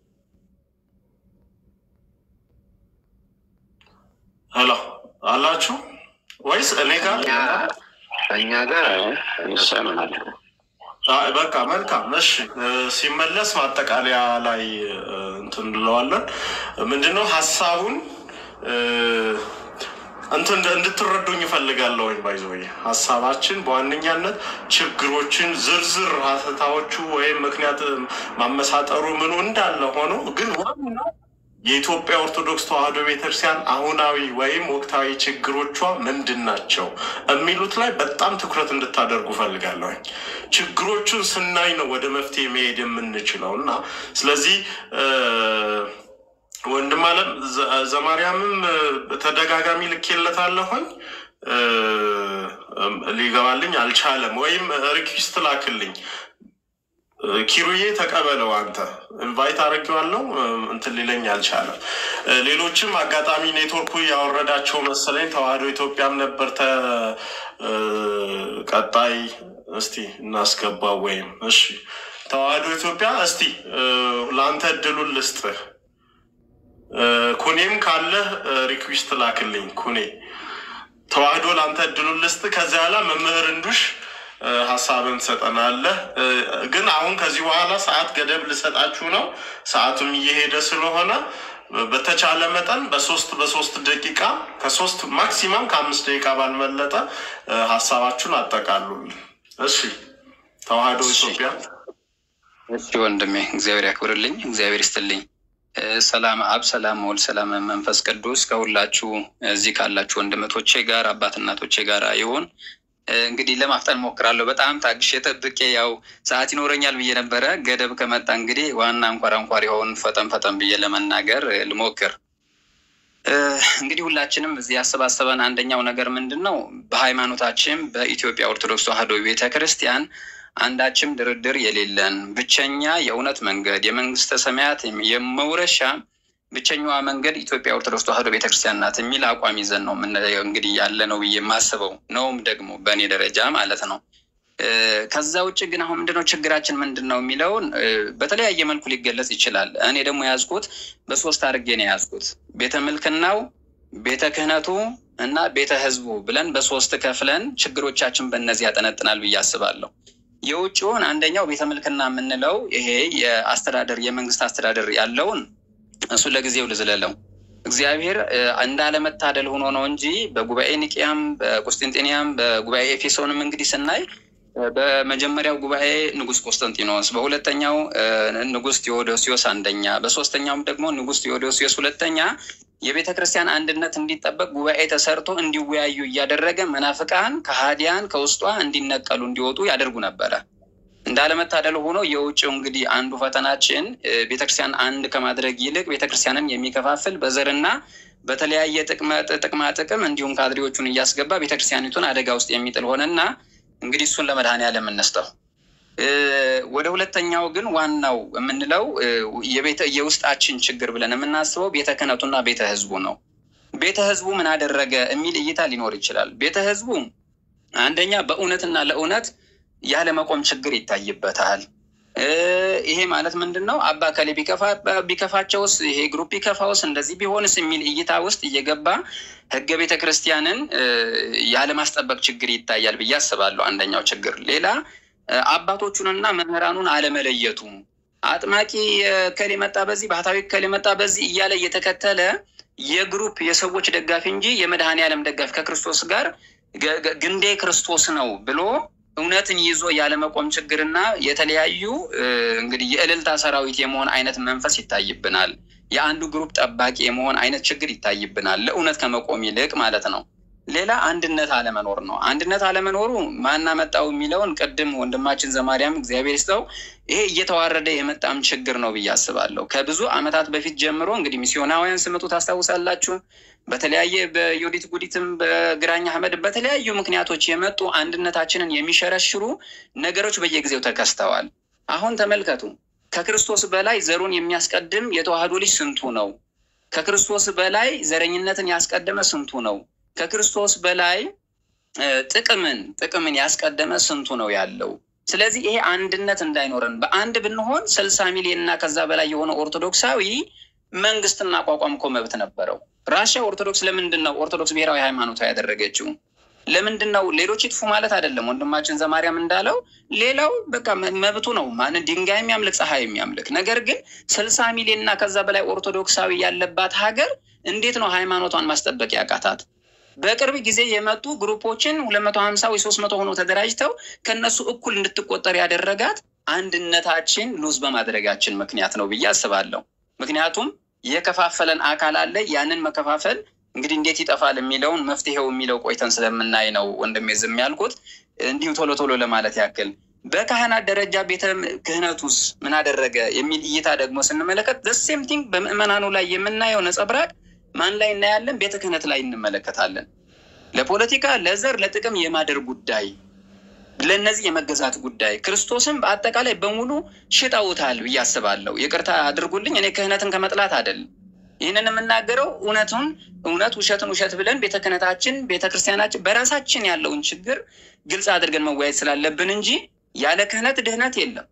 ሄሎ አላችሁ ወይስ እኔ ጋር? እኛ ጋር ይሰማል። አይ፣ በቃ መልካም። እሺ እ፣ ሲመለስ ማጠቃለያ ላይ እ፣ እንትን እንለዋለን። ምንድነው ሀሳቡን እ፣ እንትን እንድትረዱኝ እፈልጋለሁ። ባይዘ ሀሳባችን በዋነኛነት ችግሮችን ዝርዝር ሀተታዎቹ ወይም ምክንያት ማመሳጠሩ ምኑ እንዳለ ሆኖ ግን ዋናው የኢትዮጵያ ኦርቶዶክስ ተዋሕዶ ቤተክርስቲያን አሁናዊ ወይም ወቅታዊ ችግሮቿ ምንድን ናቸው የሚሉት ላይ በጣም ትኩረት እንድታደርጉ ፈልጋለሁኝ። ችግሮቹን ስናይ ነው ወደ መፍትሄ መሄድ የምንችለው እና ስለዚህ እ፣ ወንድም አለም ዘ- ዘማርያምም እ፣ በተደጋጋሚ ልኬለታለሁኝ እ፣ እም፣ ሊገባልኝ አልቻለም። ወይም ሪኩዌስት ላክልኝ እ፣ ኪሩዬ ተቀበለው አንተ ኢንቫይት አድርጌዋለሁ እ፣ እንትን ሊለኝ አልቻለም። እ፣ ሌሎችም አጋጣሚ ኔትወርኩ ያወረዳቸው መሰለኝ ተዋህዶ ኢትዮጵያም ነበር ተ እ፣ ቀጣይ እስቲ እናስገባው ወይም እሺ ተዋህዶ ኢትዮጵያ እስቲ እ፣ ለአንተ እድሉን ልስጥህ። እ፣ ኩኔም ካለህ ሪኩዌስት ላክልኝ ኩኔ ተዋህዶ ለአንተ እድሉን ልስጥ። ከዚያ በኋላ መምህር እንዱሽ እ፣ ሀሳብን ትሰጠናለህ። እ፣ ግን አሁን ከዚህ በኋላ ሰዓት ገደብ ልሰጣችሁ ነው። ሰዓቱም እየሄደ ስለሆነ እ፣ በተቻለ መጠን በሶስት በሶስት ደቂቃ ከሶስት ማክሲማም ከአምስት ደቂቃ ባልመለጠ እ፣ ሀሳባችሁን አጠቃሉልን። እሺ ተዋህዶ እሺ። ኢትዮጵያ እሺ ወንድሜ እግዚአብሔር ያክብርልኝ፣ እግዚአብሔር ይስጥልኝ። ሰላም አብ፣ ሰላም ወልድ፣ ሰላም መንፈስ ቅዱስ ከሁላችሁ እዚህ ካላችሁ ወንድመቶቼ ጋር አባት እናቶቼ ጋር ይሁን። እንግዲህ ለማፍጠን ሞክራለሁ። በጣም ታግሼ ጠብቄ ያው ሰዓት ይኖረኛል ብዬ ነበረ። ገደብ ከመጣ እንግዲህ ዋና አንኳር አንኳር የሆን ፈጠን ፈጠን ብዬ ለመናገር ልሞክር። እንግዲህ ሁላችንም እዚህ ያሰባሰበን አንደኛው ነገር ምንድን ነው? በሃይማኖታችን በኢትዮጵያ ኦርቶዶክስ ተዋሕዶ ቤተ ክርስቲያን አንዳችም ድርድር የሌለን ብቸኛ የእውነት መንገድ የመንግስተ ሰማያት የመውረሻ ብቸኛዋ መንገድ ኢትዮጵያ ኦርቶዶክስ ተዋሕዶ ቤተክርስቲያን ናት የሚል አቋም ይዘን ነው የምናየው እንግዲህ ያለ ነው ብዬ የማስበው ነውም ደግሞ በእኔ ደረጃ ማለት ነው። ከዛ ውጭ ግን አሁን ምንድነው ችግራችን ምንድን ነው የሚለውን በተለያየ መልኩ ሊገለጽ ይችላል። እኔ ደግሞ የያዝኩት በሶስት አድርጌ ነው የያዝኩት። ቤተ ምልክናው፣ ቤተ ክህነቱ እና ቤተ ህዝቡ ብለን በሶስት ከፍለን ችግሮቻችን በእነዚህ ያጠነጥናል ብዬ አስባለሁ። የውጭውን አንደኛው ቤተ ምልክና የምንለው ይሄ የአስተዳደር የመንግስት አስተዳደር ያለውን እሱ ለጊዜው ልዝለለው። እግዚአብሔር እንዳለመታደል ሆኖ ነው እንጂ በጉባኤ ኒቅያም፣ በቁስጥንጤንያም፣ በጉባኤ ኤፌሶንም እንግዲህ ስናይ በመጀመሪያው ጉባኤ ንጉስ ቆስጠንጢኖስ፣ በሁለተኛው ንጉስ ቴዎዶሲዮስ አንደኛ፣ በሶስተኛውም ደግሞ ንጉስ ቴዎዶሲዮስ ሁለተኛ የቤተ ክርስቲያን አንድነት እንዲጠበቅ ጉባኤ ተሰርቶ እንዲወያዩ እያደረገ መናፍቃን ከሃዲያን ከውስጧ እንዲነቀሉ እንዲወጡ ያደርጉ ነበረ። እንዳለመታደል ሆኖ የውጭው እንግዲህ አንዱ ፈተናችን ቤተክርስቲያን አንድ ከማድረግ ይልቅ ቤተክርስቲያንን የሚከፋፍል በዘርና በተለያየ ጥቅማ ጥቅም እንዲሁም ካድሬዎቹን እያስገባ ቤተክርስቲያኒቱን አደጋ ውስጥ የሚጥል ሆነና እንግዲህ እሱን ለመድኃኔዓለም እንስጠው። ወደ ሁለተኛው ግን ዋናው የምንለው የውስጣችን ችግር ብለን የምናስበው ቤተ ክህነቱና ቤተ ህዝቡ ነው። ቤተ ህዝቡ ምን አደረገ የሚል እይታ ሊኖር ይችላል። ቤተ ህዝቡ አንደኛ በእውነትና ለእውነት ያለመቆም ችግር ይታይበታል። ይሄ ማለት ምንድን ነው? አባ ከሌ ቢከፋቸውስ፣ ይሄ ግሩፕ ቢከፋውስ፣ እንደዚህ ቢሆንስ የሚል እይታ ውስጥ እየገባ ህገ ቤተ ክርስቲያንን ያለማስጠበቅ ችግር ይታያል ብዬ አስባለሁ። አንደኛው ችግር ሌላ አባቶቹንና መምህራኑን አለመለየቱ አጥማቂ ከሌ መጣ በዚህ ባህታዊ ከሌ መጣ በዚህ እያለ እየተከተለ የግሩፕ የሰዎች ደጋፊ እንጂ የመድኃኔዓለም ደጋፊ ከክርስቶስ ጋር ግንዴ ክርስቶስ ነው ብሎ እውነትን ይዞ ያለመቆም ችግርና የተለያዩ እንግዲህ የእልልታ ሰራዊት የመሆን አይነት መንፈስ ይታይብናል። የአንዱ ግሩፕ ጠባቂ የመሆን አይነት ችግር ይታይብናል፣ ለእውነት ከመቆም ይልቅ ማለት ነው። ሌላ አንድነት አለመኖር ነው። አንድነት አለመኖሩ ማናመጣው የሚለውን ቅድም ወንድማችን ዘማርያም እግዚአብሔር ይስጠው ይሄ እየተዋረደ የመጣም ችግር ነው ብዬ አስባለሁ። ከብዙ ዓመታት በፊት ጀምሮ እንግዲህ ሚስዮናውያን ስመጡ ታስታውሳላችሁ። በተለያየ በዮዲት ጉዲትም በግራኝ አህመድ በተለያዩ ምክንያቶች የመጡ አንድነታችንን የሚሸረሽሩ ነገሮች በየጊዜው ተከስተዋል። አሁን ተመልከቱ። ከክርስቶስ በላይ ዘሩን የሚያስቀድም የተዋህዶ ልጅ ስንቱ ነው? ከክርስቶስ በላይ ዘረኝነትን ያስቀደመ ስንቱ ነው? ከክርስቶስ በላይ ጥቅምን ጥቅምን ያስቀደመ ስንቱ ነው ያለው? ስለዚህ ይሄ አንድነት እንዳይኖረን በአንድ ብንሆን ስልሳ ሚሊዮን እና ከዛ በላይ የሆነ ኦርቶዶክሳዊ መንግስትና አቋቋም እኮ መብት ነበረው። ራሽያ ኦርቶዶክስ ለምንድን ነው ኦርቶዶክስ ብሔራዊ ሃይማኖቷ ያደረገችው? ለምንድን ነው ሌሎች ይጥፉ ማለት አይደለም። ወንድማችን ዘማርያም እንዳለው ሌላው በቃ መብቱ ነው። ማን ድንጋይ የሚያምልክ ፀሐይ የሚያምልክ ነገር ግን ስልሳ ሚሊዮን እና ከዛ በላይ ኦርቶዶክሳዊ ያለባት ሀገር እንዴት ነው ሃይማኖቷን ማስጠበቅ ያቃታት? በቅርብ ጊዜ የመጡ ግሩፖችን ሁለት መቶ ሀምሳ ወይ ሶስት መቶ ሆኖ ተደራጅተው ከነሱ እኩል እንድትቆጠር ያደረጋት አንድነታችን ሉዝ በማድረጋችን ምክንያት ነው ብዬ አስባለሁ። ምክንያቱም የከፋፈለን አካል አለ። ያንን መከፋፈል እንግዲህ እንዴት ይጠፋል የሚለውን መፍትሄው የሚለው ቆይተን ስለምናይ ነው ወንድሜ ዝም ያልኩት። እንዲሁ ቶሎ ቶሎ ለማለት ያክል በካህናት ደረጃ ቤተ ክህነቱስ ምን አደረገ የሚል እይታ ደግሞ ስንመለከት ዘሴም ቲንግ በምዕመናኑ ላይ የምናየው ነጸብራቅ ማን ላይ እናያለን? ቤተ ክህነት ላይ እንመለከታለን። ለፖለቲካ፣ ለዘር፣ ለጥቅም የማደር ጉዳይ፣ ለእነዚህ የመገዛት ጉዳይ ክርስቶስም በአጠቃላይ በሙሉ ሽጠውታል ብዬ አስባለሁ። ይቅርታ አድርጉልኝ፣ እኔ ክህነትን ከመጥላት አይደለም ይህንን የምናገረው እውነቱን እውነት ውሸትን ውሸት ብለን ቤተ ክህነታችን ቤተ ክርስቲያናችን በራሳችን ያለውን ችግር ግልጽ አድርገን መወያየት ስላለብን እንጂ ያለ ክህነት ድህነት የለም።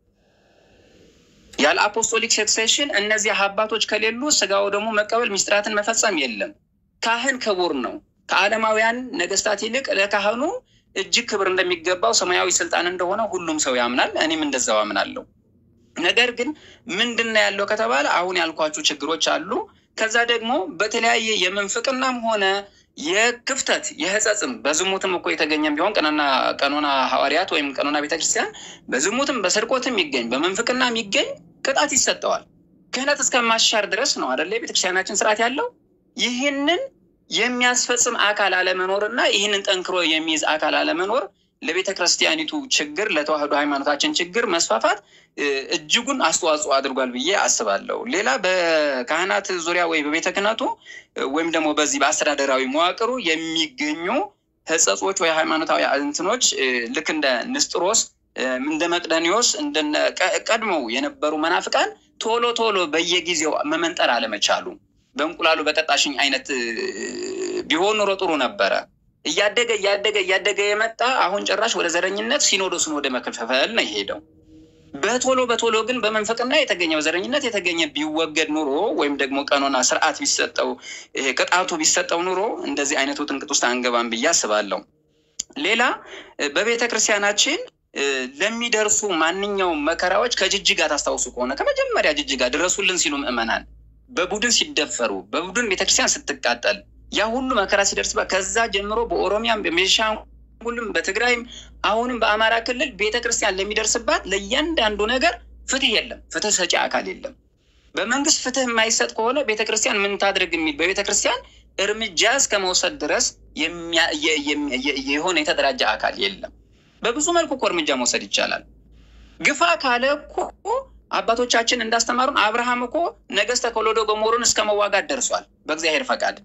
ያለ አፖስቶሊክ ሰክሴሽን እነዚህ አባቶች ከሌሉ ስጋው ደግሞ መቀበል ሚስጥራትን መፈጸም የለም። ካህን ክቡር ነው። ከዓለማውያን ነገስታት ይልቅ ለካህኑ እጅግ ክብር እንደሚገባው ሰማያዊ ስልጣን እንደሆነ ሁሉም ሰው ያምናል። እኔም እንደዛው አምናለሁ። ነገር ግን ምንድን ነው ያለው ከተባለ አሁን ያልኳችሁ ችግሮች አሉ። ከዛ ደግሞ በተለያየ የምንፍቅናም ሆነ የክፍተት የህጸጽም በዝሙትም እኮ የተገኘም ቢሆን ቀኖና ቀኖና ሐዋርያት ወይም ቀኖና ቤተክርስቲያን በዝሙትም በስርቆትም ይገኝ በምንፍቅና የሚገኝ ቅጣት ይሰጠዋል። ክህነት እስከ ማሻር ድረስ ነው አደለ የቤተክርስቲያናችን ስርዓት ያለው። ይህንን የሚያስፈጽም አካል አለመኖርና ይህንን ጠንክሮ የሚይዝ አካል አለመኖር ለቤተ ክርስቲያኒቱ ችግር ለተዋህዶ ሃይማኖታችን ችግር መስፋፋት እጅጉን አስተዋጽኦ አድርጓል ብዬ አስባለሁ። ሌላ በካህናት ዙሪያ ወይ በቤተ ክህነቱ ወይም ደግሞ በዚህ በአስተዳደራዊ መዋቅሩ የሚገኙ ህጸጾች ወይ ሃይማኖታዊ እንትኖች ልክ እንደ ንስጥሮስ እንደ መቅደኒዎስ እንደነ ቀድሞው የነበሩ መናፍቃን ቶሎ ቶሎ በየጊዜው መመንጠር አለመቻሉ በእንቁላሉ በቀጣሽኝ አይነት ቢሆን ኑሮ ጥሩ ነበረ። እያደገ እያደገ እያደገ የመጣ አሁን ጭራሽ ወደ ዘረኝነት ሲኖዶስን ወደ መከፋፈል ነው የሄደው። በቶሎ በቶሎ ግን በመንፈቅና የተገኘ በዘረኝነት የተገኘ ቢወገድ ኑሮ ወይም ደግሞ ቀኖና ስርዓት ቢሰጠው ቅጣቱ ቢሰጠው ኑሮ እንደዚህ አይነቱ ጥንቅጥ ውስጥ አንገባም ብዬ አስባለሁ። ሌላ በቤተ ክርስቲያናችን ለሚደርሱ ማንኛውም መከራዎች ከጅጅጋ ታስታውሱ ከሆነ ከመጀመሪያ ጅጅጋ ድረሱልን ሲሉ ምዕመናን በቡድን ሲደፈሩ በቡድን ቤተክርስቲያን ስትቃጠል ያ ሁሉ መከራ ሲደርስባት ከዛ ጀምሮ በኦሮሚያም በቤኒሻንጉልም በትግራይም አሁንም በአማራ ክልል ቤተክርስቲያን ለሚደርስባት ለእያንዳንዱ ነገር ፍትህ የለም፣ ፍትህ ሰጪ አካል የለም። በመንግስት ፍትህ የማይሰጥ ከሆነ ቤተክርስቲያን ምን ታድርግ የሚል በቤተክርስቲያን እርምጃ እስከ መውሰድ ድረስ የሆነ የተደራጀ አካል የለም። በብዙ መልኩ እኮ እርምጃ መውሰድ ይቻላል። ግፋ ካለ እኮ አባቶቻችን እንዳስተማሩን አብርሃም እኮ ነገስተ ኮሎዶ ጎሞሩን እስከ መዋጋት ደርሷል በእግዚአብሔር ፈቃድ።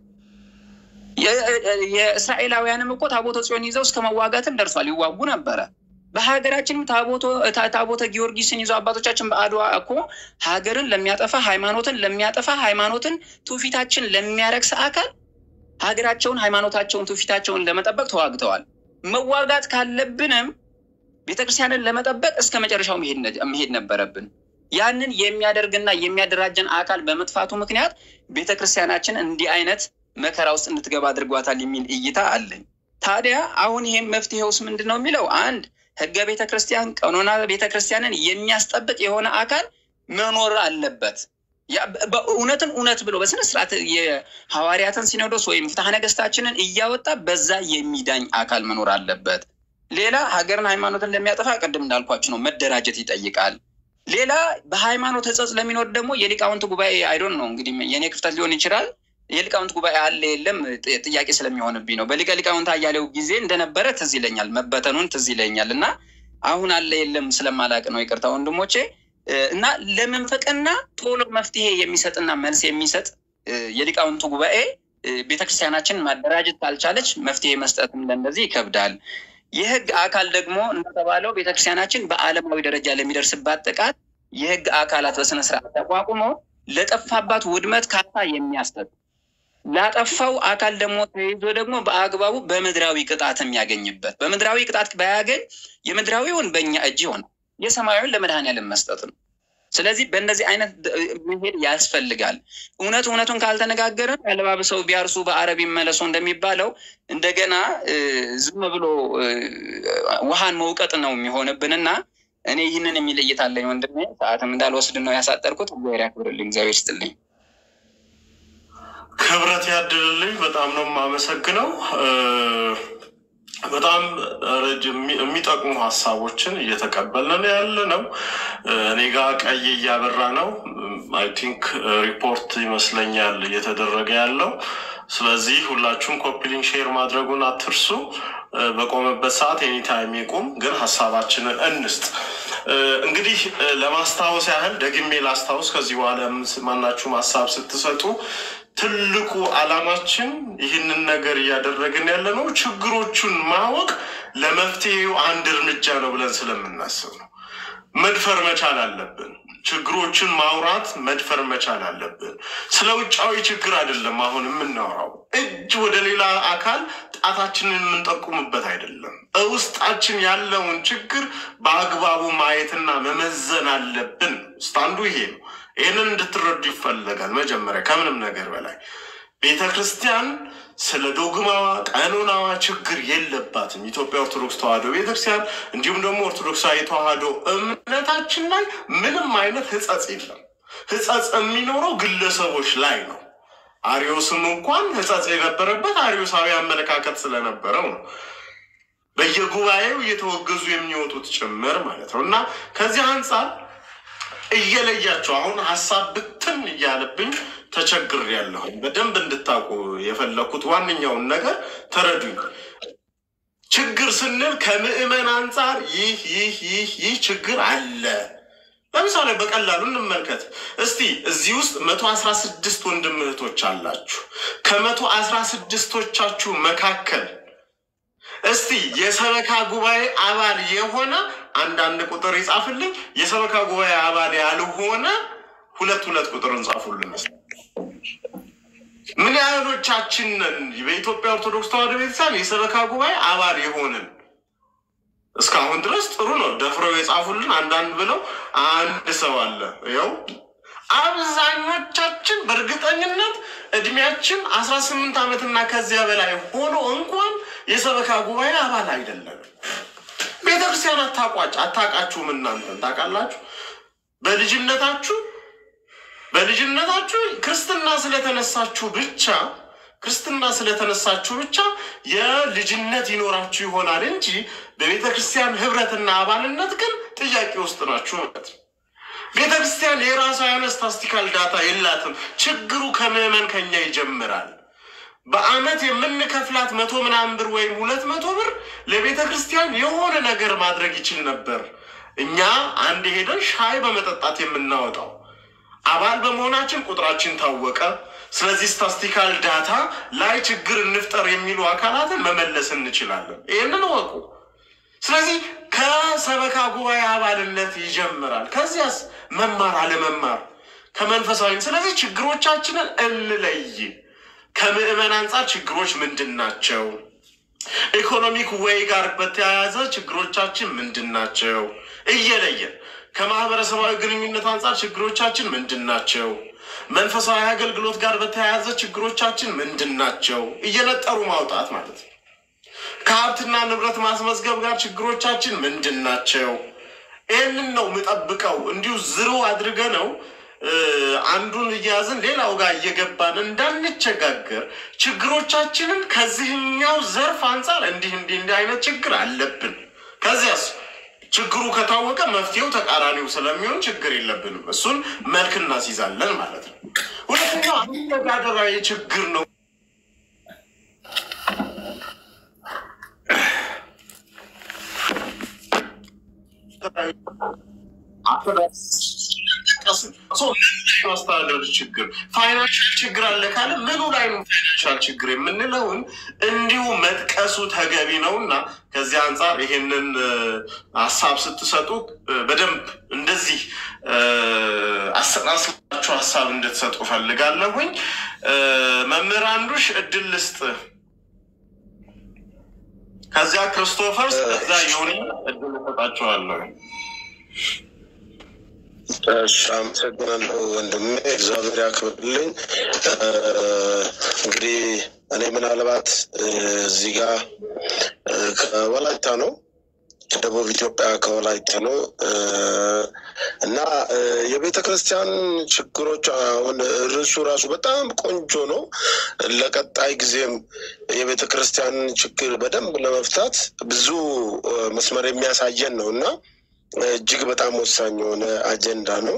የእስራኤላውያንም እኮ ታቦተ ጽዮን ይዘው እስከ መዋጋትም ደርሷል፣ ይዋጉ ነበረ። በሀገራችንም ታቦተ ጊዮርጊስን ይዘው አባቶቻችን በአድዋ እኮ ሀገርን ለሚያጠፋ ሃይማኖትን ለሚያጠፋ ሃይማኖትን ትውፊታችን ለሚያረክስ አካል ሀገራቸውን ሃይማኖታቸውን ትውፊታቸውን ለመጠበቅ ተዋግተዋል። መዋጋት ካለብንም ቤተክርስቲያንን ለመጠበቅ እስከ መጨረሻው መሄድ ነበረብን። ያንን የሚያደርግና የሚያደራጀን አካል በመጥፋቱ ምክንያት ቤተክርስቲያናችን እንዲህ አይነት መከራ ውስጥ እንድትገባ አድርጓታል የሚል እይታ አለኝ። ታዲያ አሁን ይሄም መፍትሄውስ ምንድን ነው የሚለው አንድ ህገ ቤተክርስቲያን ቀኖና ቤተክርስቲያንን የሚያስጠብቅ የሆነ አካል መኖር አለበት። እውነትን እውነት ብሎ በስነ ስርዓት የሐዋርያትን ሲኖዶስ ወይም ፍትሐ ነገስታችንን እያወጣ በዛ የሚዳኝ አካል መኖር አለበት። ሌላ ሀገርን ሃይማኖትን ለሚያጠፋ ቅድም እንዳልኳችሁ ነው መደራጀት ይጠይቃል። ሌላ በሃይማኖት ህጸጽ ለሚኖር ደግሞ የሊቃውንት ጉባኤ አይዶን ነው እንግዲህ የኔ ክፍተት ሊሆን ይችላል። የሊቃውንት ጉባኤ አለ የለም ጥያቄ ስለሚሆንብኝ ነው። በሊቀ ሊቃውንት አያሌው ጊዜ እንደነበረ ትዝ ይለኛል፣ መበተኑን ትዝ ይለኛል እና አሁን አለ የለም ስለማላቅ ነው ይቅርታ ወንድሞቼ። እና ለመንፈቅና ቶሎ መፍትሄ የሚሰጥና መልስ የሚሰጥ የሊቃውንቱ ጉባኤ ቤተክርስቲያናችን ማደራጀት ካልቻለች መፍትሄ መስጠትም ለእንደዚህ ይከብዳል። የህግ አካል ደግሞ እንደተባለው ቤተክርስቲያናችን በዓለማዊ ደረጃ ለሚደርስባት ጥቃት የህግ አካላት በስነስርዓት ተቋቁሞ ለጠፋባት ውድመት ካሳ የሚያሰጥ ላጠፋው አካል ደግሞ ተይዞ ደግሞ በአግባቡ በምድራዊ ቅጣት የሚያገኝበት በምድራዊ ቅጣት ባያገኝ የምድራዊውን በእኛ እጅ ይሆናል፣ የሰማያዊውን ለመድኃኔዓለም መስጠት ነው። ስለዚህ በእነዚህ አይነት መሄድ ያስፈልጋል። እውነት እውነቱን ካልተነጋገርን ያለባብሰው ቢያርሱ በአረብ ይመለሱ እንደሚባለው እንደገና ዝም ብሎ ውሃን መውቀጥ ነው የሚሆንብንና እኔ ይህንን የሚል እይታ አለኝ ወንድሜ። ሰዓትም እንዳልወስድ ነው ያሳጠርኩት። እግዚአብሔር ያክብርልኝ፣ እግዚአብሔር ይስጥልኝ፣ ክብረት ያድልልኝ። በጣም ነው የማመሰግነው። በጣም የሚጠቅሙ ሀሳቦችን እየተቀበልን ያለ ነው። እኔ ጋር ቀይ እያበራ ነው። አይ ቲንክ ሪፖርት ይመስለኛል እየተደረገ ያለው። ስለዚህ ሁላችሁም ኮፒሊንግ ሼር ማድረጉን አትርሱ። በቆመበት ሰዓት ኤኒታይም ይቁም፣ ግን ሀሳባችንን እንስጥ። እንግዲህ ለማስታወስ ያህል ደግሜ ላስታውስ፣ ከዚህ በኋላ ማናችሁም ሀሳብ ስትሰጡ ትልቁ ዓላማችን ይህንን ነገር እያደረግን ያለ ነው ችግሮቹን ማወቅ ለመፍትሄው አንድ እርምጃ ነው ብለን ስለምናስብ ነው። መድፈር መቻል አለብን። ችግሮችን ማውራት መድፈር መቻል አለብን። ስለ ውጫዊ ችግር አይደለም አሁን የምናወራው። እጅ ወደ ሌላ አካል ጣታችንን የምንጠቁምበት አይደለም። በውስጣችን ያለውን ችግር በአግባቡ ማየትና መመዘን አለብን። ውስጥ አንዱ ይሄ ነው። ይህንን እንድትረዱ ይፈለጋል። መጀመሪያ ከምንም ነገር በላይ ቤተ ክርስቲያን ስለ ዶግማዋ ቀኖናዋ ችግር የለባትም። ኢትዮጵያ ኦርቶዶክስ ተዋሕዶ ቤተክርስቲያን እንዲሁም ደግሞ ኦርቶዶክሳዊ ተዋሕዶ እምነታችን ላይ ምንም አይነት ሕጸጽ የለም። ሕጸጽ የሚኖረው ግለሰቦች ላይ ነው። አሪዮስም እንኳን ሕጸጽ የነበረበት አሪዮሳዊ አመለካከት ስለነበረው ነው በየጉባኤው እየተወገዙ የሚወጡት ጭምር ማለት ነው እና ከዚህ አንጻር እየለያቸው አሁን ሀሳብ ብትን ብትን እያለብኝ ተቸግር ያለሁኝ በደንብ እንድታውቁ የፈለግኩት ዋነኛውን ነገር ተረዱኝ። ችግር ስንል ከምዕመን አንጻር ይህ ይህ ይህ ይህ ችግር አለ። ለምሳሌ በቀላሉ እንመልከት እስቲ። እዚህ ውስጥ መቶ አስራ ስድስት ወንድም እህቶች አላችሁ። ከመቶ አስራ ስድስቶቻችሁ መካከል እስቲ የሰበካ ጉባኤ አባል የሆነ አንዳንድ ቁጥር ይጻፍልኝ። የሰበካ ጉባኤ አባል ያልሆነ ሁለት ሁለት ቁጥር እንጻፉልን። እስኪ ምን ያህሎቻችን ነን በኢትዮጵያ ኦርቶዶክስ ተዋሕዶ ቤተክርስቲያን የሰበካ ጉባኤ አባል የሆንን? እስካሁን ድረስ ጥሩ ነው። ደፍረው የጻፉልን አንዳንድ ብለው አንድ ሰው አለ። ያው አብዛኞቻችን በእርግጠኝነት እድሜያችን አስራ ስምንት ዓመትና ከዚያ በላይ ሆኖ እንኳን የሰበካ ጉባኤ አባል አይደለም። ቤተክርስቲያን አታቋጭ አታውቃችሁም። እናንተን ታውቃላችሁ። በልጅነታችሁ በልጅነታችሁ ክርስትና ስለተነሳችሁ ብቻ ክርስትና ስለተነሳችሁ ብቻ የልጅነት ይኖራችሁ ይሆናል እንጂ በቤተ ክርስቲያን ህብረትና አባልነት ግን ጥያቄ ውስጥ ናችሁ ማለት ነው። ቤተ ክርስቲያን የራሷ የሆነ ስታስቲካል ዳታ የላትም። ችግሩ ከምዕመን ከኛ ይጀምራል። በአመት የምንከፍላት መቶ ምናምን ብር ወይም ሁለት መቶ ብር ለቤተ ክርስቲያን የሆነ ነገር ማድረግ ይችል ነበር። እኛ አንድ ሄደን ሻይ በመጠጣት የምናወጣው አባል በመሆናችን ቁጥራችን ታወቀ። ስለዚህ ስታስቲካል ዳታ ላይ ችግር እንፍጠር የሚሉ አካላትን መመለስ እንችላለን። ይህንን እወቁ። ስለዚህ ከሰበካ ጉባኤ አባልነት ይጀምራል። ከዚያስ መማር አለመማር ከመንፈሳዊ ስለዚህ ችግሮቻችንን እንለይ። ከምዕመን አንጻር ችግሮች ምንድን ናቸው? ኢኮኖሚክ ወይ ጋር በተያያዘ ችግሮቻችን ምንድን ናቸው? እየለየን ከማህበረሰባዊ ግንኙነት አንጻር ችግሮቻችን ምንድን ናቸው? መንፈሳዊ አገልግሎት ጋር በተያያዘ ችግሮቻችን ምንድን ናቸው? እየነጠሩ ማውጣት ማለት ነው። ከሀብትና ንብረት ማስመዝገብ ጋር ችግሮቻችን ምንድን ናቸው? ይህንን ነው የምጠብቀው። እንዲሁ ዝሩ አድርገ ነው አንዱን እያያዝን ሌላው ጋር እየገባን እንዳንቸጋገር ችግሮቻችንን ከዚህኛው ዘርፍ አንጻር እንዲህ እንዲህ እንዲህ አይነት ችግር አለብን። ከዚያስ ችግሩ ከታወቀ መፍትሄው ተቃራኒው ስለሚሆን ችግር የለብንም። እሱን መልክ እናስይዛለን ማለት ነው። ሁለተኛው አስተዳደራዊ ችግር ነው። ማስተዳደር ችግር ፋይናንሻል ችግር አለ ካለ ምኑ ላይ ነው ፋይናንሻል ችግር የምንለውን እንዲሁ መጥቀሱ ተገቢ ነው እና ከዚህ አንጻር ይሄንን ሀሳብ ስትሰጡ በደንብ እንደዚህ አሰናስላችሁ ሀሳብ እንድትሰጡ ፈልጋለሁኝ። መምህር አንዱሽ እድል ልስጥ፣ ከዚያ ክርስቶፈርስ፣ ከዛ የሆነ እድል እሰጣችኋለሁ። እሺ አመሰግናለሁ ወንድሜ፣ እግዚአብሔር ያክብርልኝ። እንግዲህ እኔ ምናልባት እዚህ ጋር ከወላይታ ነው ከደቡብ ኢትዮጵያ ከወላይታ ነው እና የቤተ ክርስቲያን ችግሮች አሁን ርዕሱ ራሱ በጣም ቆንጆ ነው። ለቀጣይ ጊዜም የቤተ ክርስቲያን ችግር በደንብ ለመፍታት ብዙ መስመር የሚያሳየን ነው እና እጅግ በጣም ወሳኝ የሆነ አጀንዳ ነው።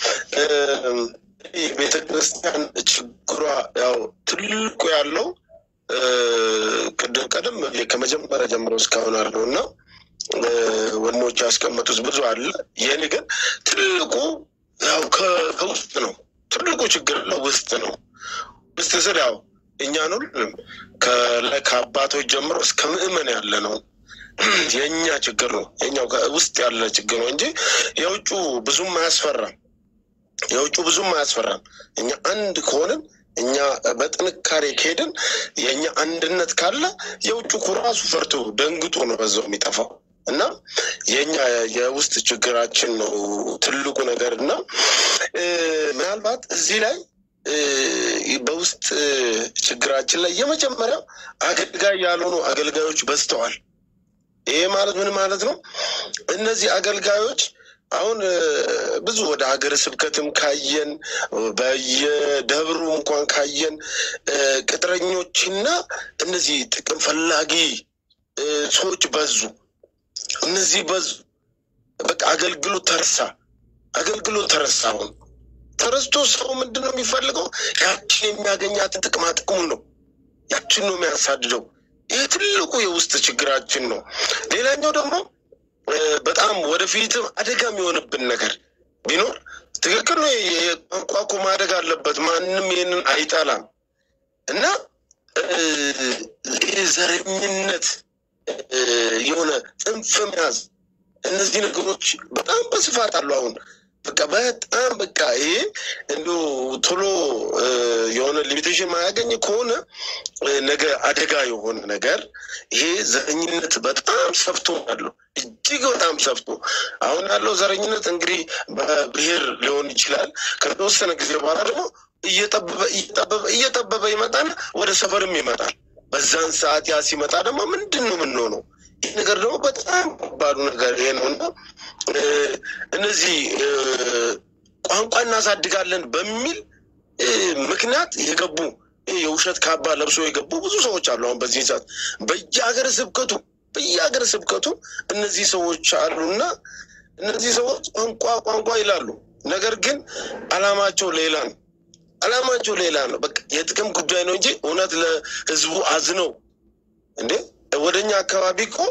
የቤተ ክርስቲያን ችግሯ ያው ትልቁ ያለው ቅድም ቀደም ከመጀመሪያ ጀምሮ እስካሁን አለው እና ወንዶች ያስቀመጡት ብዙ አለ። ይህን ግን ትልቁ ያው ከውስጥ ነው። ትልቁ ችግር ያለው ውስጥ ነው። ውስጥ ስል ያው እኛን ሁሉም ከአባቶች ጀምሮ እስከ ምዕመን ያለ ነው የእኛ ችግር ነው። የኛው ውስጥ ያለ ችግር ነው እንጂ የውጩ ብዙም አያስፈራም። የውጩ ብዙም አያስፈራም። እኛ አንድ ከሆንን እኛ በጥንካሬ ከሄድን የእኛ አንድነት ካለ የውጩ እኮ ራሱ ፈርቶ ደንግጦ ነው በዛው የሚጠፋው እና የኛ የውስጥ ችግራችን ነው ትልቁ ነገር እና ምናልባት እዚህ ላይ በውስጥ ችግራችን ላይ የመጀመሪያው አገልጋይ ያልሆኑ አገልጋዮች በዝተዋል። ይሄ ማለት ምን ማለት ነው? እነዚህ አገልጋዮች አሁን ብዙ ወደ ሀገረ ስብከትም ካየን በየደብሩ እንኳን ካየን ቅጥረኞችና እነዚህ ጥቅም ፈላጊ ሰዎች በዙ። እነዚህ በዙ። በቃ አገልግሎት ተረሳ። አገልግሎት ተረሳ። አሁን ተረስቶ ሰው ምንድን ነው የሚፈልገው? ያችን የሚያገኛትን ጥቅማ ጥቅሙን ነው። ያችን ነው የሚያሳድደው። ይህ ትልቁ የውስጥ ችግራችን ነው። ሌላኛው ደግሞ በጣም ወደፊትም አደጋ የሚሆንብን ነገር ቢኖር ትክክል ነው። የቋንቋ እኮ ማደግ አለበት። ማንም ይህንን አይጠላም እና ይህ ዘረኝነት የሆነ ጽንፍ መያዝ እነዚህ ነገሮች በጣም በስፋት አሉ። አሁን በቃ በጣም በቃ ይሄ እንዲሁ ቶሎ የሆነ ሊሚቴሽን ማያገኝ ከሆነ ነገ አደጋ የሆነ ነገር ይሄ ዘረኝነት በጣም ሰፍቶ ያለው እጅግ በጣም ሰፍቶ አሁን ያለው ዘረኝነት እንግዲህ በብሔር ሊሆን ይችላል። ከተወሰነ ጊዜ በኋላ ደግሞ እየጠበበ እየጠበበ እየጠበበ ይመጣና ወደ ሰፈርም ይመጣል። በዛን ሰዓት ያ ሲመጣ ደግሞ ምንድን ነው የምንሆነው? ይህ ነገር ደግሞ በጣም ከባዱ ነገር ይሄ ነው እና እነዚህ ቋንቋ እናሳድጋለን በሚል ምክንያት የገቡ የውሸት ካባ ለብሶ የገቡ ብዙ ሰዎች አሉ። አሁን በዚህ ሰዓት በየሀገር ስብከቱ በየሀገር ስብከቱ እነዚህ ሰዎች አሉና እነዚህ ሰዎች ቋንቋ ቋንቋ ይላሉ። ነገር ግን አላማቸው ሌላ ነው። አላማቸው ሌላ ነው። በቃ የጥቅም ጉዳይ ነው እንጂ እውነት ለህዝቡ አዝነው እንዴ ወደኛ አካባቢ እኮ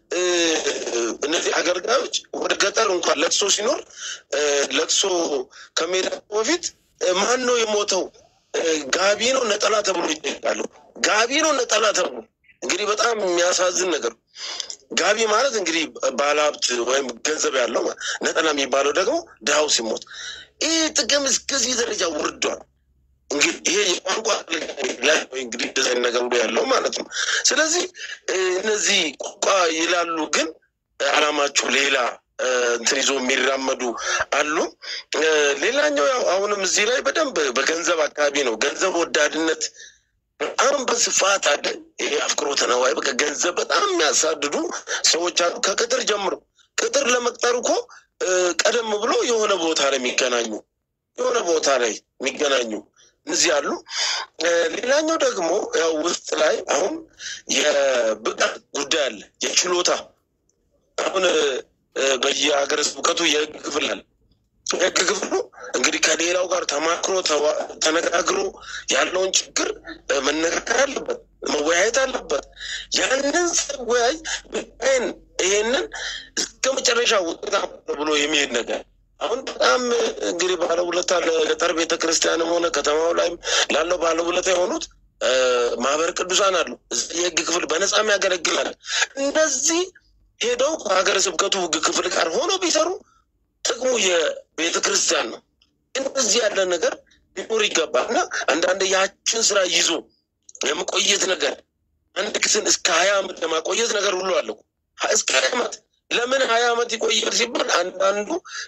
እነዚህ አገልጋዮች ወደ ገጠር እንኳን ለቅሶ ሲኖር ለቅሶ ከመሄዳቸው በፊት ማን ነው የሞተው? ጋቢ ነው ነጠላ ተብሎ ይጠይቃሉ። ጋቢ ነው ነጠላ ተብሎ እንግዲህ በጣም የሚያሳዝን ነገር ጋቢ ማለት እንግዲህ ባለሀብት ወይም ገንዘብ ያለው ነጠላ የሚባለው ደግሞ ድሃው ሲሞት ይህ ጥቅም እስከዚህ ደረጃ ወርዷል። እንግዲህ ይሄ የቋንቋ ላይ እንግዲህ እንደዚህ አይነት ነገር ሁሉ ያለው ማለት ነው። ስለዚህ እነዚህ ቋንቋ ይላሉ፣ ግን አላማቸው ሌላ እንትን ይዞ የሚራመዱ አሉ። ሌላኛው ያው አሁንም እዚህ ላይ በደንብ በገንዘብ አካባቢ ነው። ገንዘብ ወዳድነት በጣም በስፋት አለ። ይሄ አፍቅሮተ ነዋይ በቃ ገንዘብ በጣም የሚያሳድዱ ሰዎች አሉ። ከቅጥር ጀምሮ ቅጥር ለመቅጠር እኮ ቀደም ብሎ የሆነ ቦታ ላይ የሚገናኙ የሆነ ቦታ ላይ የሚገናኙ እነዚህ አሉ። ሌላኛው ደግሞ ያው ውስጥ ላይ አሁን የብቃት ጉዳይ አለ፣ የችሎታ አሁን በየሀገረ ስብከቱ የህግ ክፍል አለ። የህግ ክፍሉ እንግዲህ ከሌላው ጋር ተማክሮ ተነጋግሮ ያለውን ችግር መነጋገር አለበት፣ መወያየት አለበት። ያንን ሲወያይ ብቻዬን ይሄንን እስከ መጨረሻ ውጤታማ ብሎ የሚሄድ ነገር አሁን በጣም እንግዲህ ባለውለታ ለገጠር ቤተ ክርስቲያንም ሆነ ከተማው ላይም ላለው ባለውለታ የሆኑት ማህበረ ቅዱሳን አሉ። የህግ ክፍል በነፃም ያገለግላል። እነዚህ ሄደው ከሀገረ ስብከቱ ህግ ክፍል ጋር ሆነው ቢሰሩ ጥቅሙ የቤተ ክርስቲያን ነው። እንደዚህ ያለ ነገር ሊኖር ይገባል እና አንዳንድ ያችን ስራ ይዞ የመቆየት ነገር አንድ ክስን እስከ ሀያ ዓመት ለማቆየት ነገር ሁሉ አለው እስከ ሀያ ዓመት ለምን ሀያ ዓመት ይቆያል ሲባል አንዳንዱ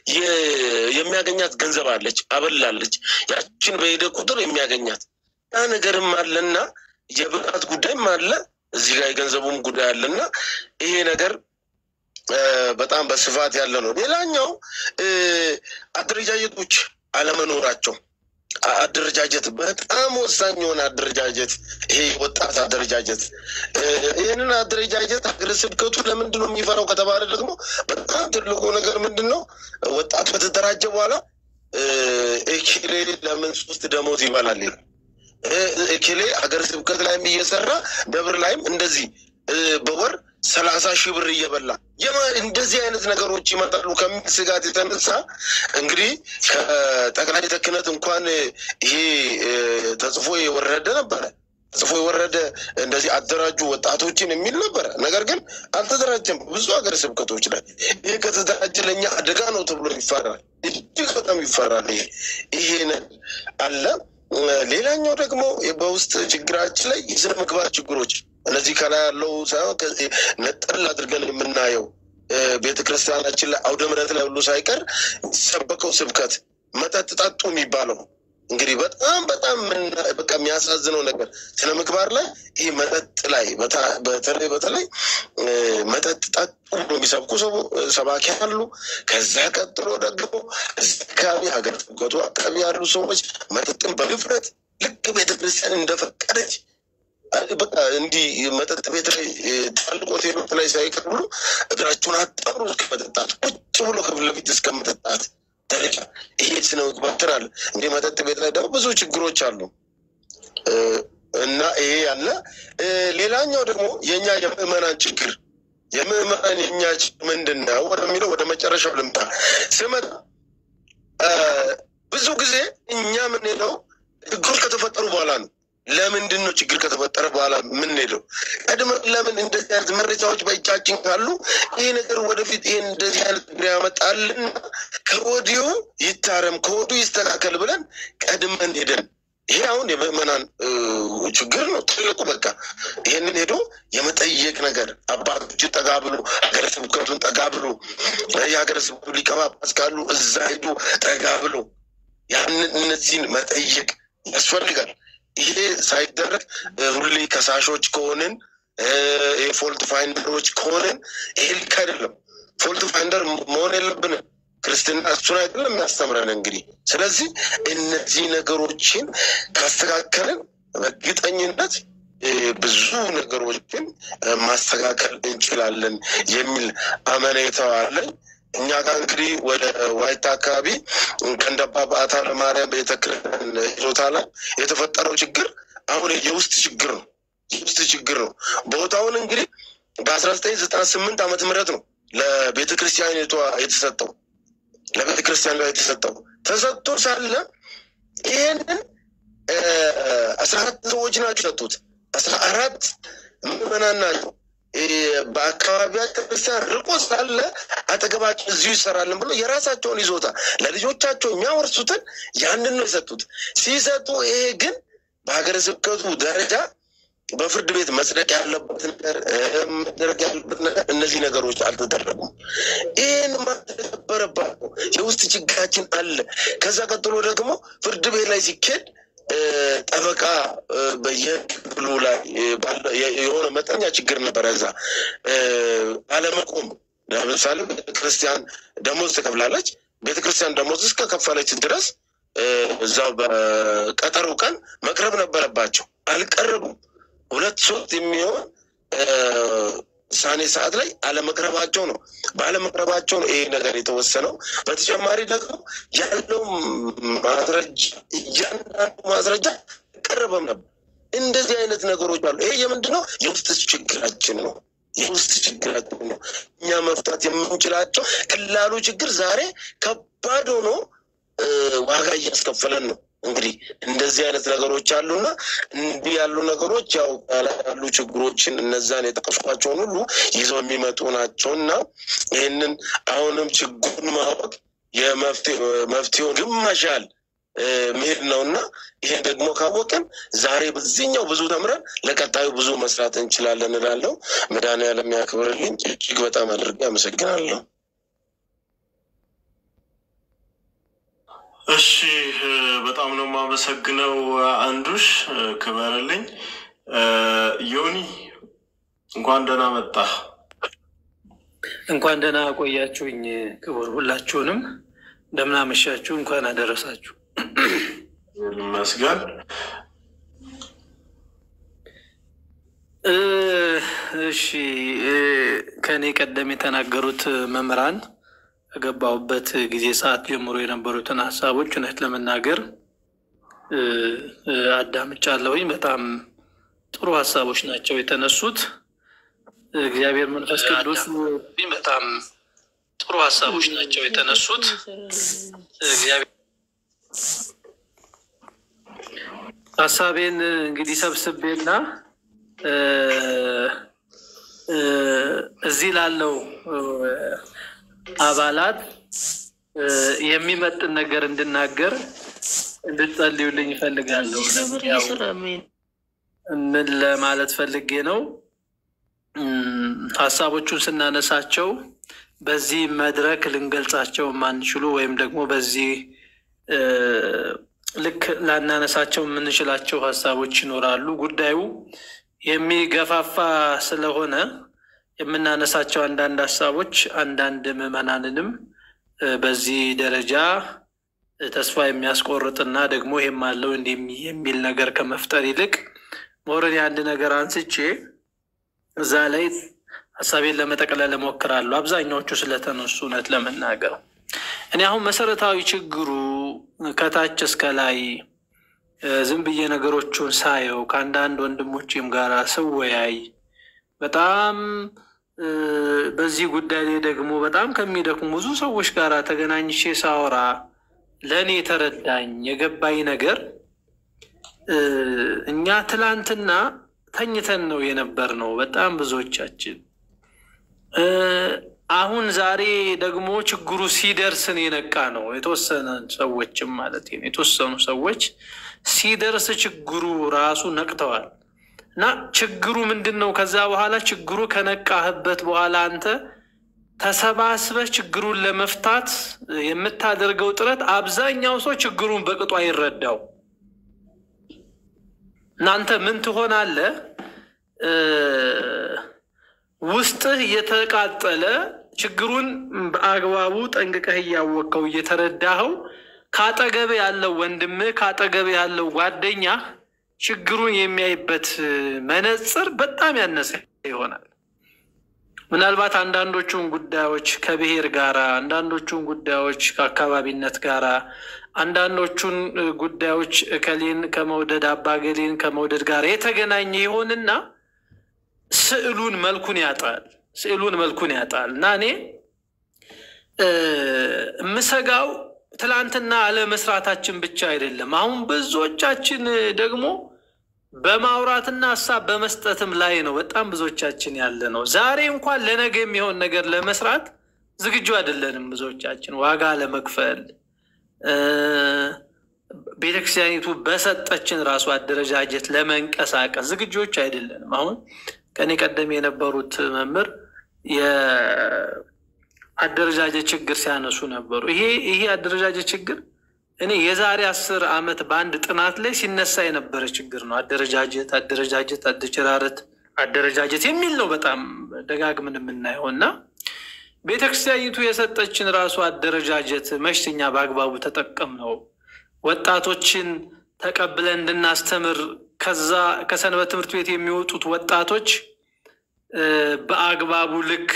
የሚያገኛት ገንዘብ አለች፣ አበላለች። ያችን በሄደ ቁጥር የሚያገኛት ያ ነገርም አለና የብቃት ጉዳይም አለ። እዚህ ጋር የገንዘቡም ጉዳይ አለና ይሄ ነገር በጣም በስፋት ያለ ነው። ሌላኛው አደረጃጀቶች አለመኖራቸው አደረጃጀት በጣም ወሳኝ የሆነ አደረጃጀት ይሄ ወጣት አደረጃጀት ይህንን አደረጃጀት ሀገረ ስብከቱ ለምንድን ነው የሚፈራው ከተባለ ደግሞ በጣም ትልቁ ነገር ምንድን ነው? ወጣት በተደራጀ በኋላ ኤኬሌ ለምን ሶስት ደሞዝ ይበላል? ኤኬሌ ሀገረ ስብከት ላይም እየሰራ ደብር ላይም እንደዚህ በወር ሰላሳ ሺህ ብር እየበላ እንደዚህ አይነት ነገሮች ይመጣሉ ከሚል ስጋት የተነሳ እንግዲህ ከጠቅላይ ቤተ ክህነት እንኳን ይሄ ተጽፎ የወረደ ነበረ ተጽፎ የወረደ እንደዚህ አደራጁ ወጣቶችን የሚል ነበረ። ነገር ግን አልተደራጀም። ብዙ ሀገረ ስብከቶች ላይ ይህ ከተደራጀ ለእኛ አደጋ ነው ተብሎ ይፈራል። እጅግ በጣም ይፈራል። ይሄ ይሄ አለ። ሌላኛው ደግሞ በውስጥ ችግራችን ላይ የስነ ምግባር ችግሮች እነዚህ ከላይ ያለው ሳይሆን ነጠል አድርገን የምናየው ቤተ ክርስቲያናችን ላይ አውደ ምሕረት ላይ ሁሉ ሳይቀር የሚሰበከው ስብከት መጠጥ ጠጡ የሚባለው እንግዲህ በጣም በጣም በቃ የሚያሳዝነው ነገር ስነ ምግባር ላይ ይህ መጠጥ ላይ በተለይ በተለይ መጠጥ ጠጡ ብሎ የሚሰብኩ ሰባኪ አሉ። ከዛ ቀጥሎ ደግሞ እዚህ አካባቢ ሀገር ስብከቱ አካባቢ ያሉ ሰዎች መጠጥን በድፍረት ልክ ቤተክርስቲያን እንደፈቀደች በቃ እንዲህ መጠጥ ቤት ላይ ትላልቅ ሆቴሎች ላይ ሳይቀር ብሎ እግራቸውን አጣምሮ እስከ መጠጣት ቁጭ ብሎ ከፊት ለፊት እስከ መጠጣት ደረጃ ይሄ ስነ ምግባር አለ። እንዲህ መጠጥ ቤት ላይ ደግሞ ብዙ ችግሮች አሉ እና ይሄ ያለ ሌላኛው ደግሞ የእኛ የምዕመናን ችግር የምዕመናን የእኛ ችግር ምንድን ነው ወደሚለው ወደ መጨረሻው ልምጣ ስመጣ ብዙ ጊዜ እኛ የምንሄደው ችግሮች ከተፈጠሩ በኋላ ነው። ለምንድን ነው ችግር ከተፈጠረ በኋላ የምንሄደው? ቀድመን ለምን እንደዚህ አይነት መረጃዎች በእጃችን ካሉ ይህ ነገር ወደፊት ይህን እንደዚህ አይነት ችግር ያመጣልና ከወዲሁ ይታረም ከወዲሁ ይስተካከል ብለን ቀድመን ሄደን ይሄ አሁን የምዕመናን ችግር ነው ትልቁ። በቃ ይህንን ሄዶ የመጠየቅ ነገር አባቶች ጠጋ ብሎ ሀገረ ስብከቱን ጠጋ ብሎ የሀገረ ስብከቱ ሊቀ ጳጳስ ካሉ እዛ ሄዶ ጠጋ ብሎ ያንን እነዚህን መጠየቅ ያስፈልጋል። ይሄ ሳይደረግ ሁሌ ከሳሾች ከሆንን የፎልት ፋይንደሮች ከሆንን ይሄ ልክ አይደለም። ፎልት ፋይንደር መሆን የለብንም። ክርስትና እሱን አይደለም የሚያስተምረን እንግዲህ። ስለዚህ እነዚህ ነገሮችን ካስተካከልን በእርግጠኝነት ብዙ ነገሮችን ማስተካከል እንችላለን የሚል አመኔታው አለኝ። እኛ ጋር እንግዲህ ወደ ዋይታ አካባቢ ከንደባ በአታ ለማርያም ቤተክርስቲያን ይዞታ ላይ የተፈጠረው ችግር አሁን የውስጥ ችግር ነው። የውስጥ ችግር ነው። ቦታውን እንግዲህ በአስራ ዘጠኝ ዘጠና ስምንት ዓመተ ምህረት ነው ለቤተ ክርስቲያኒቷ የተሰጠው ለቤተ ክርስቲያን ጋር የተሰጠው ተሰጥቶ ሳለ ይህንን አስራ አራት ሰዎች ናቸው የሰጡት። አስራ አራት ምዕመናን ናቸው። በአካባቢያቸው ክርስቲያን ርቆ ሳለ አጠገባቸው እዚሁ ይሰራልን ብሎ የራሳቸውን ይዞታ ለልጆቻቸው የሚያወርሱትን ያንን ነው የሰጡት። ሲሰጡ ይሄ ግን በሀገረ ስብከቱ ደረጃ በፍርድ ቤት መጽደቅ ያለበት ነገር መደረግ ያለበት ነገር እነዚህ ነገሮች አልተደረጉም። ይህን ማድረግ ነበረባቸው። የውስጥ ችግራችን አለ። ከዛ ቀጥሎ ደግሞ ፍርድ ቤት ላይ ሲኬድ ጠበቃ በየክፍሉ ላይ የሆነ መጠኛ ችግር ነበረ። እዛ አለመቆም ለምሳሌ ቤተክርስቲያን ደሞዝ ትከፍላለች። ቤተክርስቲያን ደሞዝ እስከከፈለች ድረስ እዛው በቀጠሮ ቀን መቅረብ ነበረባቸው። አልቀረቡም። ሁለት ሶስት የሚሆን ውሳኔ ሰዓት ላይ አለመቅረባቸው ነው። ባለመቅረባቸው ነው ይሄ ነገር የተወሰነው። በተጨማሪ ደግሞ ያለው ማስረጃ እያንዳንዱ ማስረጃ ቀረበም ነበር። እንደዚህ አይነት ነገሮች አሉ። ይሄ የምንድን ነው? የውስጥ ችግራችን ነው። የውስጥ ችግራችን ነው። እኛ መፍታት የምንችላቸው ቀላሉ ችግር ዛሬ ከባድ ሆኖ ዋጋ እያስከፈለን ነው። እንግዲህ እንደዚህ አይነት ነገሮች አሉና እንዲህ ያሉ ነገሮች ያው ያሉ ችግሮችን እነዛን የጠቀስኳቸውን ሁሉ ይዘው የሚመጡ ናቸው እና ይህንን አሁንም ችግሩን ማወቅ የመፍትሄውን ግማሽ ያህል መሄድ ነው እና ይሄን ደግሞ ካወቅን ዛሬ በዚህኛው ብዙ ተምረን ለቀጣዩ ብዙ መስራት እንችላለን እላለሁ። መድኃኒዓለም ያክብርልኝ። እጅግ በጣም አድርጌ አመሰግናለሁ። እሺ በጣም ነው የማመሰግነው አንዱሽ፣ ክበርልኝ። ዮኒ እንኳን ደህና መጣ። እንኳን ደህና ቆያችሁኝ። ክቡር ሁላችሁንም እንደምን አመሻችሁ። እንኳን አደረሳችሁ። ይመስገን። እሺ ከእኔ ቀደም የተናገሩት መምህራን ከገባሁበት ጊዜ ሰዓት ጀምሮ የነበሩትን ሀሳቦች እውነት ለመናገር አዳምጫለሁኝ። በጣም ጥሩ ሀሳቦች ናቸው የተነሱት። እግዚአብሔር መንፈስ ቅዱስ በጣም ጥሩ ሀሳቦች ናቸው የተነሱት። እግዚአብሔር ሀሳቤን እንግዲህ ሰብስቤና እዚህ ላለው አባላት የሚመጥን ነገር እንድናገር እንድትጸልዩልኝ ይፈልጋለሁ። ምን ለማለት ፈልጌ ነው? ሀሳቦቹን ስናነሳቸው በዚህ መድረክ ልንገልጻቸው የማንችሉ ወይም ደግሞ በዚህ ልክ ላናነሳቸው የምንችላቸው ሀሳቦች ይኖራሉ። ጉዳዩ የሚገፋፋ ስለሆነ የምናነሳቸው አንዳንድ ሀሳቦች አንዳንድ ምዕመናንንም በዚህ ደረጃ ተስፋ የሚያስቆርጥና ደግሞ ይሄም አለው እንዲህ የሚል ነገር ከመፍጠር ይልቅ ሞረን የአንድ ነገር አንስቼ እዛ ላይ ሀሳቤን ለመጠቅለል እሞክራለሁ። አብዛኛዎቹ ስለተነሱ እውነት ለመናገር እኔ አሁን መሰረታዊ ችግሩ ከታች እስከ ላይ ዝም ብዬ ነገሮቹን ሳየው ከአንዳንድ ወንድሞችም ጋር ስወያይ በጣም በዚህ ጉዳይ ላይ ደግሞ በጣም ከሚደክሙ ብዙ ሰዎች ጋር ተገናኝቼ ሳወራ ለእኔ የተረዳኝ የገባኝ ነገር እኛ ትላንትና ተኝተን ነው የነበር ነው በጣም ብዙዎቻችን። አሁን ዛሬ ደግሞ ችግሩ ሲደርስን የነቃ ነው የተወሰነ ሰዎችም ማለት ነው የተወሰኑ ሰዎች ሲደርስ ችግሩ ራሱ ነቅተዋል። እና ችግሩ ምንድን ነው? ከዛ በኋላ ችግሩ ከነቃህበት በኋላ አንተ ተሰባስበህ ችግሩን ለመፍታት የምታደርገው ጥረት አብዛኛው ሰው ችግሩን በቅጡ አይረዳው። እናንተ ምን ትሆናለህ? ውስጥህ እየተቃጠለ ችግሩን በአግባቡ ጠንቅቀህ እያወቅከው እየተረዳኸው ከአጠገብ ያለው ወንድምህ ከአጠገብ ያለው ጓደኛ ችግሩን የሚያይበት መነጽር በጣም ያነሰ ይሆናል። ምናልባት አንዳንዶቹን ጉዳዮች ከብሔር ጋራ፣ አንዳንዶቹን ጉዳዮች ከአካባቢነት ጋራ፣ አንዳንዶቹን ጉዳዮች እከሌን ከመውደድ አባገሌን ከመውደድ ጋር የተገናኘ ይሆንና ስዕሉን መልኩን ያጣል። ስዕሉን መልኩን ያጣል እና እኔ የምሰጋው ትላንትና አለመስራታችን ብቻ አይደለም። አሁን ብዙዎቻችን ደግሞ በማውራትና ሀሳብ በመስጠትም ላይ ነው በጣም ብዙዎቻችን ያለ ነው። ዛሬ እንኳን ለነገ የሚሆን ነገር ለመስራት ዝግጁ አይደለንም። ብዙዎቻችን ዋጋ ለመክፈል ቤተክርስቲያኒቱ በሰጠችን ራሱ አደረጃጀት ለመንቀሳቀስ ዝግጆች አይደለንም። አሁን ከኔ ቀደም የነበሩት መምህር የአደረጃጀት ችግር ሲያነሱ ነበሩ። ይሄ ይሄ አደረጃጀት ችግር እኔ የዛሬ አስር ዓመት በአንድ ጥናት ላይ ሲነሳ የነበረ ችግር ነው። አደረጃጀት አደረጃጀት አደረጃጀት አደረጃጀት የሚል ነው በጣም ደጋግምን የምናየው እና ቤተክርስቲያኒቱ የሰጠችን ራሱ አደረጃጀት መሽተኛ በአግባቡ ተጠቀም ነው ወጣቶችን ተቀብለን እንድናስተምር ከዛ ከሰንበት ትምህርት ቤት የሚወጡት ወጣቶች በአግባቡ ልክ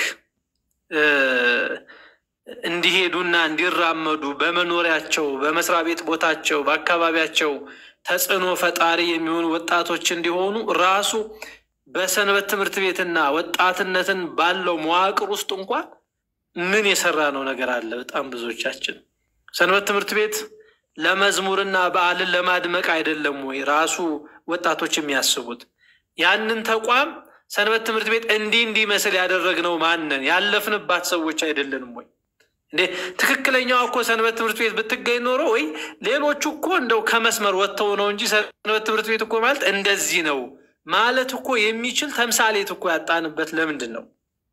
እንዲሄዱና እንዲራመዱ በመኖሪያቸው፣ በመስሪያ ቤት ቦታቸው፣ በአካባቢያቸው ተጽዕኖ ፈጣሪ የሚሆኑ ወጣቶች እንዲሆኑ ራሱ በሰንበት ትምህርት ቤትና ወጣትነትን ባለው መዋቅር ውስጥ እንኳን ምን የሰራ ነው ነገር አለ? በጣም ብዙዎቻችን ሰንበት ትምህርት ቤት ለመዝሙርና በዓልን ለማድመቅ አይደለም ወይ ራሱ ወጣቶች የሚያስቡት? ያንን ተቋም ሰንበት ትምህርት ቤት እንዲህ እንዲመስል ያደረግነው ማንን ያለፍንባት ሰዎች አይደለንም ወይ? እንዴ ትክክለኛዋ እኮ ሰንበት ትምህርት ቤት ብትገኝ ኖሮ ወይ ሌሎቹ እኮ እንደው ከመስመር ወጥተው ነው እንጂ ሰንበት ትምህርት ቤት እኮ ማለት እንደዚህ ነው ማለት እኮ የሚችል ተምሳሌት እኮ ያጣንበት ለምንድን ነው?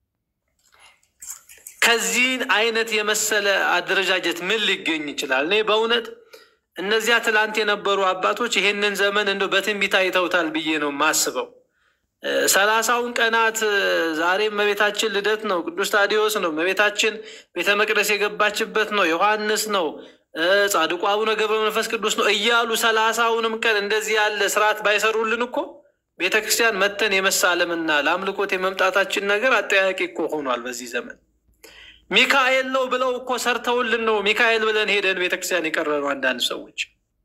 ከዚህ አይነት የመሰለ አደረጃጀት ምን ሊገኝ ይችላል? እኔ በእውነት እነዚያ ትላንት የነበሩ አባቶች ይሄንን ዘመን እንደው በትንቢት አይተውታል ብዬ ነው የማስበው። ሰላሳውን ቀናት ዛሬም እመቤታችን ልደት ነው፣ ቅዱስ ታዲዮስ ነው፣ እመቤታችን ቤተ መቅደስ የገባችበት ነው፣ ዮሐንስ ነው፣ ጻድቁ አቡነ ገብረ መንፈስ ቅዱስ ነው እያሉ ሰላሳውንም ቀን እንደዚህ ያለ ስርዓት ባይሰሩልን እኮ ቤተ ክርስቲያን መተን የመሳለምና ለአምልኮት የመምጣታችን ነገር አጠያቂ እኮ ሆኗል በዚህ ዘመን። ሚካኤል ነው ብለው እኮ ሰርተውልን ነው ሚካኤል ብለን ሄደን ቤተክርስቲያን የቀረኑ አንዳንድ ሰዎች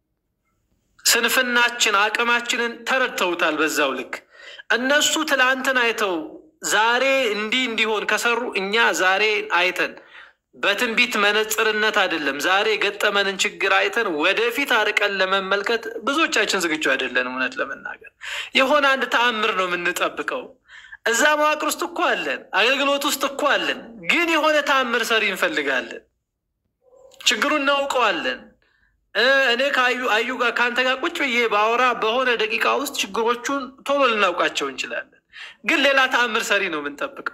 ስንፍናችን አቅማችንን ተረድተውታል። በዛው ልክ እነሱ ትላንትን አይተው ዛሬ እንዲህ እንዲሆን ከሰሩ እኛ ዛሬ አይተን በትንቢት መነጽርነት አይደለም ዛሬ የገጠመንን ችግር አይተን ወደፊት አርቀን ለመመልከት ብዙዎቻችን ዝግጁ አይደለንም። እውነት ለመናገር የሆነ አንድ ተአምር ነው የምንጠብቀው። እዛ መዋቅር ውስጥ እኮ አለን፣ አገልግሎት ውስጥ እኮ አለን። ግን የሆነ ተአምር ሰሪ እንፈልጋለን። ችግሩን እናውቀዋለን። እኔ ከአዩ አዩ ጋር ከአንተ ጋር ቁጭ ብዬ በአወራ በሆነ ደቂቃ ውስጥ ችግሮቹን ቶሎ ልናውቃቸው እንችላለን። ግን ሌላ ተአምር ሰሪ ነው የምንጠብቀው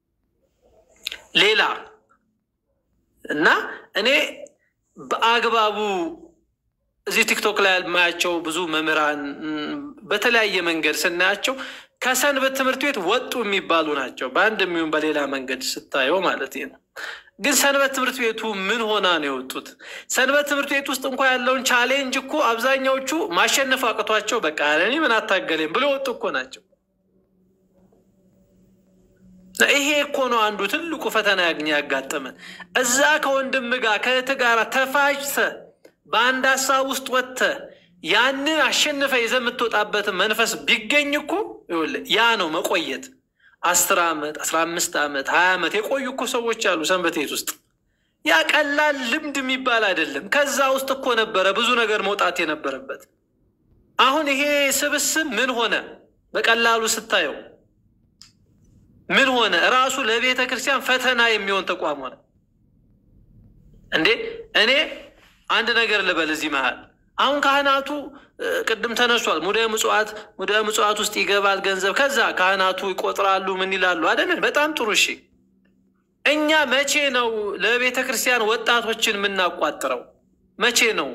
ሌላ እና እኔ በአግባቡ እዚህ ቲክቶክ ላይ የማያቸው ብዙ መምህራን በተለያየ መንገድ ስናያቸው ከሰንበት ትምህርት ቤት ወጡ የሚባሉ ናቸው። በአንድ የሚሆን በሌላ መንገድ ስታየው ማለት ነው። ግን ሰንበት ትምህርት ቤቱ ምን ሆና ነው የወጡት? ሰንበት ትምህርት ቤት ውስጥ እንኳ ያለውን ቻሌንጅ እኮ አብዛኛዎቹ ማሸነፍ አቅቷቸው በቃ እኔ ምን አታገሌም ብሎ የወጡ እኮ ናቸው። ይሄ እኮ ነው አንዱ ትልቁ ፈተና ያግኘ ያጋጠመን። እዛ ከወንድም ጋር ከእህት ጋር ተፋጅተ በአንድ ሀሳብ ውስጥ ወጥተ ያንን አሸንፈ ይዘህ የምትወጣበትን መንፈስ ቢገኝ እኮ ይኸውልህ ያ ነው መቆየት። አስር ዓመት አስራ አምስት ዓመት ሀያ ዓመት የቆዩ እኮ ሰዎች አሉ ሰንበት ቤት ውስጥ። ያ ቀላል ልምድ የሚባል አይደለም። ከዛ ውስጥ እኮ ነበረ ብዙ ነገር መውጣት የነበረበት። አሁን ይሄ ስብስብ ምን ሆነ? በቀላሉ ስታየው ምን ሆነ? እራሱ ለቤተ ክርስቲያን ፈተና የሚሆን ተቋም ሆነ እንዴ! እኔ አንድ ነገር ልበል እዚህ መሀል አሁን ካህናቱ ቅድም ተነሷል። ሙዳየ ምጽዋት ሙዳየ ምጽዋት ውስጥ ይገባል ገንዘብ። ከዛ ካህናቱ ይቆጥራሉ፣ ምን ይላሉ አይደለን? በጣም ጥሩ እሺ። እኛ መቼ ነው ለቤተ ክርስቲያን ወጣቶችን የምናቋጥረው? መቼ ነው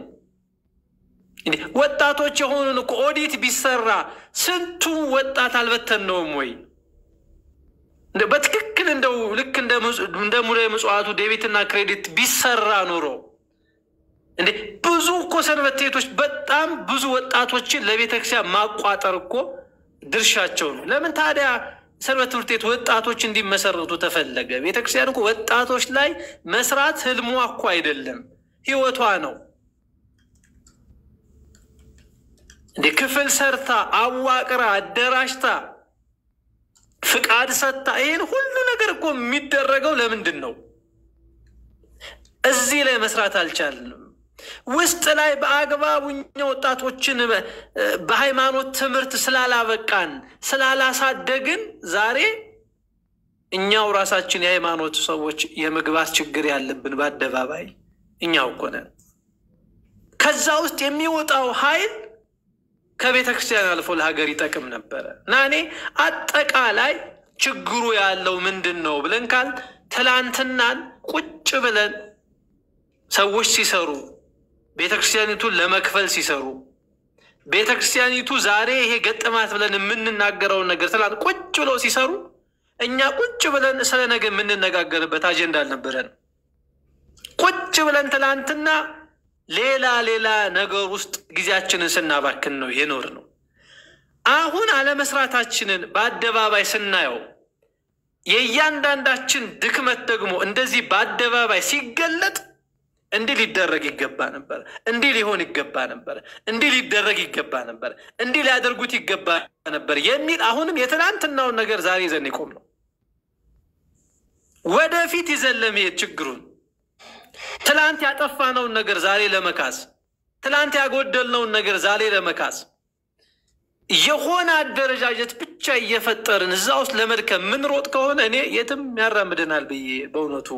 ወጣቶች የሆኑን እኮ ኦዲት ቢሰራ ስንቱ ወጣት አልበተነውም ወይ? በትክክል እንደው ልክ እንደ ሙዳየ ምጽዋቱ ዴቢትና ክሬዲት ቢሰራ ኖሮ እንዴ ብዙ እኮ ሰንበት ቤቶች በጣም ብዙ ወጣቶችን ለቤተክርስቲያን ማቋጠር እኮ ድርሻቸው ነው። ለምን ታዲያ ሰንበት ትምህርት ቤት ወጣቶች እንዲመሰረቱ ተፈለገ? ቤተክርስቲያን እኮ ወጣቶች ላይ መስራት ህልሟ እኮ አይደለም፣ ህይወቷ ነው። እንዴ ክፍል ሰርታ አዋቅራ አደራጅታ ፍቃድ ሰጥታ ይህን ሁሉ ነገር እኮ የሚደረገው ለምንድን ነው? እዚህ ላይ መስራት አልቻልንም። ውስጥ ላይ በአግባቡ እኛ ወጣቶችን በሃይማኖት ትምህርት ስላላበቃን ስላላሳደግን ዛሬ እኛው ራሳችን የሃይማኖት ሰዎች የመግባት ችግር ያለብን በአደባባይ እኛው እኮ ነን። ከዛ ውስጥ የሚወጣው ኃይል ከቤተ ክርስቲያን አልፎ ለሀገር ይጠቅም ነበረ እና እኔ አጠቃላይ ችግሩ ያለው ምንድን ነው ብለን ካል ትላንትናን ቁጭ ብለን ሰዎች ሲሰሩ ቤተ ክርስቲያኒቱን ለመክፈል ሲሰሩ ቤተ ክርስቲያኒቱ ዛሬ ይሄ ገጠማት ብለን የምንናገረውን ነገር ትላንት ቁጭ ብለው ሲሰሩ እኛ ቁጭ ብለን ስለ ነገ የምንነጋገርበት አጀንዳ አልነበረንም። ቁጭ ብለን ትላንትና ሌላ ሌላ ነገር ውስጥ ጊዜያችንን ስናባክን ነው የኖር ነው። አሁን አለመስራታችንን በአደባባይ ስናየው የእያንዳንዳችን ድክመት ደግሞ እንደዚህ በአደባባይ ሲገለጥ እንዲህ ሊደረግ ይገባ ነበር፣ እንዲህ ሊሆን ይገባ ነበር፣ እንዲህ ሊደረግ ይገባ ነበር፣ እንዲህ ሊያደርጉት ይገባ ነበር የሚል አሁንም የትናንትናውን ነገር ዛሬ ይዘን የቆም ነው። ወደፊት ይዘን ለመሄድ ችግሩን ትላንት ያጠፋነውን ነገር ዛሬ ለመካስ ትላንት ያጎደልነውን ነገር ዛሬ ለመካስ የሆነ አደረጃጀት ብቻ እየፈጠርን እዛ ውስጥ ለመድከም ምንሮጥ ከሆነ እኔ የትም ያራምደናል ብዬ በእውነቱ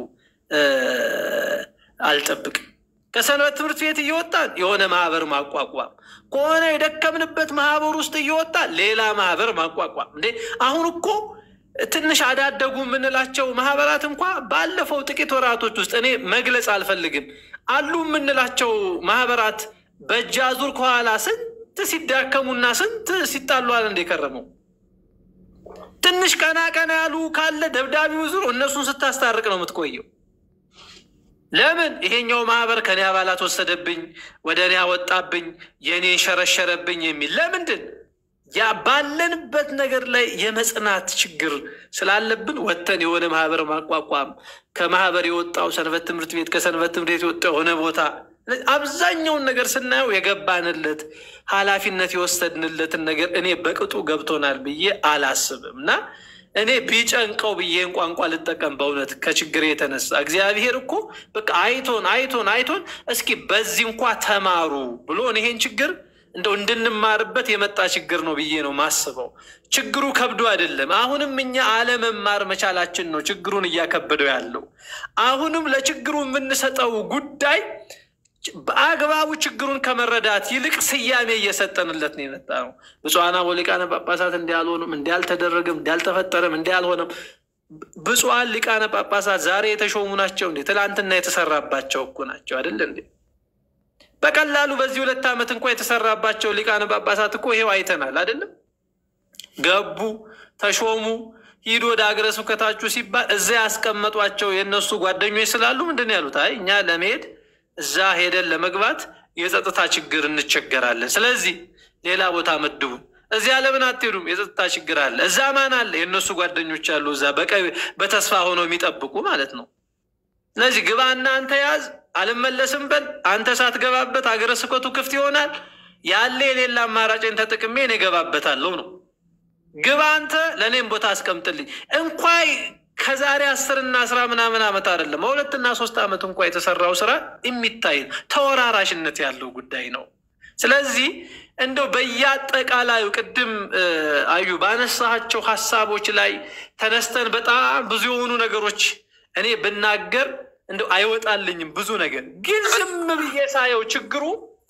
አልጠብቅም። ከሰንበት ትምህርት ቤት እየወጣን የሆነ ማህበር ማቋቋም ከሆነ የደከምንበት ማህበር ውስጥ እየወጣን ሌላ ማህበር ማቋቋም እንዴ! አሁን እኮ ትንሽ አዳደጉ የምንላቸው ማህበራት እንኳ ባለፈው ጥቂት ወራቶች ውስጥ እኔ መግለጽ አልፈልግም አሉ የምንላቸው ማህበራት በእጅ አዙር ከኋላ ስንት ሲዳከሙና ስንት ሲጣሏል እንደ ከረመው ትንሽ ቀና ቀና ያሉ ካለ ደብዳቤው ዙር እነሱን ስታስታርቅ ነው የምትቆየው። ለምን ይሄኛው ማህበር ከኔ አባላት ወሰደብኝ፣ ወደ እኔ አወጣብኝ፣ የእኔን ሸረሸረብኝ የሚል ለምንድን ያ ባለንበት ነገር ላይ የመጽናት ችግር ስላለብን ወጥተን የሆነ ማህበር ማቋቋም ከማህበር የወጣው ሰንበት ትምህርት ቤት ከሰንበት ትምህርት ቤት የወጣው የሆነ ቦታ አብዛኛውን ነገር ስናየው የገባንለት ኃላፊነት የወሰድንለትን ነገር እኔ በቅጡ ገብቶናል ብዬ አላስብም እና እኔ ቢጨንቀው ብዬን ቋንቋ ልጠቀም በእውነት ከችግር የተነሳ እግዚአብሔር እኮ በቃ አይቶን አይቶን አይቶን እስኪ በዚህ እንኳ ተማሩ ብሎን ይሄን ችግር እንደው እንድንማርበት የመጣ ችግር ነው ብዬ ነው ማስበው። ችግሩ ከብዶ አይደለም። አሁንም እኛ አለመማር መቻላችን ነው ችግሩን እያከበደው ያለው። አሁንም ለችግሩ የምንሰጠው ጉዳይ በአግባቡ ችግሩን ከመረዳት ይልቅ ስያሜ እየሰጠንለት ነው የመጣ ነው። ብፁዓን አበው ሊቃነ ጳጳሳት እንዲህ አልሆኑም፣ እንዲህ አልተደረገም፣ እንዲህ አልተፈጠረም፣ እንዲህ አልሆነም። ብፁዓን ሊቃነ ጳጳሳት ዛሬ የተሾሙ ናቸው እንዴ? ትላንትና የተሰራባቸው እኮ ናቸው አይደል እንዴ? በቀላሉ በዚህ ሁለት ዓመት እንኳ የተሰራባቸው ሊቃነ ጳጳሳት እኮ ይሄው አይተናል አይደለም? ገቡ፣ ተሾሙ፣ ሂዱ ወደ ሀገረ ስብከታችሁ ሲባል እዛ ያስቀመጧቸው የእነሱ ጓደኞች ስላሉ ምንድን ነው ያሉት? አይ እኛ ለመሄድ እዛ ሄደን ለመግባት የጸጥታ ችግር እንቸገራለን። ስለዚህ ሌላ ቦታ መድቡን፣ እዚያ ለምን አትሄዱም? የጸጥታ ችግር አለ። እዛ ማን አለ? የእነሱ ጓደኞች አሉ፣ እዛ በቀይ በተስፋ ሆነው የሚጠብቁ ማለት ነው። ስለዚህ ግባና አንተ ያዝ፣ አልመለስም በል። አንተ ሳትገባበት ሀገረ ስብከቱ ክፍት ይሆናል። ያለ የሌላ አማራጭን ተጠቅሜ እኔ እገባበታለሁ ነው። ግባ አንተ፣ ለእኔም ቦታ አስቀምጥልኝ። እንኳይ ከዛሬ አስርና አስራ ምናምን ዓመት አይደለም በሁለትና ሶስት ዓመት እንኳ የተሰራው ስራ የሚታይ ተወራራሽነት ያለው ጉዳይ ነው። ስለዚህ እንደው በየአጠቃላዩ ቅድም አዩ ባነሳቸው ሀሳቦች ላይ ተነስተን በጣም ብዙ የሆኑ ነገሮች እኔ ብናገር እንደው አይወጣልኝም ብዙ ነገር ግን ዝም ብዬ ሳየው ችግሩ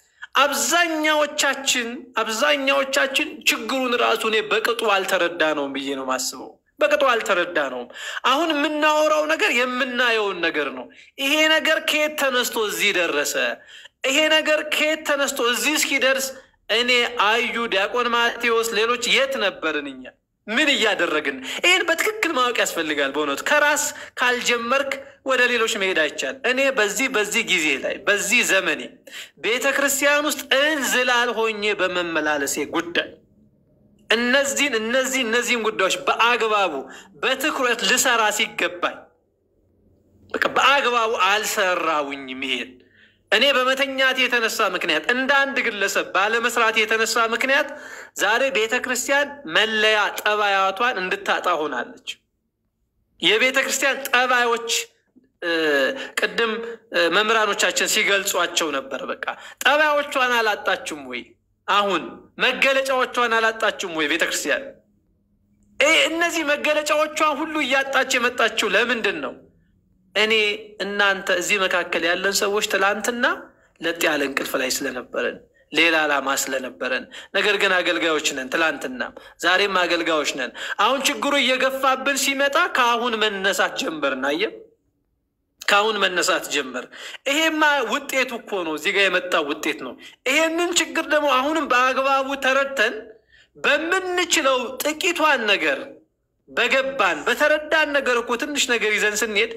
አብዛኛዎቻችን አብዛኛዎቻችን ችግሩን ራሱ እኔ በቅጡ አልተረዳ ነውም ብዬ ነው ማስበው። በቅጡ አልተረዳ ነውም። አሁን የምናወራው ነገር የምናየውን ነገር ነው። ይሄ ነገር ከየት ተነስቶ እዚህ ደረሰ? ይሄ ነገር ከየት ተነስቶ እዚህ እስኪደርስ እኔ አዩ፣ ዲያቆን ማቴዎስ፣ ሌሎች የት ነበርን እኛ? ምን እያደረግን? ይህን በትክክል ማወቅ ያስፈልጋል። በእውነቱ ከራስ ካልጀመርክ ወደ ሌሎች መሄድ አይቻል። እኔ በዚህ በዚህ ጊዜ ላይ በዚህ ዘመኔ ቤተ ክርስቲያን ውስጥ እንዝላል ሆኜ በመመላለሴ ጉዳይ እነዚህን እነዚህ እነዚህን ጉዳዮች በአግባቡ በትኩረት ልሰራ ሲገባኝ በቃ በአግባቡ አልሰራውኝም። ይሄን እኔ በመተኛት የተነሳ ምክንያት እንደ አንድ ግለሰብ ባለመስራት የተነሳ ምክንያት ዛሬ ቤተ ክርስቲያን መለያ ጠባያቷን እንድታጣ ሆናለች። የቤተ ክርስቲያን ጠባዮች ቅድም መምህራኖቻችን ሲገልጿቸው ነበር። በቃ ጠባዮቿን አላጣችም ወይ? አሁን መገለጫዎቿን አላጣችም ወይ? ቤተ ክርስቲያን እነዚህ መገለጫዎቿን ሁሉ እያጣች የመጣችው ለምንድን ነው? እኔ እናንተ እዚህ መካከል ያለን ሰዎች ትላንትና ለጥ ያለ እንቅልፍ ላይ ስለነበረን ሌላ ዓላማ ስለነበረን፣ ነገር ግን አገልጋዮች ነን። ትላንትና ዛሬም አገልጋዮች ነን። አሁን ችግሩ እየገፋብን ሲመጣ ከአሁን መነሳት ጀመርን። አየህ፣ ከአሁን መነሳት ጀመር። ይሄማ ውጤቱ እኮ ነው፣ እዚህ ጋር የመጣው ውጤት ነው። ይሄንን ችግር ደግሞ አሁንም በአግባቡ ተረድተን በምንችለው ጥቂቷን ነገር በገባን በተረዳን ነገር እኮ ትንሽ ነገር ይዘን ስንሄድ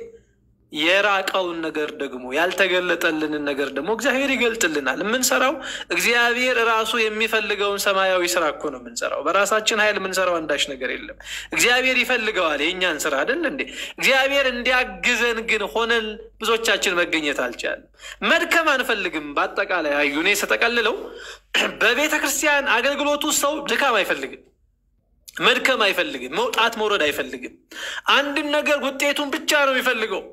የራቀውን ነገር ደግሞ ያልተገለጠልንን ነገር ደግሞ እግዚአብሔር ይገልጥልናል። የምንሰራው እግዚአብሔር ራሱ የሚፈልገውን ሰማያዊ ስራ እኮ ነው የምንሰራው። በራሳችን ኃይል የምንሰራው አንዳች ነገር የለም። እግዚአብሔር ይፈልገዋል የእኛን ስራ አይደል እንዴ? እግዚአብሔር እንዲያግዘን ግን ሆነን ብዙዎቻችን መገኘት አልቻለም። መድከም አንፈልግም። በአጠቃላይ አዩ እኔ ስጠቀልለው በቤተ ክርስቲያን አገልግሎቱ ሰው ድካም አይፈልግም። መድከም አይፈልግም። መውጣት መውረድ አይፈልግም። አንድን ነገር ውጤቱን ብቻ ነው የሚፈልገው።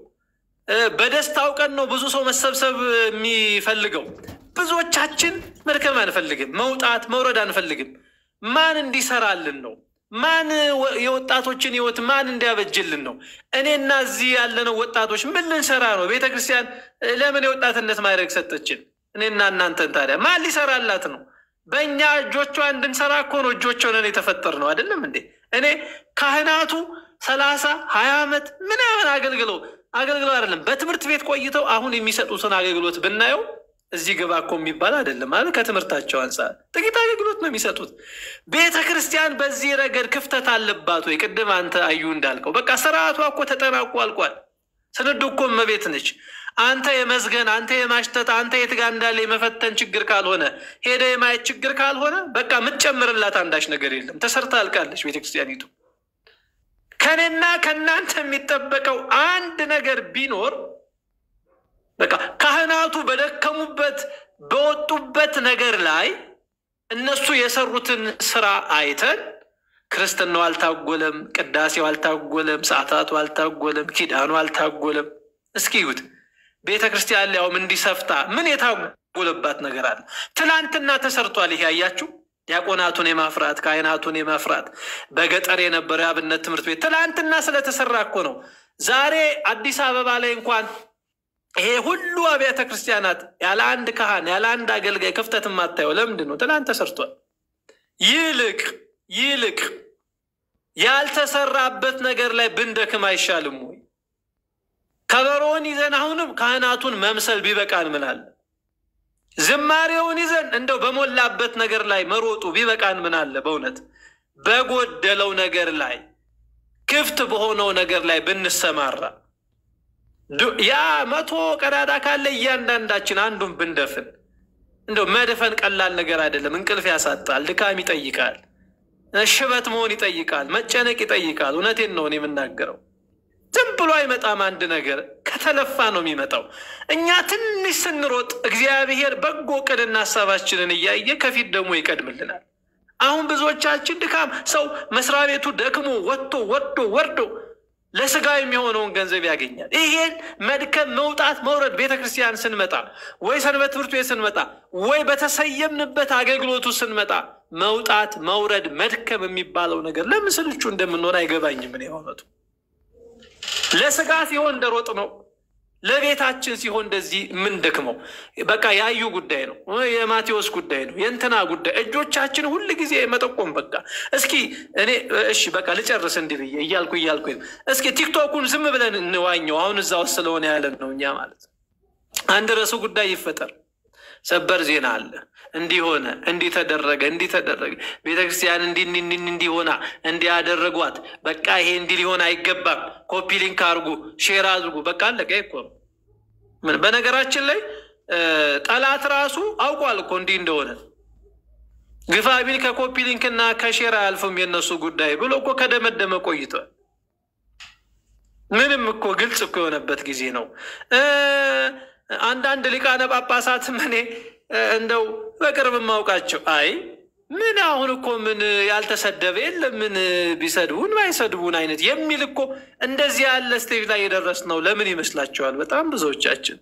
በደስታው ቀን ነው ብዙ ሰው መሰብሰብ የሚፈልገው። ብዙዎቻችን መድከም አንፈልግም። መውጣት መውረድ አንፈልግም። ማን እንዲሰራልን ነው? ማን የወጣቶችን ህይወት ማን እንዲያበጅልን ነው? እኔና እዚህ ያለነው ወጣቶች ምን ልንሰራ ነው? ቤተ ክርስቲያን ለምን የወጣትነት ማድረግ ሰጠችን? እኔና እናንተን ታዲያ ማን ሊሰራላት ነው? በእኛ እጆቿ እንድንሰራ እኮ ነው እጆች ሆነን የተፈጠር ነው አይደለም እንዴ? እኔ ካህናቱ ሰላሳ ሀያ ዓመት ምናምን አገልግለው አገልግለው አይደለም በትምህርት ቤት ቆይተው አሁን የሚሰጡትን አገልግሎት ብናየው እዚህ ግባ እኮ የሚባል አይደለም ማለት ከትምህርታቸው አንጻር ጥቂት አገልግሎት ነው የሚሰጡት። ቤተ ክርስቲያን በዚህ ረገድ ክፍተት አለባት ወይ? ቅድም አንተ አዩ እንዳልከው በቃ ስርዓቷ እኮ ተጠናቆ አልቋል። ስንዱ እኮ እመቤት ነች። አንተ የመዝገን አንተ የማሽተት አንተ የት ጋ እንዳለ የመፈተን ችግር ካልሆነ ሄደ የማየት ችግር ካልሆነ በቃ የምትጨምርላት አንዳች ነገር የለም። ተሰርታ አልቃለች ቤተክርስቲያኒቱ። ከኔና ከእናንተ የሚጠበቀው አንድ ነገር ቢኖር በቃ ካህናቱ በደከሙበት በወጡበት ነገር ላይ እነሱ የሰሩትን ስራ አይተን ክርስትናው አልታጎለም፣ ቅዳሴው አልታጎለም፣ ሰዓታቱ አልታጎለም፣ ኪዳኑ አልታጎለም። እስኪ ይሁት ቤተ ክርስቲያን ሊያውም እንዲሰፍታ ምን የታጎለባት ነገር አለ? ትላንትና ተሰርቷል። ይሄ አያችሁ ዲያቆናቱን የማፍራት ካህናቱን የማፍራት በገጠር የነበረው የአብነት ትምህርት ቤት ትላንትና ስለተሰራ እኮ ነው። ዛሬ አዲስ አበባ ላይ እንኳን ይሄ ሁሉ አብያተ ክርስቲያናት ያለ አንድ ካህን ያለ አንድ አገልጋይ ክፍተት የማታየው ለምንድን ነው? ትላንት ተሰርቷል። ይልቅ ይልቅ ያልተሰራበት ነገር ላይ ብንደክም አይሻልም ወይ? ከበሮውን ይዘን አሁንም ካህናቱን መምሰል ቢበቃን ምናለ ዝማሬውን ይዘን እንደው በሞላበት ነገር ላይ መሮጡ ቢበቃን ምን አለ? በእውነት በጎደለው ነገር ላይ ክፍት በሆነው ነገር ላይ ብንሰማራ ያ መቶ ቀዳዳ ካለ እያንዳንዳችን አንዱን ብንደፍን። እንደው መድፈን ቀላል ነገር አይደለም። እንቅልፍ ያሳጣል፣ ድካም ይጠይቃል። ሽበት መሆን ይጠይቃል፣ መጨነቅ ይጠይቃል። እውነቴን ነው እኔ የምናገረው። ዝም ብሎ አይመጣም። አንድ ነገር ከተለፋ ነው የሚመጣው። እኛ ትንሽ ስንሮጥ እግዚአብሔር በጎ ቅድና ሀሳባችንን እያየ ከፊት ደግሞ ይቀድምልናል። አሁን ብዙዎቻችን ድካም፣ ሰው መስሪያ ቤቱ ደክሞ ወጥቶ ወርዶ ወርዶ ለስጋ የሚሆነውን ገንዘብ ያገኛል። ይሄን መድከም፣ መውጣት፣ መውረድ ቤተ ክርስቲያን ስንመጣ ወይ ሰንበት ትምህርት ቤት ስንመጣ ወይ በተሰየምንበት አገልግሎቱ ስንመጣ መውጣት፣ መውረድ፣ መድከም የሚባለው ነገር ለምን ስልቹ እንደምንሆን አይገባኝም። ምን የሆነቱ ለስጋ ሲሆን እንደሮጥ ነው። ለቤታችን ሲሆን እንደዚህ ምን ደክመው በቃ ያዩ ጉዳይ ነው፣ የማቴዎስ ጉዳይ ነው፣ የእንትና ጉዳይ እጆቻችን ሁል ጊዜ መጠቆም በቃ እስኪ እኔ እሺ በቃ ልጨርስ እንዲህ ብዬ እያልኩ እያልኩ እስኪ ቲክቶኩን ዝም ብለን እንዋኘው። አሁን እዛ ውስጥ ስለሆነ ያለን ነው እኛ ማለት አንድ ርዕሱ ጉዳይ ይፈጠር ሰበር ዜና አለ። እንዲህ ሆነ፣ እንዲህ ተደረገ፣ እንዲህ ተደረገ፣ ቤተክርስቲያን እንዲህ እንዲህ እንዲህ ሆና እንዲህ ያደረጓት፣ በቃ ይሄ እንዲህ ሊሆን አይገባም፣ ኮፒ ሊንክ አድርጉ፣ ሼር አድርጉ፣ በቃ አለቀ እኮ ነው። ምን በነገራችን ላይ ጠላት ራሱ አውቋል እኮ እንዲህ እንደሆነ ግፋ ቢል ከኮፒ ሊንክ እና ከሼር አያልፍም የእነሱ ጉዳይ ብሎ እኮ ከደመደመ ቆይቷል። ምንም እኮ ግልጽ እኮ የሆነበት ጊዜ ነው። አንዳንድ ሊቃነ ጳጳሳትም እኔ እንደው በቅርብ የማውቃቸው አይ ምን አሁን እኮ ምን ያልተሰደበ የለም ምን ቢሰድቡን ባይሰድቡን አይነት የሚል እኮ እንደዚህ ያለ ስቴጅ ላይ የደረስ ነው። ለምን ይመስላችኋል? በጣም ብዙዎቻችን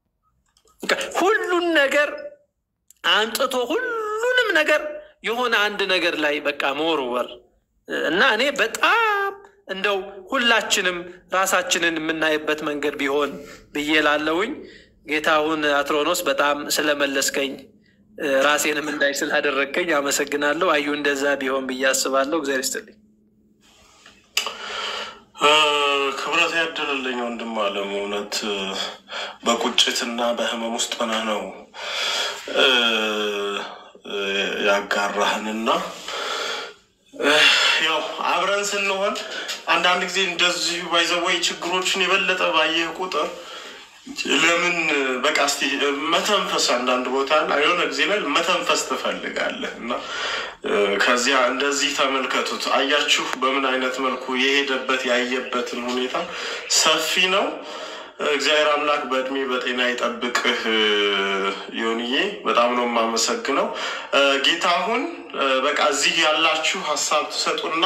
ሁሉን ነገር አንጥቶ ሁሉንም ነገር የሆነ አንድ ነገር ላይ በቃ መወርወር እና እኔ በጣም እንደው ሁላችንም ራሳችንን የምናይበት መንገድ ቢሆን ብዬ ላለውኝ ጌታሁን አትሮኖስ በጣም ስለመለስከኝ ራሴንም እንዳይ ስላደረግከኝ አመሰግናለሁ። አዩ እንደዛ ቢሆን ብዬ አስባለሁ። እግዚአብሔር ይስጥልኝ። ክብረት ያደለልኝ ወንድም አለም እውነት በቁጭትና በህመም ውስጥ ሆነህ ነው ያጋራህንና ያው አብረን ስንሆን አንዳንድ ጊዜ እንደዚሁ ባይዘወይ ችግሮችን የበለጠ ባየህ ቁጥር ለምን በቃ እስኪ መተንፈስ አንዳንድ ቦታ የሆነ ጊዜ ላይ መተንፈስ ትፈልጋለህ እና ከዚያ እንደዚህ ተመልከቱት። አያችሁ በምን አይነት መልኩ የሄደበት ያየበትን ሁኔታ ሰፊ ነው። እግዚአብሔር አምላክ በእድሜ በጤና ይጠብቅህ። ዮንዬ በጣም ነው የማመሰግነው። ጌታሁን በቃ እዚህ ያላችሁ ሀሳብ ትሰጡና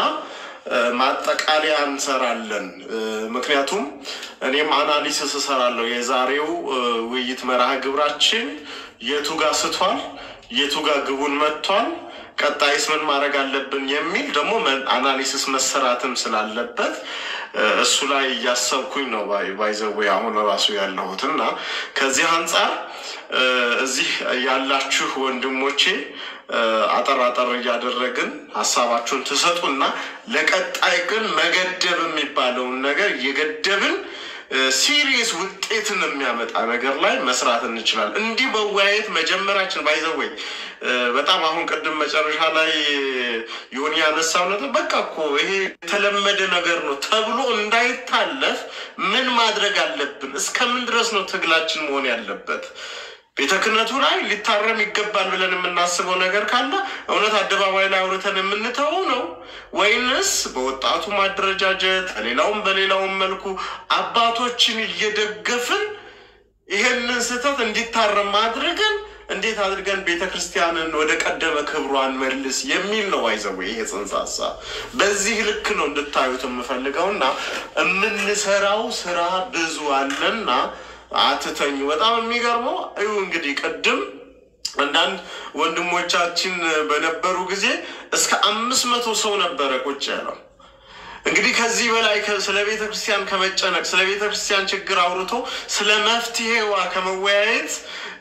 ማጠቃለያ እንሰራለን። ምክንያቱም እኔም አናሊሲስ እሰራለሁ። የዛሬው ውይይት መርሃ ግብራችን የቱ ጋር ስቷል፣ የቱ ጋር ግቡን መጥቷል፣ ቀጣይስ ምን ማድረግ አለብን የሚል ደግሞ አናሊሲስ መሰራትም ስላለበት እሱ ላይ እያሰብኩኝ ነው ባይዘዌ አሁን ራሱ ያለሁት እና ከዚህ አንጻር እዚህ ያላችሁ ወንድሞቼ አጠር አጠር እያደረግን ሀሳባችሁን ትሰጡና ለቀጣይ ግን መገደብ የሚባለውን ነገር እየገደብን ሲሪየስ ውጤትን የሚያመጣ ነገር ላይ መስራት እንችላለን። እንዲህ መወያየት መጀመራችን ባይዘወይ በጣም አሁን ቅድም መጨረሻ ላይ የሆነ ያነሳው ነጥብ በቃ እኮ ይሄ የተለመደ ነገር ነው ተብሎ እንዳይታለፍ ምን ማድረግ አለብን? እስከምን ድረስ ነው ትግላችን መሆን ያለበት? ቤተ ክህነቱ ላይ ሊታረም ይገባል ብለን የምናስበው ነገር ካለ እውነት አደባባይ ላይ አውርተን የምንተወው ነው ወይንስ በወጣቱ ማደረጃጀት በሌላውም በሌላውም መልኩ አባቶችን እየደገፍን ይሄንን ስህተት እንዲታረም ማድረግን እንዴት አድርገን ቤተ ክርስቲያንን ወደ ቀደመ ክብሯን መልስ የሚል ነው። አይዘው ይሄ ጽንሰ ሀሳብ በዚህ ልክ ነው እንድታዩት የምፈልገው እና የምንሰራው ስራ ብዙ አለና አትተኙ። በጣም የሚገርመው እዩ እንግዲህ ቅድም አንዳንድ ወንድሞቻችን በነበሩ ጊዜ እስከ አምስት መቶ ሰው ነበረ ቁጭ ያለው። እንግዲህ ከዚህ በላይ ስለ ቤተ ክርስቲያን ከመጨነቅ ስለ ቤተ ክርስቲያን ችግር አውርቶ ስለ መፍትሄዋ ከመወያየት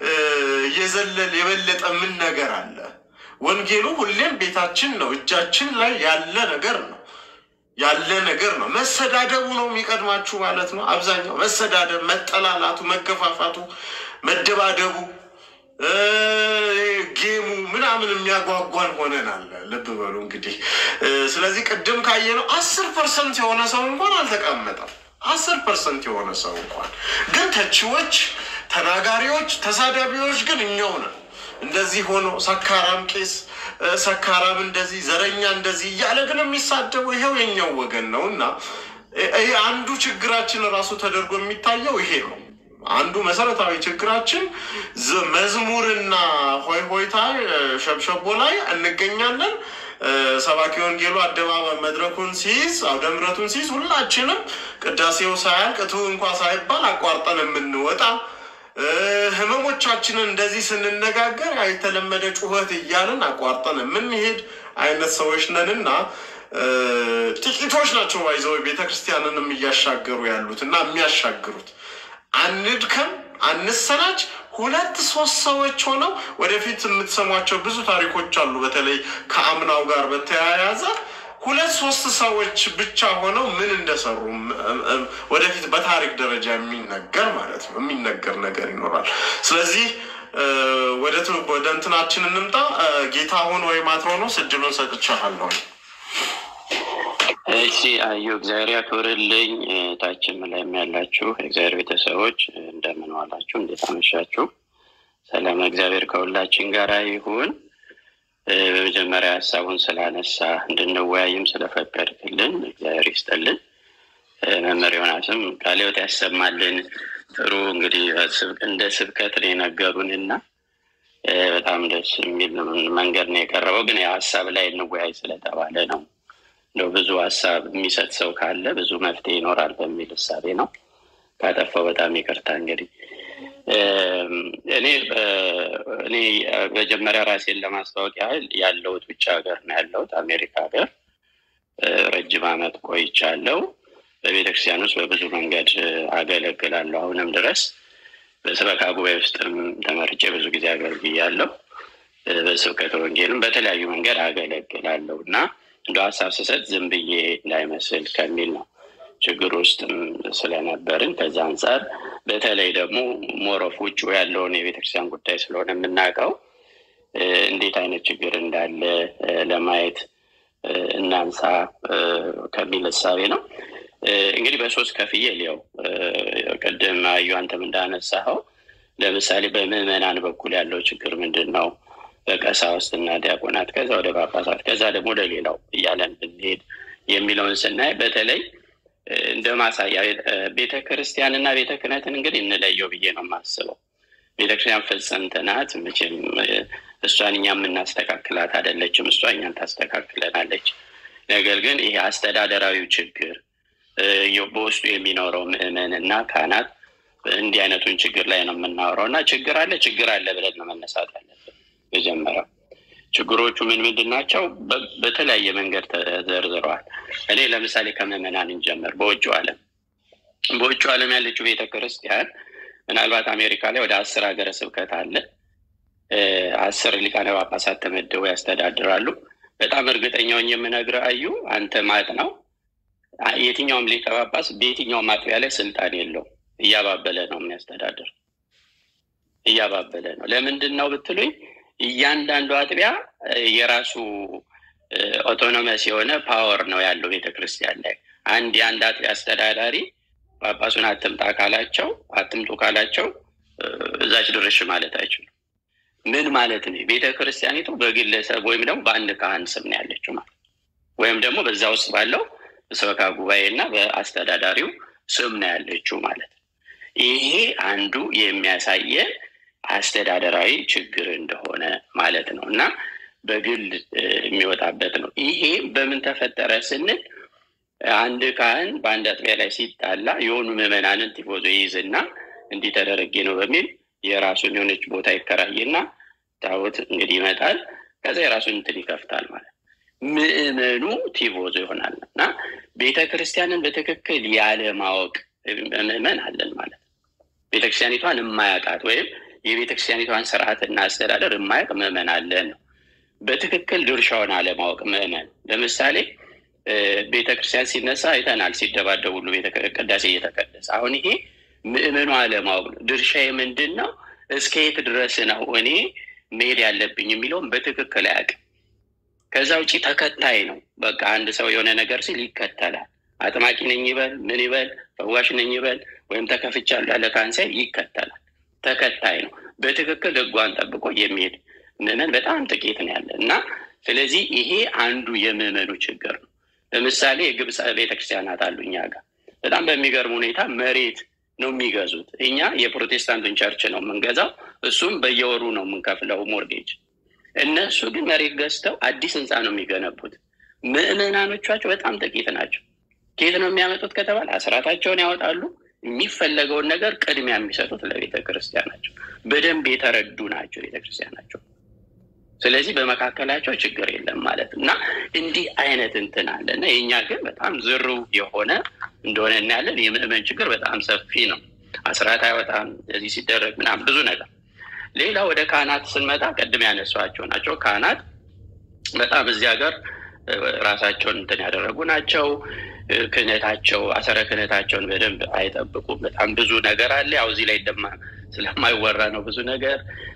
የዘለል የበለጠ ምን ነገር አለ? ወንጌሉ ሁሌም ቤታችን ነው፣ እጃችን ላይ ያለ ነገር ነው ያለ ነገር ነው። መሰዳደቡ ነው የሚቀድማችሁ ማለት ነው። አብዛኛው መሰዳደብ፣ መጠላላቱ፣ መገፋፋቱ፣ መደባደቡ፣ ጌሙ ምናምን የሚያጓጓን ሆነናል። ልብ በሉ እንግዲህ። ስለዚህ ቅድም ካየነው አስር ፐርሰንት የሆነ ሰው እንኳን አልተቀመጠም። አስር ፐርሰንት የሆነ ሰው እንኳን ግን ተቺዎች፣ ተናጋሪዎች፣ ተሳዳቢዎች ግን እኛው ነን። እንደዚህ ሆኖ ሰካራም ቄስ ሰካራም እንደዚህ፣ ዘረኛ እንደዚህ እያለ ግን የሚሳደበው ይኸው የኛው ወገን ነው እና ይሄ አንዱ ችግራችን ራሱ ተደርጎ የሚታየው ይሄ ነው። አንዱ መሰረታዊ ችግራችን ዝ- መዝሙርና ሆይ ሆይታ ሸብሸቦ ላይ እንገኛለን። ሰባኪ ወንጌሉ አደባባይ መድረኩን ሲይዝ አውደ ምሕረቱን ሲይዝ ሁላችንም ቅዳሴው ሳያልቅ እቱ እንኳ ሳይባል አቋርጠን የምንወጣ እ፣ ህመሞቻችንን እንደዚህ ስንነጋገር የተለመደ ጩኸት እያልን አቋርጠን የምንሄድ አይነት ሰዎች ነንና እ፣ ጥቂቶች ናቸው ባይዘው ቤተክርስቲያንንም እያሻገሩ ያሉት እና የሚያሻግሩት አንድከም አንሰናች። ሁለት ሶስት ሰዎች ሆነው ወደፊት የምትሰሟቸው ብዙ ታሪኮች አሉ። በተለይ ከአምናው ጋር በተያያዘ ሁለት ሶስት ሰዎች ብቻ ሆነው ምን እንደሰሩ እም- እም- ወደፊት በታሪክ ደረጃ የሚነገር ማለት ነው የሚነገር ነገር ይኖራል። ስለዚህ እ፣ ወደ ት- ወደ እንትናችን እንምጣ። እ፣ ጌታሁን ወይም አትሮኖስ እድሉን ሰጥቻለሁ። እሺ አዩ እግዚአብሔር ያክብርልኝ። እ፣ ታችም ላይም ያላችሁ የእግዚአብሔር ቤተሰቦች እ፣ እንደምን ዋላችሁ? እንዴት አመሻችሁ? ሰላም እግዚአብሔር ከሁላችን ጋር ይሁን። እ፣ በመጀመሪያ ሀሳቡን ስላነሳ እንድንወያይም ስለፈቀድክልን እግዚአብሔር ይስጥልን። እ፣ መምህር ዮናስም ቃለ ሕይወት ያሰማልን። ጥሩ እንግዲህ ስብ- እንደ ስብከት ነው የነገሩን እና እ፣ በጣም ደስ የሚል መንገድ ነው የቀረበው። ግን ያው ሀሳብ ላይ እንወያይ ስለተባለ ነው እንደው ብዙ ሀሳብ የሚሰጥ ሰው ካለ ብዙ መፍትሄ ይኖራል በሚል እሳቤ ነው። ካጠፋው በጣም ይቅርታ። እንግዲህ እም፣ እኔ እ፣ እኔ እ፣ መጀመሪያ ራሴን ለማስታወቅ ያህል ያለሁት ውጭ ሀገር ነው ያለሁት አሜሪካ ሀገር እ፣ ረጅም ዓመት ቆይቻለሁ። በቤተክርስቲያን ውስጥ በብዙ መንገድ እ፣ አገለግላለሁ አሁንም ድረስ በስበካ ጉባኤ ውስጥም ተመርጬ ብዙ ጊዜ አገልግያለሁ። እ፣ በስብከተ ወንጌልም በተለያዩ መንገድ አገለግላለሁ እና እንደ ሀሳብ ስሰጥ ዝም ብዬ እንዳይመስል ከሚል ነው ችግር ውስጥም ስለነበርን ከዛ አንጻር በተለይ ደግሞ ሞሮፍ ውጭ ያለውን የቤተክርስቲያን ጉዳይ ስለሆነ የምናውቀው እ፣ እንዴት አይነት ችግር እንዳለ እ፣ ለማየት እ፣ እናንሳ እ፣ ከሚል እሳቤ ነው። እ፣ እንግዲህ በሶስት ከፍዬ ሊያው ቅድም አዩ አንተም እንዳነሳኸው ለምሳሌ በምዕመናን በኩል ያለው ችግር ምንድን ነው? በቀሳውስት እና ዲያቆናት ከዛ ወደ ጳጳሳት ከዛ ደግሞ ወደ ሌላው እያለን ብንሄድ የሚለውን ስናይ በተለይ እ፣ እንደ ማሳያ እ፣ ቤተ ክርስቲያን እና ቤተ ክህነትን እንግዲህ እንለየው ብዬ ነው የማስበው። ቤተ ክርስቲያን ፍጽምት ናት። መቼም እ፣ እሷን እኛ የምናስተካክላት አይደለችም፣ እሷ እኛን ታስተካክለናለች። ነገር ግን ይሄ አስተዳደራዊው ችግር እ፣ በውስጡ የሚኖረው ምዕመን እና ካህናት እንዲህ አይነቱን ችግር ላይ ነው የምናወራው እና ችግር አለ ችግር አለ ብለን ነው መነሳት ያለብን። መጀመሪያው ችግሮቹ ምን ምንድን ናቸው? በ- በተለያየ መንገድ ተዘርዝረዋል። እኔ ለምሳሌ ከምዕመናን እንጀምር። በውጭው ዓለም በውጭው ዓለም ያለችው ቤተ ክርስቲያን ምናልባት አሜሪካ ላይ ወደ አስር ሀገረ ስብከት አለ። እ፣ አስር ሊቃነ ጳጳሳት ተመድበው ያስተዳድራሉ። በጣም እርግጠኛውን የምነግርህ አዩ አንተ ማጥ ነው የትኛውም ሊቀ ጳጳስ በየትኛውም አጥቢያ ላይ ስልጣን የለውም። እያባበለ ነው የሚያስተዳድር፣ እያባበለ ነው። ለምንድን ነው ብትሉኝ እያንዳንዱ አጥቢያ እ፣ የራሱ ኦቶኖመስ የሆነ ፓወር ነው ያለው ቤተክርስቲያን ላይ። አንድ የአንድ አጥቢያ አስተዳዳሪ ጳጳሱን አትምጣ ካላቸው አትምጡ ካላቸው እ፣ እዛች ድርሽ ማለት አይችሉም። ምን ማለት ነው? ቤተ ክርስቲያኒቱ በግለሰብ ወይም ደግሞ በአንድ ካህን ስም ነው ያለችው ማለት ወይም ደግሞ በዛ ውስጥ ባለው በሰበካ ጉባኤ እና በአስተዳዳሪው ስም ነው ያለችው ማለት ነው። ይሄ አንዱ የሚያሳየን አስተዳደራዊ ችግር እንደሆነ ማለት ነው እና በግል እ፣ የሚወጣበት ነው። ይሄ በምን ተፈጠረ ስንል አንድ ካህን በአንድ አጥቢያ ላይ ሲጣላ የሆኑ ምዕመናንን ቲፎዞ ይይዝና እንዲህ ተደረጌ ነው በሚል የራሱን የሆነች ቦታ ይከራይና ታቦት እንግዲህ ይመጣል። ከዛ የራሱን እንትን ይከፍታል ማለት ነው። ምዕመኑ ቲፎዞ ይሆናል እና ቤተ ክርስቲያንን በትክክል ያለማወቅ ምዕመን አለን ማለት ነው። ቤተክርስቲያኒቷን የማያውቃት ወይም የቤተክርስቲያኒቷን ስርዓትና አስተዳደር የማያውቅ ምዕመን አለን ነው። በትክክል ድርሻውን አለማወቅ ምዕመን ለምሳሌ እ፣ ቤተክርስቲያን ሲነሳ አይተናል፣ ሲደባደቡ ሁሉ ቤተ ቅዳሴ እየተቀደሰ አሁን ይሄ ምዕመኑ አለማወቅ ነው። ድርሻዬ ምንድን ነው? እስከ የት ድረስ ነው እኔ መሄድ ያለብኝ የሚለውን በትክክል አያውቅም። ከዛ ውጭ ተከታይ ነው። በቃ አንድ ሰው የሆነ ነገር ሲል ይከተላል። አጥማቂ ነኝ ይበል ምን ይበል ፈዋሽ ነኝ ይበል ወይም ተከፍቻለሁ ያለ ካንሳይ ይከተላል። ተከታይ ነው። በትክክል ሕጓን ጠብቆ የሚሄድ ምዕመን በጣም ጥቂት ነው ያለ እና ስለዚህ ይሄ አንዱ የምዕመኑ ችግር ነው። ለምሳሌ የግብፅ ቤተክርስቲያናት አሉ እኛ ጋር በጣም በሚገርም ሁኔታ መሬት ነው የሚገዙት። እኛ የፕሮቴስታንቱን ቸርች ነው የምንገዛው፣ እሱም በየወሩ ነው የምንከፍለው ሞርጌጅ። እነሱ ግን መሬት ገዝተው አዲስ ህንፃ ነው የሚገነቡት። ምዕመናኖቻቸው በጣም ጥቂት ናቸው። ከየት ነው የሚያመጡት ከተባለ አስራታቸውን ያወጣሉ። የሚፈለገውን ነገር ቅድሚያ የሚሰጡት ለቤተ ክርስቲያናቸው በደንብ የተረዱ ናቸው ቤተ ክርስቲያናቸው። ስለዚህ በመካከላቸው ችግር የለም ማለት እና እንዲህ አይነት እንትን አለ እና የእኛ ግን በጣም ዝሩ የሆነ እንደሆነ እናያለን። የምዕመን ችግር በጣም ሰፊ ነው። አስራት አይወጣም እዚህ ሲደረግ ምናምን ብዙ ነገር። ሌላ ወደ ካህናት ስንመጣ ቅድም ያነሷቸው ናቸው። ካህናት በጣም እዚህ ሀገር ራሳቸውን እንትን ያደረጉ ናቸው። ክህነታቸው አሰረ ክህነታቸውን በደንብ አይጠብቁም። በጣም ብዙ ነገር አለ። ያው እዚህ ላይ ደማ ስለማይወራ ነው ብዙ ነገር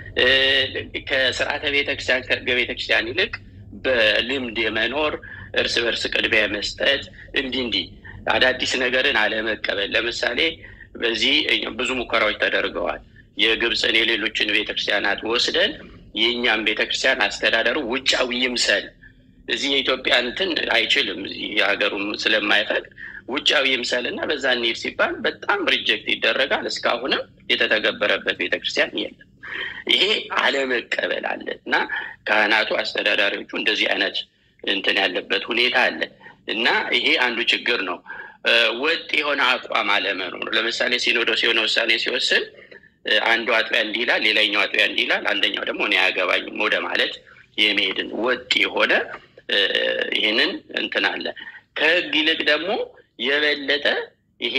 ከስርዓተ ቤተክርስቲያን ከህገ ቤተክርስቲያን ይልቅ በልምድ የመኖር እርስ በርስ ቅድሚያ መስጠት እንዲህ እንዲህ አዳዲስ ነገርን አለመቀበል። ለምሳሌ በዚህ ብዙ ሙከራዎች ተደርገዋል። የግብፅን የሌሎችን ቤተክርስቲያናት ወስደን የእኛም ቤተክርስቲያን አስተዳደሩ ውጫዊ ይምሰል እዚህ የኢትዮጵያ እንትን አይችልም እዚህ የሀገሩም ስለማይፈቅድ ውጫዊ ይምሰል እና በዛ እንሂድ ሲባል በጣም ሪጀክት ይደረጋል። እስካሁንም የተተገበረበት ቤተክርስቲያን የለም። ይሄ አለመቀበል አለ እና ካህናቱ አስተዳዳሪዎቹ እንደዚህ አይነት እንትን ያለበት ሁኔታ አለ እና ይሄ አንዱ ችግር ነው። ወጥ የሆነ አቋም አለመኖር። ለምሳሌ ሲኖዶስ የሆነ ውሳኔ ሲወስን አንዱ አጥቢያ እንዲህ ይላል፣ ሌላኛው አጥቢያ እንዲህ ይላል፣ አንደኛው ደግሞ እኔ አያገባኝም ወደ ማለት የመሄድን ወጥ የሆነ ይህንን እንትን አለ። ከህግ ይልቅ ደግሞ የበለጠ ይሄ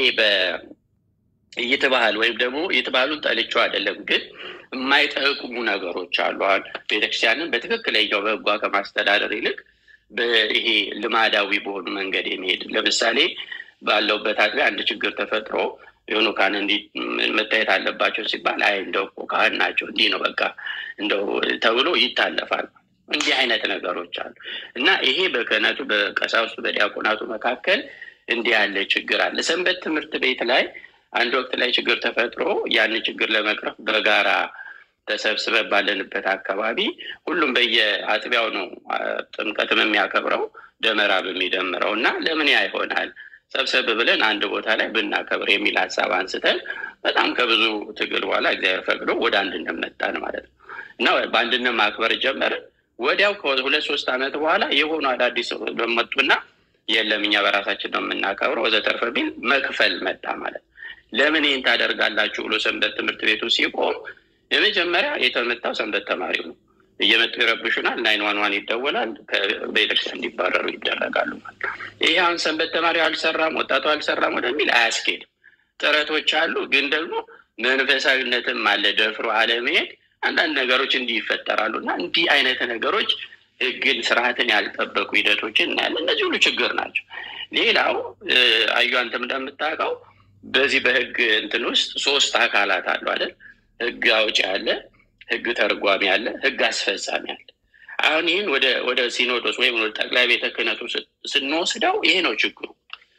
በይትባህል ወይም ደግሞ ይትባህሉን ጠልቼው አይደለም፣ ግን የማይጠቅሙ ነገሮች አሉ። አሁን ቤተክርስቲያንን በትክክለኛው በህጓ ከማስተዳደር ይልቅ ይሄ ልማዳዊ በሆኑ መንገድ የሚሄድ ለምሳሌ ባለውበት አጥቢያ አንድ ችግር ተፈጥሮ የሆኑ ካህን እንዲህ መታየት አለባቸው ሲባል አይ እንደው እኮ ካህን ናቸው እንዲህ ነው በቃ እንደው ተብሎ ይታለፋል። እንዲህ አይነት ነገሮች አሉ እና ይሄ በክህነቱ በቀሳውስቱ በዲያቆናቱ መካከል እንዲህ ያለ ችግር አለ። ሰንበት ትምህርት ቤት ላይ አንድ ወቅት ላይ ችግር ተፈጥሮ ያንን ችግር ለመቅረፍ በጋራ ተሰብስበን ባለንበት አካባቢ ሁሉም በየአጥቢያው ነው ጥምቀትም የሚያከብረው ደመራም የሚደምረው እና ለምን ያ ይሆናል ሰብሰብ ብለን አንድ ቦታ ላይ ብናከብር የሚል ሀሳብ አንስተን በጣም ከብዙ ትግል በኋላ እግዚአብሔር ፈቅዶ ወደ አንድነት መጣን ማለት ነው እና በአንድነት ማክበር ጀመርን። ወዲያው ከሁለት ሶስት ዓመት በኋላ የሆኑ አዳዲስ መጡና የለም እኛ በራሳችን ነው የምናከብረው ወዘተርፈ ቢል መክፈል መጣ ማለት ነው። ለምን ይህን ታደርጋላችሁ ብሎ ሰንበት ትምህርት ቤቱ ሲቆም የመጀመሪያ የተመታው ሰንበት ተማሪው ነው። እየመጡ ይረብሹናል፣ ናይን ዋን ዋን ይደወላል፣ ከቤተክርስቲያን እንዲባረሩ ይደረጋሉ ማለት ነው። ይህ አሁን ሰንበት ተማሪው አልሰራም፣ ወጣቱ አልሰራም ወደሚል አያስኬድም። ጥረቶች አሉ፣ ግን ደግሞ መንፈሳዊነትም አለ። ደፍሮ አለመሄድ አንዳንድ ነገሮች እንዲህ ይፈጠራሉ እና እንዲህ አይነት ነገሮች ህግን፣ ስርዓትን ያልጠበቁ ሂደቶችን እናያለን። እነዚህ ሁሉ ችግር ናቸው። ሌላው አዩ አንተም እንደምታውቀው በዚህ በህግ እንትን ውስጥ ሶስት አካላት አሉ አይደል? ህግ አውጭ አለ፣ ህግ ተርጓሚ አለ፣ ህግ አስፈጻሚ አለ። አሁን ይህን ወደ ወደ ሲኖዶስ ወይም ወደ ጠቅላይ ቤተ ክህነቱ ስንወስደው ይሄ ነው ችግሩ።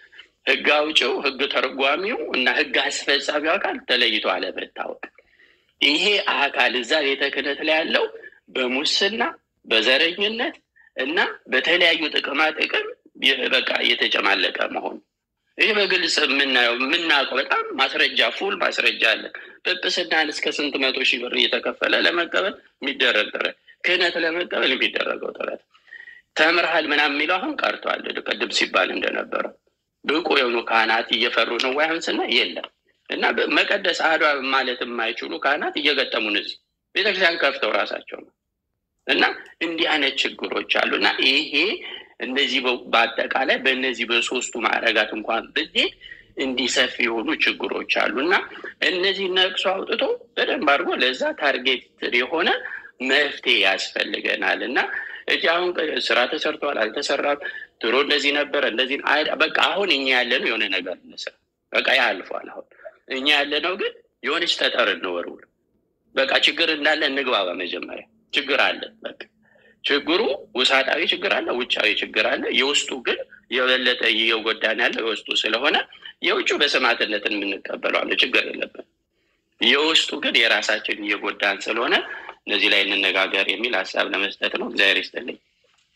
ህግ አውጭው፣ ህግ ተርጓሚው እና ህግ አስፈጻሚው አካል ተለይቶ አለመታወቅ። ይሄ አካል እዛ ቤተ ክህነት ላይ ያለው በሙስና በዘረኝነት እና በተለያዩ ጥቅማ ጥቅም በቃ እየተጨማለቀ መሆኑ ይህ በግልጽ የምናየው የምናውቀው በጣም ማስረጃ ፉል ማስረጃ አለ። ጵጵስናን እስከ ስንት መቶ ሺህ ብር እየተከፈለ ለመቀበል የሚደረግ ጥረት፣ ክህነት ለመቀበል የሚደረገው ጥረት ተምርሃል ምናምን የሚለው አሁን ቀርቷል። ቅድም ሲባል እንደነበረው ብቁ የሆኑ ካህናት እየፈሩ ነው ወይ አሁን ስናይ የለም እና መቀደስ አህዷ ማለት የማይችሉ ካህናት እየገጠሙን እዚህ ቤተክርስቲያን ከፍተው ራሳቸው ነው እና እንዲህ አይነት ችግሮች አሉ እና ይሄ እነዚህ በአጠቃላይ በእነዚህ በሶስቱ ማዕረጋት እንኳን ብትሄድ እንዲህ ሰፊ የሆኑ ችግሮች አሉ እና እነዚህ ነቅሶ አውጥቶ በደንብ አድርጎ ለዛ ታርጌት የሆነ መፍትሄ ያስፈልገናል እና እዚህ አሁን ስራ ተሰርቷል አልተሰራም፣ ድሮ እንደዚህ ነበረ እንደዚህ በቃ አሁን እኛ ያለነው የሆነ ነገር እንስራ በቃ ያልፏል። አሁን እኛ ያለነው ግን የሆነች ጠጠር እንወርውር በቃ ችግር እንዳለ እንግባባ። መጀመሪያ ችግር አለ በቃ ችግሩ ውሳጣዊ ችግር አለ፣ ውጫዊ ችግር አለ። የውስጡ ግን የበለጠ እየጎዳን ያለ የውስጡ ስለሆነ የውጩ በሰማዕትነት የምንቀበለው አለ፣ ችግር የለብን። የውስጡ ግን የራሳችን እየጎዳን ስለሆነ እነዚህ ላይ እንነጋገር የሚል ሀሳብ ለመስጠት ነው። እግዚአብሔር ይስጥልኝ።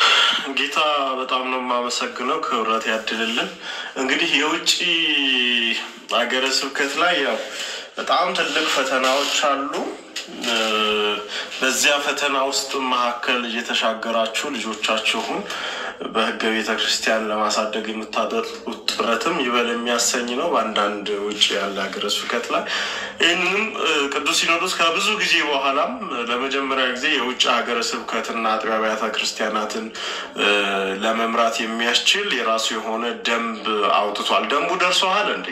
ጌታ በጣም ነው የማመሰግነው። ክብረት ያድልልን። እንግዲህ የውጭ ሀገረ ስብከት ላይ ያው በጣም ትልቅ ፈተናዎች አሉ። እ፣ በዚያ ፈተና ውስጥ መካከል እየተሻገራችሁ ልጆቻችሁን በሕገ ቤተ ክርስቲያን ለማሳደግ የምታደርጉት ጥረትም ይበል የሚያሰኝ ነው። በአንዳንድ ውጭ ያለ ሀገረ ስብከት ላይ ይህንንም እ፣ ቅዱስ ሲኖዶስ ከብዙ ጊዜ በኋላም ለመጀመሪያ ጊዜ የውጭ ሀገረ ስብከትና አጥቢያ አብያተ ክርስቲያናትን እ፣ ለመምራት የሚያስችል የራሱ የሆነ ደንብ አውጥቷል። ደንቡ ደርሶሃል እንዴ?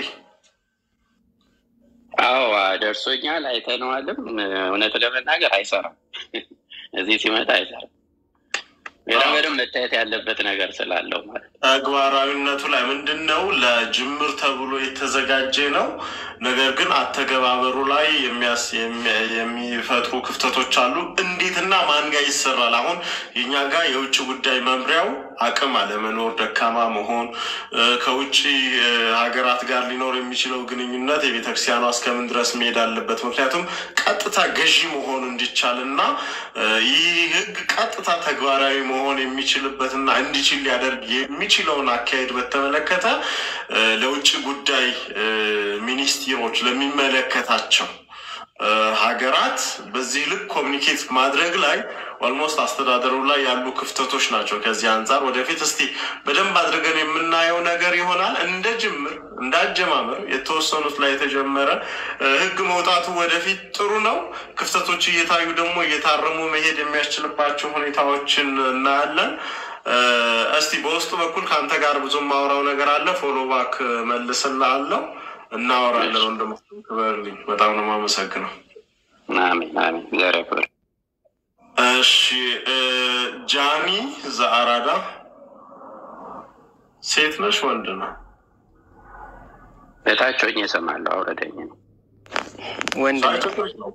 አዎ ደርሶኛል፣ አይተነዋልም። እውነት ለመናገር አይሰራም፣ እዚህ ሲመጣ አይሰራም። ገና በደንብ መታየት ያለበት ነገር ስላለው ማለት ነው። ተግባራዊነቱ ላይ ምንድን ነው? ለጅምር ተብሎ የተዘጋጀ ነው። ነገር ግን አተገባበሩ ላይ የሚያስ- የሚ- የሚፈጥሩ ክፍተቶች አሉ። እንዴትና ማን ጋር ይሰራል? አሁን የኛ ጋር የውጭ ጉዳይ መምሪያው አቅም አለመኖር፣ ደካማ መሆን፣ እ፣ ከውጭ እ፣ ሀገራት ጋር ሊኖር የሚችለው ግንኙነት የቤተክርስቲያኗ እስከምን ድረስ መሄድ አለበት? ምክንያቱም ቀጥታ ገዢ መሆን እንዲቻል እና እ፣ ይህ ህግ ቀጥታ ተግባራዊ መሆን የሚችልበትና እንዲችል ሊያደርግ የሚችለውን አካሄድ በተመለከተ እ፣ ለውጭ ጉዳይ እ፣ ሚኒስትሮች ለሚመለከታቸው እ፣ ሀገራት በዚህ ልክ ኮሚኒኬት ማድረግ ላይ ኦልሞስት አስተዳደሩ ላይ ያሉ ክፍተቶች ናቸው። ከዚህ አንጻር ወደፊት እስቲ በደንብ አድርገን የምናየው ነገር ይሆናል። እንደ ጅምር እንደ አጀማመር የተወሰኑት ላይ የተጀመረ እ፣ ህግ መውጣቱ ወደፊት ጥሩ ነው። ክፍተቶች እየታዩ ደግሞ እየታረሙ መሄድ የሚያስችልባቸው ሁኔታዎችን እናያለን። እ፣ እስቲ በውስጡ በኩል ከአንተ ጋር ብዙ የማወራው ነገር አለ። ፎሎ ባክ መልስልሃለሁ፣ እናወራለን። ወንድም ክበርልኝ። በጣም ነው የማመሰግነው። አሜን አሜን። እግዚአብሔር ያክብር። እሺ እ፣ ጃኒ ዘአራዳ ሴት ነሽ ወንድ ነው? በታች ሆኜ እሰማለሁ። አውረደኝ ነው ወንድ ነኝ። ሳይቶች ነው?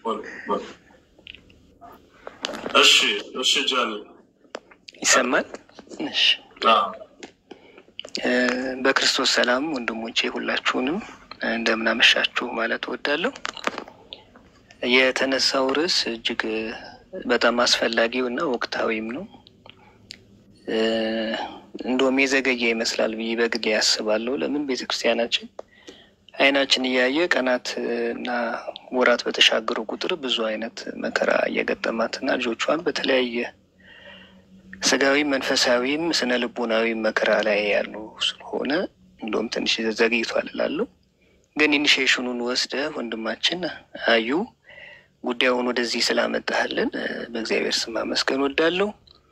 እሺ እሺ ጃኒ ይሰማል? እሺ። አዎ። እ፣ በክርስቶስ ሰላም ወንድሞቼ ሁላችሁንም እንደምን አመሻችሁ ማለት እወዳለሁ። የተነሳው ርዕስ እጅግ በጣም አስፈላጊው እና ወቅታዊም ነው። እ፣ እንደውም የዘገየ ይመስላል ብዬ በግሌ ያስባለሁ። ለምን ቤተክርስቲያናችን አይናችን እያየ ቀናት እና ወራት በተሻገሩ ቁጥር ብዙ አይነት መከራ እየገጠማት እና ልጆቿን በተለያየ ስጋዊ መንፈሳዊም ስነ ልቦናዊ መከራ ላይ ያሉ ስለሆነ እንደውም ትንሽ ዘግይቷል እላለሁ። ግን ኢኒሽሽኑን ወስደ ወንድማችን አዩ ጉዳዩን ወደዚህ ስላመጣህልን እ፣ በእግዚአብሔር ስም አመስገን ወዳለሁ።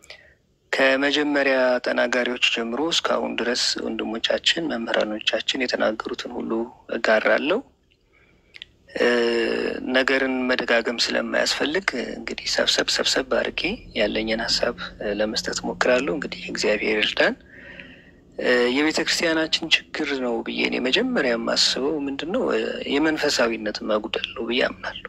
ከመጀመሪያ ተናጋሪዎች ጀምሮ እስካሁን ድረስ ወንድሞቻችን መምህራኖቻችን የተናገሩትን ሁሉ እጋራለሁ። እ፣ ነገርን መደጋገም ስለማያስፈልግ እንግዲህ ሰብሰብ ሰብሰብ አድርጌ ያለኝን ሀሳብ እ፣ ለመስጠት ሞክራለሁ። እንግዲህ እግዚአብሔር ይርዳን። እ፣ የቤተ ክርስቲያናችን ችግር ነው ብዬ እኔ መጀመሪያ የማስበው ምንድን ነው እ፣ የመንፈሳዊነት መጉደል ነው ብዬ አምናለሁ።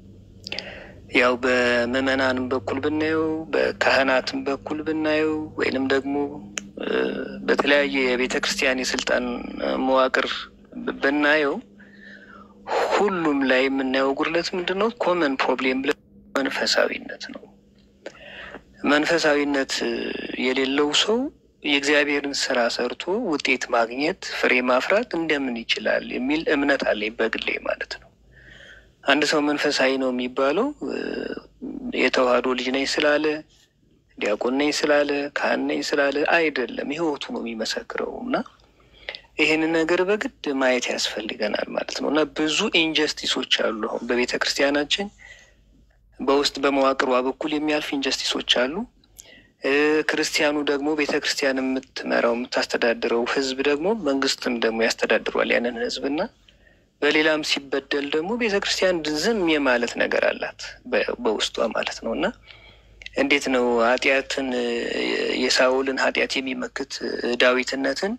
ያው በምዕመናንም በኩል ብናየው በካህናትም በኩል ብናየው ወይንም ደግሞ እ፣ በተለያየ የቤተ ክርስቲያን የስልጣን እ፣ መዋቅር ብ- ብናየው ሁሉም ላይ የምናየው ጉድለት ምንድን ነው? ኮመን ፕሮብሌም መንፈሳዊነት ነው። መንፈሳዊነት እ፣ የሌለው ሰው የእግዚአብሔርን ስራ ሰርቶ ውጤት ማግኘት ፍሬ ማፍራት እንደምን ይችላል የሚል እምነት አለኝ በግሌ ማለት ነው። አንድ ሰው መንፈሳዊ ነው የሚባለው እ፣ የተዋህዶ ልጅ ነኝ ስላለ ዲያቆን ነኝ ስላለ ካህን ነኝ ስላለ አይደለም፣ ህይወቱ ነው የሚመሰክረው እና ይህንን ነገር በግድ ማየት ያስፈልገናል ማለት ነው እና ብዙ ኢንጀስቲሶች አሉ። አሁን በቤተ ክርስቲያናችን በውስጥ በመዋቅሯ በኩል የሚያልፍ ኢንጀስቲሶች አሉ። እ፣ ክርስቲያኑ ደግሞ ቤተ ክርስቲያን የምትመራው የምታስተዳድረው ህዝብ ደግሞ መንግስትም ደግሞ ያስተዳድሯል ያንን ህዝብ እና በሌላም ሲበደል ደግሞ ቤተ ክርስቲያን ዝም የማለት ነገር አላት በ- በውስጧ ማለት ነው እና እንዴት ነው ኃጢአትን እ፣ የሳውልን ኃጢአት የሚመክት እ፣ ዳዊትነትን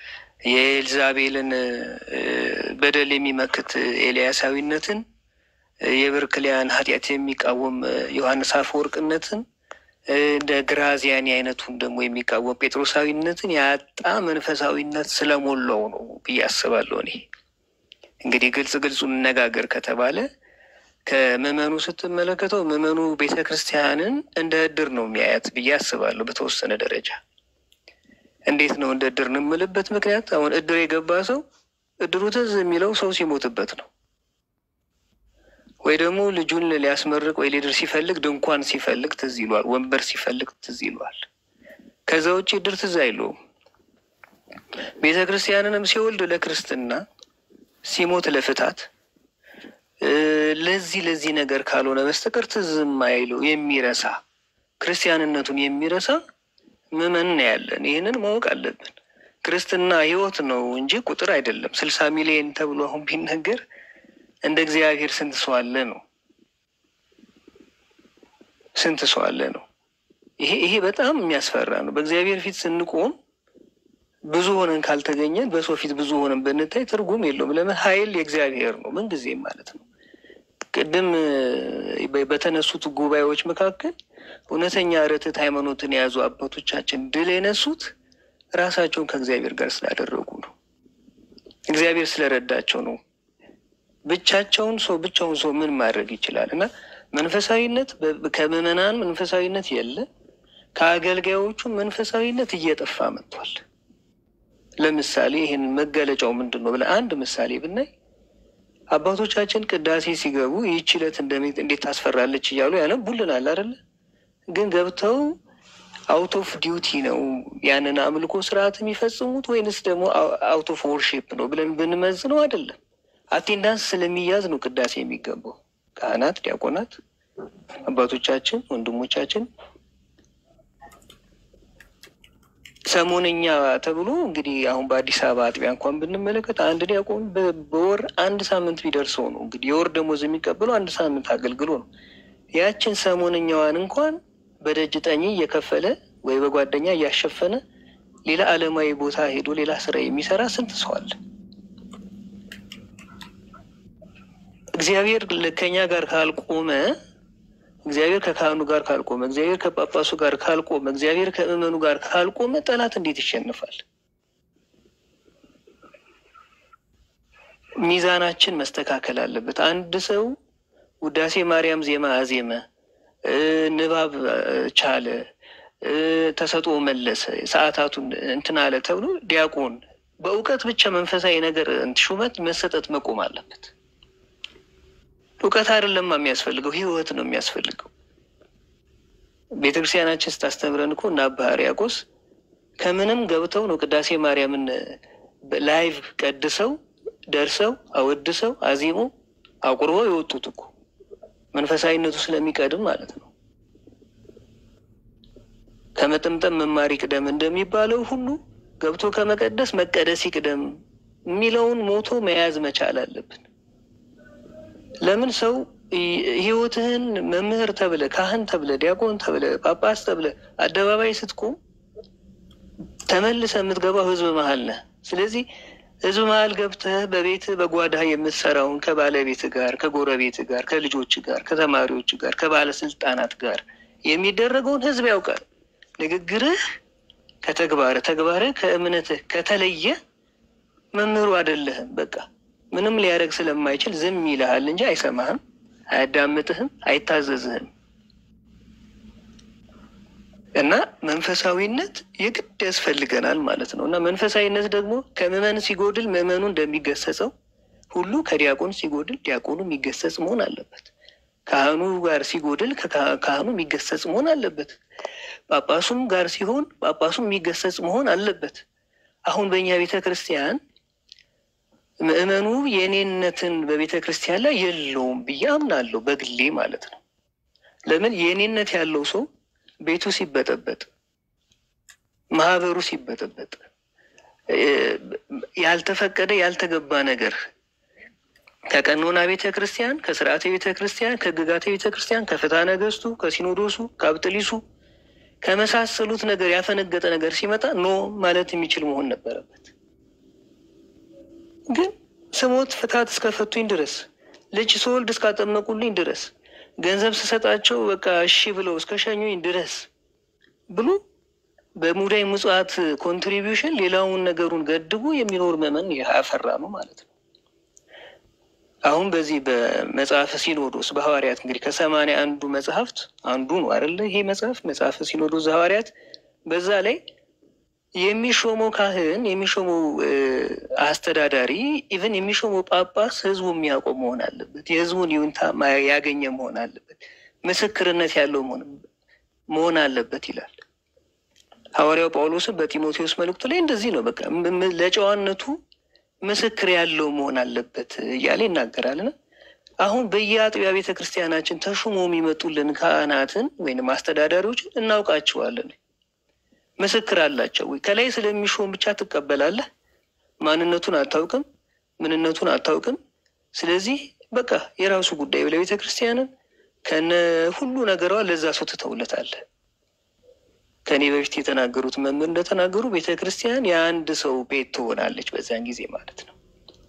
የኤልዛቤልን እ፣ በደል የሚመክት እ፣ ኤልያሳዊነትን እ፣ የበርክሊያን ኃጢአት የሚቃወም እ፣ ዮሐንስ አፈወርቅነትን እ፣ እንደ ግራዚያኒ አይነቱን ደግሞ የሚቃወም ጴጥሮሳዊነትን ያጣ መንፈሳዊነት ስለሞላው ነው ብዬ አስባለሁ እኔ። እንግዲህ ግልጽ ግልጹ እንነጋገር ከተባለ ከምዕመኑ ስትመለከተው ምዕመኑ ቤተ ክርስቲያንን እንደ እድር ነው የሚያያት ብዬ አስባለሁ። በተወሰነ ደረጃ እንዴት ነው እንደ እድር ነው የምልበት ምክንያት አሁን እድር የገባ ሰው እድሩ ትዝ የሚለው ሰው ሲሞትበት ነው ወይ ደግሞ ልጁን ሊያስመርቅ ወይ ሊድር ሲፈልግ ድንኳን ሲፈልግ ትዝ ይሏል፣ ወንበር ሲፈልግ ትዝ ይሏል። ከዛ ውጭ እድር ትዝ አይለውም። ቤተ ክርስቲያንንም ሲወልድ ለክርስትና ሲሞት ለፍታት ለዚህ ለዚህ ነገር ካልሆነ በስተቀር ትዝም አይለው የሚረሳ ክርስቲያንነቱን የሚረሳ ምዕመን ነው ያለን። ይህንን ማወቅ አለብን። ክርስትና ሕይወት ነው እንጂ ቁጥር አይደለም። ስልሳ ሚሊዮን ተብሎ አሁን ቢነገር እንደ እግዚአብሔር ስንት ሰው አለ ነው? ስንት ሰው አለ ነው? ይሄ ይሄ በጣም የሚያስፈራ ነው። በእግዚአብሔር ፊት ስንቆም ብዙ ሆነን ካልተገኘን በሰው ፊት ብዙ ሆነን ብንታይ ትርጉም የለውም። ለምን ኃይል የእግዚአብሔር ነው ምንጊዜም ማለት ነው። ቅድም በተነሱት ጉባኤዎች መካከል እውነተኛ ርትዕት ሃይማኖትን የያዙ አባቶቻችን ድል የነሱት ራሳቸውን ከእግዚአብሔር ጋር ስላደረጉ ነው። እግዚአብሔር ስለረዳቸው ነው። ብቻቸውን ሰው ብቻውን ሰው ምን ማድረግ ይችላል? እና መንፈሳዊነት ከምዕመናን መንፈሳዊነት የለ፣ ከአገልጋዮቹ መንፈሳዊነት እየጠፋ መጥቷል። ለምሳሌ ይህን መገለጫው ምንድን ነው ብለን አንድ ምሳሌ ብናይ አባቶቻችን ቅዳሴ ሲገቡ ይህች ዕለት እንዴት ታስፈራለች እያሉ ያነቡልናል አይደለ? ግን ገብተው አውት ኦፍ ዲዩቲ ነው ያንን አምልኮ ስርዓት የሚፈጽሙት ወይንስ ደግሞ አውት ኦፍ ወርሺፕ ነው ብለን ብንመዝነው አይደለም። አቴንዳንስ ስለሚያዝ ነው ቅዳሴ የሚገባው። ካህናት፣ ዲያቆናት፣ አባቶቻችን፣ ወንድሞቻችን ሰሞነኛ ተብሎ እንግዲህ አሁን በአዲስ አበባ አጥቢያ እንኳን ብንመለከት አንድ ዲያቆን በወር አንድ ሳምንት ቢደርሰው ነው እንግዲህ የወር ደሞዝ የሚቀበለው አንድ ሳምንት አገልግሎ ነው። ያችን ሰሞነኛዋን እንኳን በደጅ ጠኝ እየከፈለ ወይ በጓደኛ እያሸፈነ ሌላ ዓለማዊ ቦታ ሄዶ ሌላ ስራ የሚሰራ ስንት ሰው አለ? እግዚአብሔር ከኛ ጋር ካልቆመ እግዚአብሔር ከካህኑ ጋር ካልቆመ እግዚአብሔር ከጳጳሱ ጋር ካልቆመ እግዚአብሔር ከምዕመኑ ጋር ካልቆመ ጠላት እንዴት ይሸንፋል? ሚዛናችን መስተካከል አለበት። አንድ ሰው ውዳሴ ማርያም ዜማ አዜመ፣ ንባብ ቻለ፣ ተሰጥኦ መለሰ፣ ሰዓታቱን እንትን አለ ተብሎ ዲያቆን በእውቀት ብቻ መንፈሳዊ ነገር ሹመት መሰጠት መቆም አለበት። እውቀት አይደለም የሚያስፈልገው፣ ህይወት ነው የሚያስፈልገው። ቤተ ክርስቲያናችን ስታስተምረን እኮ እና አባ ሕርያቆስ ከምንም ገብተው ነው ቅዳሴ ማርያምን ላይቭ ቀድሰው ደርሰው አወድሰው አዚሞ አቁርበው የወጡት እኮ መንፈሳዊነቱ ስለሚቀድም ማለት ነው። ከመጠምጠም መማር ይቅደም እንደሚባለው ሁሉ ገብቶ ከመቀደስ መቀደስ ይቅደም የሚለውን ሞቶ መያዝ መቻል አለብን። ለምን ሰው ህይወትህን መምህር ተብለ ካህን ተብለ ዲያቆን ተብለ ጳጳስ ተብለ አደባባይ ስትቆም ተመልሰ የምትገባው ህዝብ መሀል ነህ። ስለዚህ ህዝብ መሀል ገብተህ በቤት በጓዳ የምትሰራውን ከባለቤት ጋር ከጎረቤት ጋር ከልጆች ጋር ከተማሪዎች ጋር ከባለስልጣናት ጋር የሚደረገውን ህዝብ ያውቃል። ንግግርህ ከተግባርህ ተግባርህ ከእምነትህ ከተለየ መምህሩ አይደለህም። በቃ ምንም ሊያደርግ ስለማይችል ዝም ይልሃል እንጂ አይሰማህም፣ አያዳምጥህም፣ አይታዘዝህም። እና መንፈሳዊነት የግድ ያስፈልገናል ማለት ነው። እና መንፈሳዊነት ደግሞ ከምዕመን ሲጎድል ምዕመኑ እንደሚገሰጸው ሁሉ ከዲያቆን ሲጎድል ዲያቆኑ የሚገሰጽ መሆን አለበት። ካህኑ ጋር ሲጎድል ካህኑ የሚገሰጽ መሆን አለበት። ጳጳሱም ጋር ሲሆን ጳጳሱም የሚገሰጽ መሆን አለበት። አሁን በእኛ ቤተ ክርስቲያን ምዕመኑ የእኔነትን በቤተ ክርስቲያን ላይ የለውም ብዬ አምናለሁ፣ በግሌ ማለት ነው። ለምን የእኔነት ያለው ሰው ቤቱ ሲበጠበጥ፣ ማህበሩ ሲበጠበጥ፣ ያልተፈቀደ ያልተገባ ነገር ከቀኖና ቤተ ክርስቲያን፣ ከስርዓተ ቤተ ክርስቲያን፣ ከሕግጋተ ቤተ ክርስቲያን፣ ከፍትሐ ነገሥቱ፣ ከሲኖዶሱ፣ ከአብጥሊሱ ከመሳሰሉት ነገር ያፈነገጠ ነገር ሲመጣ ኖ ማለት የሚችል መሆን ነበረበት። ግን ስሞት ፍትሐት እስከፈቱኝ ድረስ ልጅ ስወልድ እስካጠመቁልኝ ድረስ ገንዘብ ስሰጣቸው በቃ እሺ ብለው እስከ ሸኙኝ ድረስ ብሎ በሙዳይ ምጽዋት ኮንትሪቢዩሽን ሌላውን ነገሩን ገድቦ የሚኖር ምዕመን ያፈራ ነው ማለት ነው። አሁን በዚህ በመጽሐፈ ሲኖዶስ በሐዋርያት እንግዲህ ከሰማንያ አንዱ መጽሐፍት አንዱ ነው አይደለ? ይሄ መጽሐፍ መጽሐፈ ሲኖዶስ ሐዋርያት በዛ ላይ የሚሾመው ካህን የሚሾመው አስተዳዳሪ ኢቨን የሚሾመው ጳጳስ ህዝቡ የሚያውቀው መሆን አለበት። የህዝቡን ይሁንታ ያገኘ መሆን አለበት። ምስክርነት ያለው መሆን አለበት ይላል ሐዋርያው ጳውሎስን በጢሞቴዎስ መልእክቱ ላይ እንደዚህ ነው። በቃ ለጨዋነቱ ምስክር ያለው መሆን አለበት እያለ ይናገራልና አሁን በየአጥቢያ ቤተ ክርስቲያናችን ተሹሞ የሚመጡልን ካህናትን ወይም አስተዳዳሪዎችን እናውቃቸዋለን። ምስክር አላቸው ወይ? ከላይ ስለሚሾም ብቻ ትቀበላለህ? ማንነቱን አታውቅም፣ ምንነቱን አታውቅም። ስለዚህ በቃ የራሱ ጉዳይ ለቤተ ክርስቲያንን ከነ ሁሉ ነገሯ ለዛ ሰው ትተውለታለህ። ከእኔ በፊት የተናገሩት መምህር እንደተናገሩ ቤተ ክርስቲያን የአንድ ሰው ቤት ትሆናለች በዚያን ጊዜ ማለት ነው።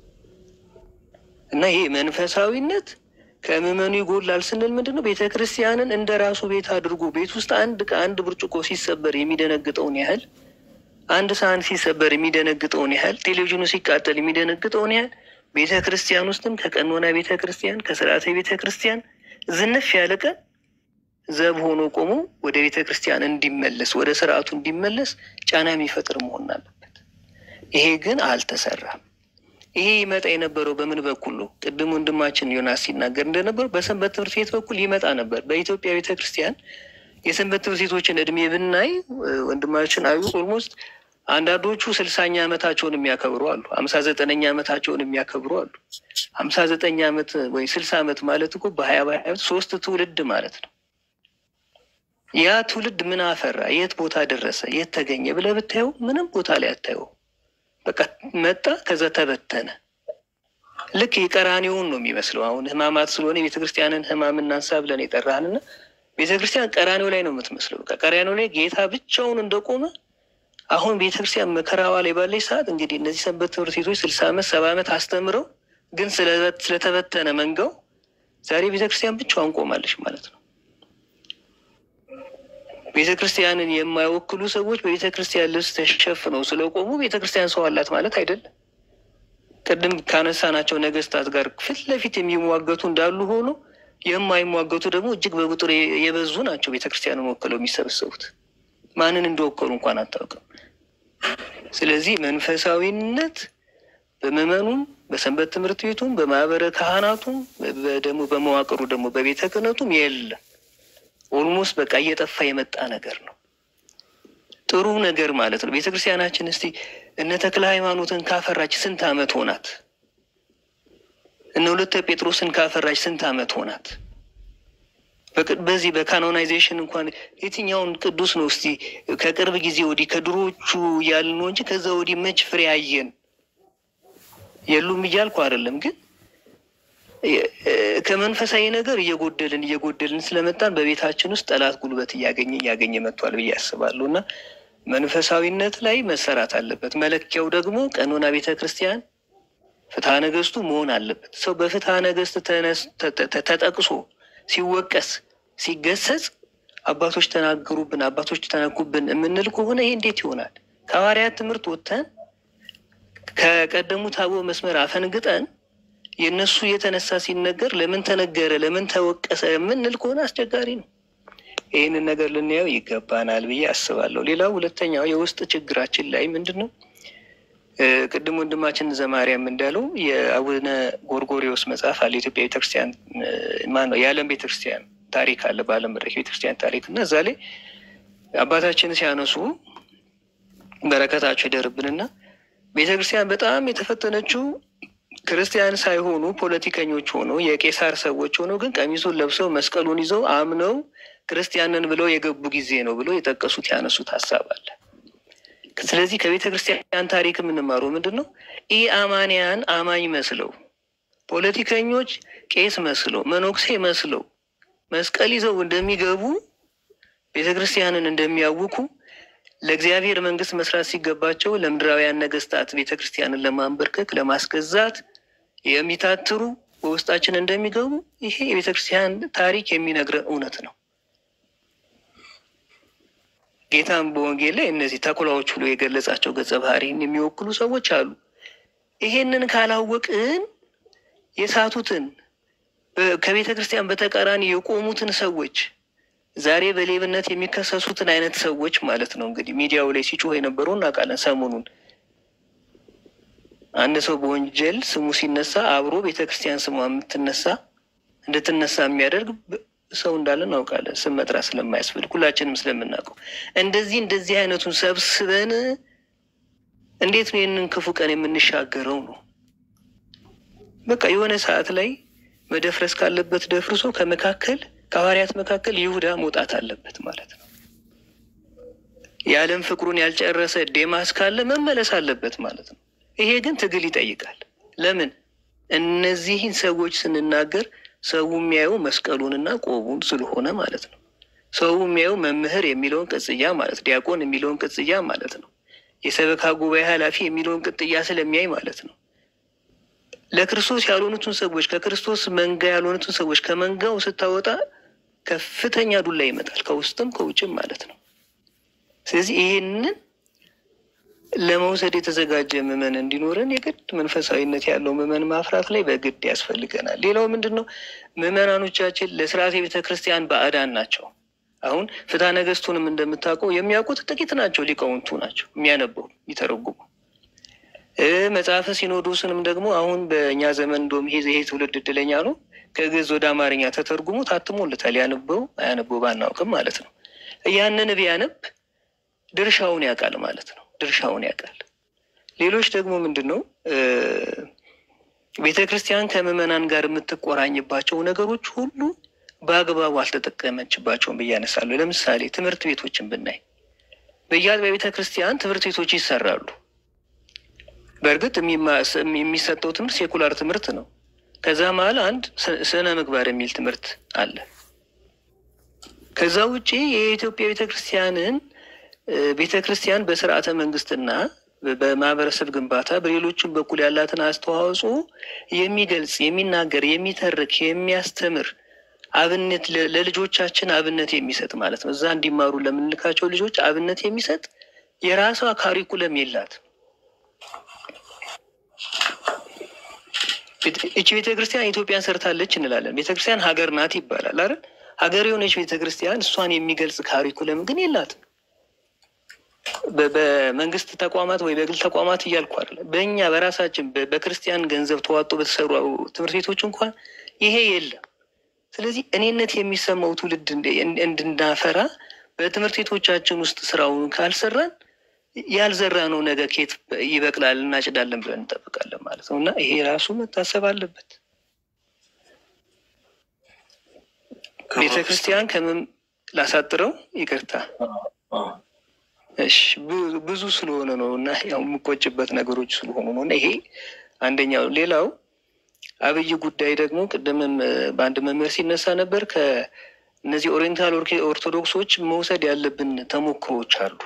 እና ይሄ መንፈሳዊነት ከምዕመኑ ይጎላል ስንል ምንድን ነው? ቤተ ክርስቲያንን እንደ ራሱ ቤት አድርጎ ቤት ውስጥ አንድ አንድ ብርጭቆ ሲሰበር የሚደነግጠውን ያህል አንድ ሳህን ሲሰበር የሚደነግጠውን ያህል ቴሌቪዥኑ ሲቃጠል የሚደነግጠውን ያህል ቤተ ክርስቲያን ውስጥም ከቀኖና ቤተ ክርስቲያን ከስርዓተ ቤተ ክርስቲያን ዝንፍ ያለ ቀን ዘብ ሆኖ ቆሞ ወደ ቤተ ክርስቲያን እንዲመለስ ወደ ስርዓቱ እንዲመለስ ጫና የሚፈጥር መሆን አለበት። ይሄ ግን አልተሰራም። ይሄ ይመጣ የነበረው በምን በኩል ነው? ቅድም ወንድማችን ዮናስ ሲናገር እንደነበረው በሰንበት ትምህርት ቤት በኩል ይመጣ ነበር። በኢትዮጵያ ቤተ ክርስቲያን የሰንበት ትምህርት ቤቶችን እድሜ ብናይ ወንድማችን አዩ ኦልሞስት አንዳንዶቹ ስልሳኛ ዓመታቸውን የሚያከብሩ አሉ። ሀምሳ ዘጠነኛ ዓመታቸውን የሚያከብሩ አሉ። ሀምሳ ዘጠኝ ዓመት ወይ ስልሳ ዓመት ማለት እኮ በሀያ በሀያ ሶስት ትውልድ ማለት ነው። ያ ትውልድ ምን አፈራ? የት ቦታ ደረሰ? የት ተገኘ ብለህ ብታየው ምንም ቦታ ላይ አታየው። በቃ መጣ፣ ከዛ ተበተነ። ልክ የቀራኔውን ነው የሚመስለው። አሁን ህማማት ስለሆነ የቤተክርስቲያንን ህማም እናንሳ ብለን የጠራህንና ቤተክርስቲያን ቀራኔው ላይ ነው የምትመስለው። በቃ ቀራኔው ላይ ጌታ ብቻውን እንደቆመ አሁን ቤተክርስቲያን መከራዋ ላይ ባለች ሰዓት እንግዲህ እነዚህ ሰንበት ትምህርት ቤቶች ስልሳ ዓመት ሰባ ዓመት አስተምረው ግን ስለተበተነ መንጋው ዛሬ ቤተክርስቲያን ብቻዋን ቆማለች ማለት ነው። ቤተ ክርስቲያንን የማይወክሉ ሰዎች በቤተ ክርስቲያን ልብስ ተሸፍነው ስለቆሙ ቤተ ክርስቲያን ሰው አላት ማለት አይደለም። ቅድም ካነሳናቸው ነገስታት ጋር ፊት ለፊት የሚሟገቱ እንዳሉ ሆኖ የማይሟገቱ ደግሞ እጅግ በቁጥር የበዙ ናቸው። ቤተ ክርስቲያንን ወክለው የሚሰበሰቡት ማንን እንደወከሉ እንኳን አታውቅም። ስለዚህ መንፈሳዊነት በምዕመኑም በሰንበት ትምህርት ቤቱም በማህበረ ካህናቱም ደግሞ በመዋቅሩ ደግሞ በቤተ ክህነቱም የለም። ኦልሞስት በቃ እየጠፋ የመጣ ነገር ነው። ጥሩ ነገር ማለት ነው። ቤተክርስቲያናችን እስቲ እነ ተክለ ሃይማኖትን ካፈራች ስንት ዓመት ሆናት? እነ ሁለተ ጴጥሮስን ካፈራች ስንት ዓመት ሆናት? በዚህ በካኖናይዜሽን እንኳን የትኛውን ቅዱስ ነው እስቲ ከቅርብ ጊዜ ወዲህ ከድሮቹ እያልን ነው እንጂ ከዛ ወዲህ መች ፍሬ አየን? የሉም እያልኩ አይደለም ግን ከመንፈሳዊ ነገር እየጎደልን እየጎደልን ስለመጣን በቤታችን ውስጥ ጠላት ጉልበት እያገኘ እያገኘ መጥቷል ብዬ አስባለሁ እና መንፈሳዊነት ላይ መሰራት አለበት። መለኪያው ደግሞ ቀኖና ቤተ ክርስቲያን ፍትሐ ነገስቱ መሆን አለበት። ሰው በፍትሐ ነገስት ተጠቅሶ ሲወቀስ ሲገሰጽ አባቶች ተናገሩብን፣ አባቶች ተነኩብን የምንል ከሆነ ይሄ እንዴት ይሆናል? ከሐዋርያት ትምህርት ወጥተን ከቀደሙት አበው መስመር አፈንግጠን የእነሱ የተነሳ ሲነገር ለምን ተነገረ ለምን ተወቀሰ የምንል ከሆነ አስቸጋሪ ነው። ይህንን ነገር ልናየው ይገባናል ብዬ አስባለሁ። ሌላው ሁለተኛው የውስጥ ችግራችን ላይ ምንድን ነው? ቅድም ወንድማችን ዘማርያም እንዳለው የአቡነ ጎርጎሪዎስ መጽሐፍ አለ። የኢትዮጵያ ቤተክርስቲያን ማነው የዓለም ቤተክርስቲያን ታሪክ አለ፣ በዓለም መድረክ ቤተክርስቲያን ታሪክ እና እዛ ላይ አባታችን ሲያነሱ በረከታቸው ይደርብንና ቤተክርስቲያን በጣም የተፈተነችው ክርስቲያን ሳይሆኑ ፖለቲከኞች ሆነው የቄሳር ሰዎች ሆነው ግን ቀሚሱን ለብሰው መስቀሉን ይዘው አምነው ክርስቲያንን ብለው የገቡ ጊዜ ነው ብለው የጠቀሱት ያነሱት ሀሳብ አለ። ስለዚህ ከቤተ ክርስቲያን ታሪክ የምንማረው ምንድን ነው? ኢ አማንያን አማኝ መስለው ፖለቲከኞች ቄስ መስለው መነኩሴ መስለው መስቀል ይዘው እንደሚገቡ ቤተ ክርስቲያንን እንደሚያውኩ ለእግዚአብሔር መንግስት መስራት ሲገባቸው ለምድራውያን ነገስታት ቤተ ክርስቲያንን ለማንበርከክ ለማስገዛት የሚታትሩ በውስጣችን እንደሚገቡ ይሄ የቤተ ክርስቲያን ታሪክ የሚነግረን እውነት ነው። ጌታም በወንጌል ላይ እነዚህ ተኩላዎች ብሎ የገለጻቸው ገጸ ባህሪን የሚወክሉ ሰዎች አሉ። ይሄንን ካላወቅን የሳቱትን ከቤተ ክርስቲያን በተቃራኒ የቆሙትን ሰዎች ዛሬ በሌብነት የሚከሰሱትን አይነት ሰዎች ማለት ነው። እንግዲህ ሚዲያው ላይ ሲጮህ የነበረው እናውቃለን። ሰሞኑን አንድ ሰው በወንጀል ስሙ ሲነሳ አብሮ ቤተ ክርስቲያን ስሟ የምትነሳ እንድትነሳ የሚያደርግ ሰው እንዳለ እናውቃለን። ስም መጥራት ስለማያስፈልግ ሁላችንም ስለምናውቀው እንደዚህ እንደዚህ አይነቱን ሰብስበን እንዴት ነው ይህንን ክፉ ቀን የምንሻገረው ነው። በቃ የሆነ ሰዓት ላይ መደፍረስ ካለበት ደፍርሶ ከመካከል ከሐዋርያት መካከል ይሁዳ መውጣት አለበት ማለት ነው። የዓለም ፍቅሩን ያልጨረሰ ዴማስ ካለ መመለስ አለበት ማለት ነው። ይሄ ግን ትግል ይጠይቃል። ለምን እነዚህን ሰዎች ስንናገር ሰው የሚያየው መስቀሉንና ቆቡን ስለሆነ ማለት ነው። ሰው የሚያየው መምህር የሚለውን ቅጽያ ማለት ዲያቆን የሚለውን ቅጽያ ማለት ነው። የሰበካ ጉባኤ ኃላፊ የሚለውን ቅጥያ ስለሚያይ ማለት ነው። ለክርስቶስ ያልሆኑትን ሰዎች ከክርስቶስ መንጋ ያልሆኑትን ሰዎች ከመንጋው ስታወጣ ከፍተኛ ዱላ ይመጣል፣ ከውስጥም ከውጭም ማለት ነው። ስለዚህ ይሄንን ለመውሰድ የተዘጋጀ ምዕመን እንዲኖረን የግድ መንፈሳዊነት ያለው ምዕመን ማፍራት ላይ በግድ ያስፈልገናል። ሌላው ምንድን ነው? ምዕመናኖቻችን ለስርዓተ ቤተ ክርስቲያን ባዕዳን ናቸው። አሁን ፍትሐ ነገሥቱንም እንደምታውቀው የሚያውቁት ጥቂት ናቸው፣ ሊቃውንቱ ናቸው የሚያነበው የሚተረጉሙ። መጽሐፈ ሲኖዶስንም ደግሞ አሁን በእኛ ዘመን እንደውም ይሄ ይሄ ትውልድ እድለኛ ነው። ከግዕዝ ወደ አማርኛ ተተርጉሞ ታትሞለታል። ያነበው አያነበው ባናውቅም ማለት ነው። ያንን ቢያነብ ድርሻውን ያውቃል ማለት ነው። ድርሻውን ያውቃል። ሌሎች ደግሞ ምንድን ነው ቤተ ክርስቲያን ከምዕመናን ጋር የምትቆራኝባቸው ነገሮች ሁሉ በአግባቡ አልተጠቀመችባቸውም ብዬ አነሳለሁ። ለምሳሌ ትምህርት ቤቶችን ብናይ በየአጥቢያ ቤተ ክርስቲያን ትምህርት ቤቶች ይሰራሉ። በእርግጥ የሚሰጠው ትምህርት ሴኩላር ትምህርት ነው። ከዛ መሀል አንድ ስነ ምግባር የሚል ትምህርት አለ። ከዛ ውጪ የኢትዮጵያ ቤተ ክርስቲያንን ቤተ ክርስቲያን በስርዓተ መንግስትና በማህበረሰብ ግንባታ በሌሎችም በኩል ያላትን አስተዋጽኦ የሚገልጽ የሚናገር፣ የሚተርክ፣ የሚያስተምር አብነት ለልጆቻችን አብነት የሚሰጥ ማለት ነው። እዛ እንዲማሩ ለምንልካቸው ልጆች አብነት የሚሰጥ የራሷ ካሪኩለም የላት። እቺ ቤተ ክርስቲያን ኢትዮጵያን ሰርታለች እንላለን። ቤተ ክርስቲያን ሀገር ናት ይባላል አይደል? ሀገር የሆነች ቤተ ክርስቲያን እሷን የሚገልጽ ካሪኩለም ግን የላትም። በመንግስት ተቋማት ወይ በግል ተቋማት እያልኩ አይደለም። በእኛ በራሳችን በክርስቲያን ገንዘብ ተዋጦ በተሰሩ ትምህርት ቤቶች እንኳን ይሄ የለም። ስለዚህ እኔነት የሚሰማው ትውልድ እንድናፈራ በትምህርት ቤቶቻችን ውስጥ ስራውን ካልሰራን ያልዘራ ነው ነገ ኬት ይበቅላል እናጭዳለን ብለን እንጠብቃለን ማለት ነው። እና ይሄ ራሱ መታሰብ አለበት። ቤተ ክርስቲያን ከምን ላሳጥረው ይቅርታ እሺ ብዙ ስለሆነ ነው እና ያው የምቆጭበት ነገሮች ስለሆኑ ነው እና ይሄ አንደኛው። ሌላው አብይ ጉዳይ ደግሞ ቅድምም በአንድ መምህር ሲነሳ ነበር። ከእነዚህ ኦሪየንታል ኦርቶዶክሶች መውሰድ ያለብን ተሞክሮች አሉ።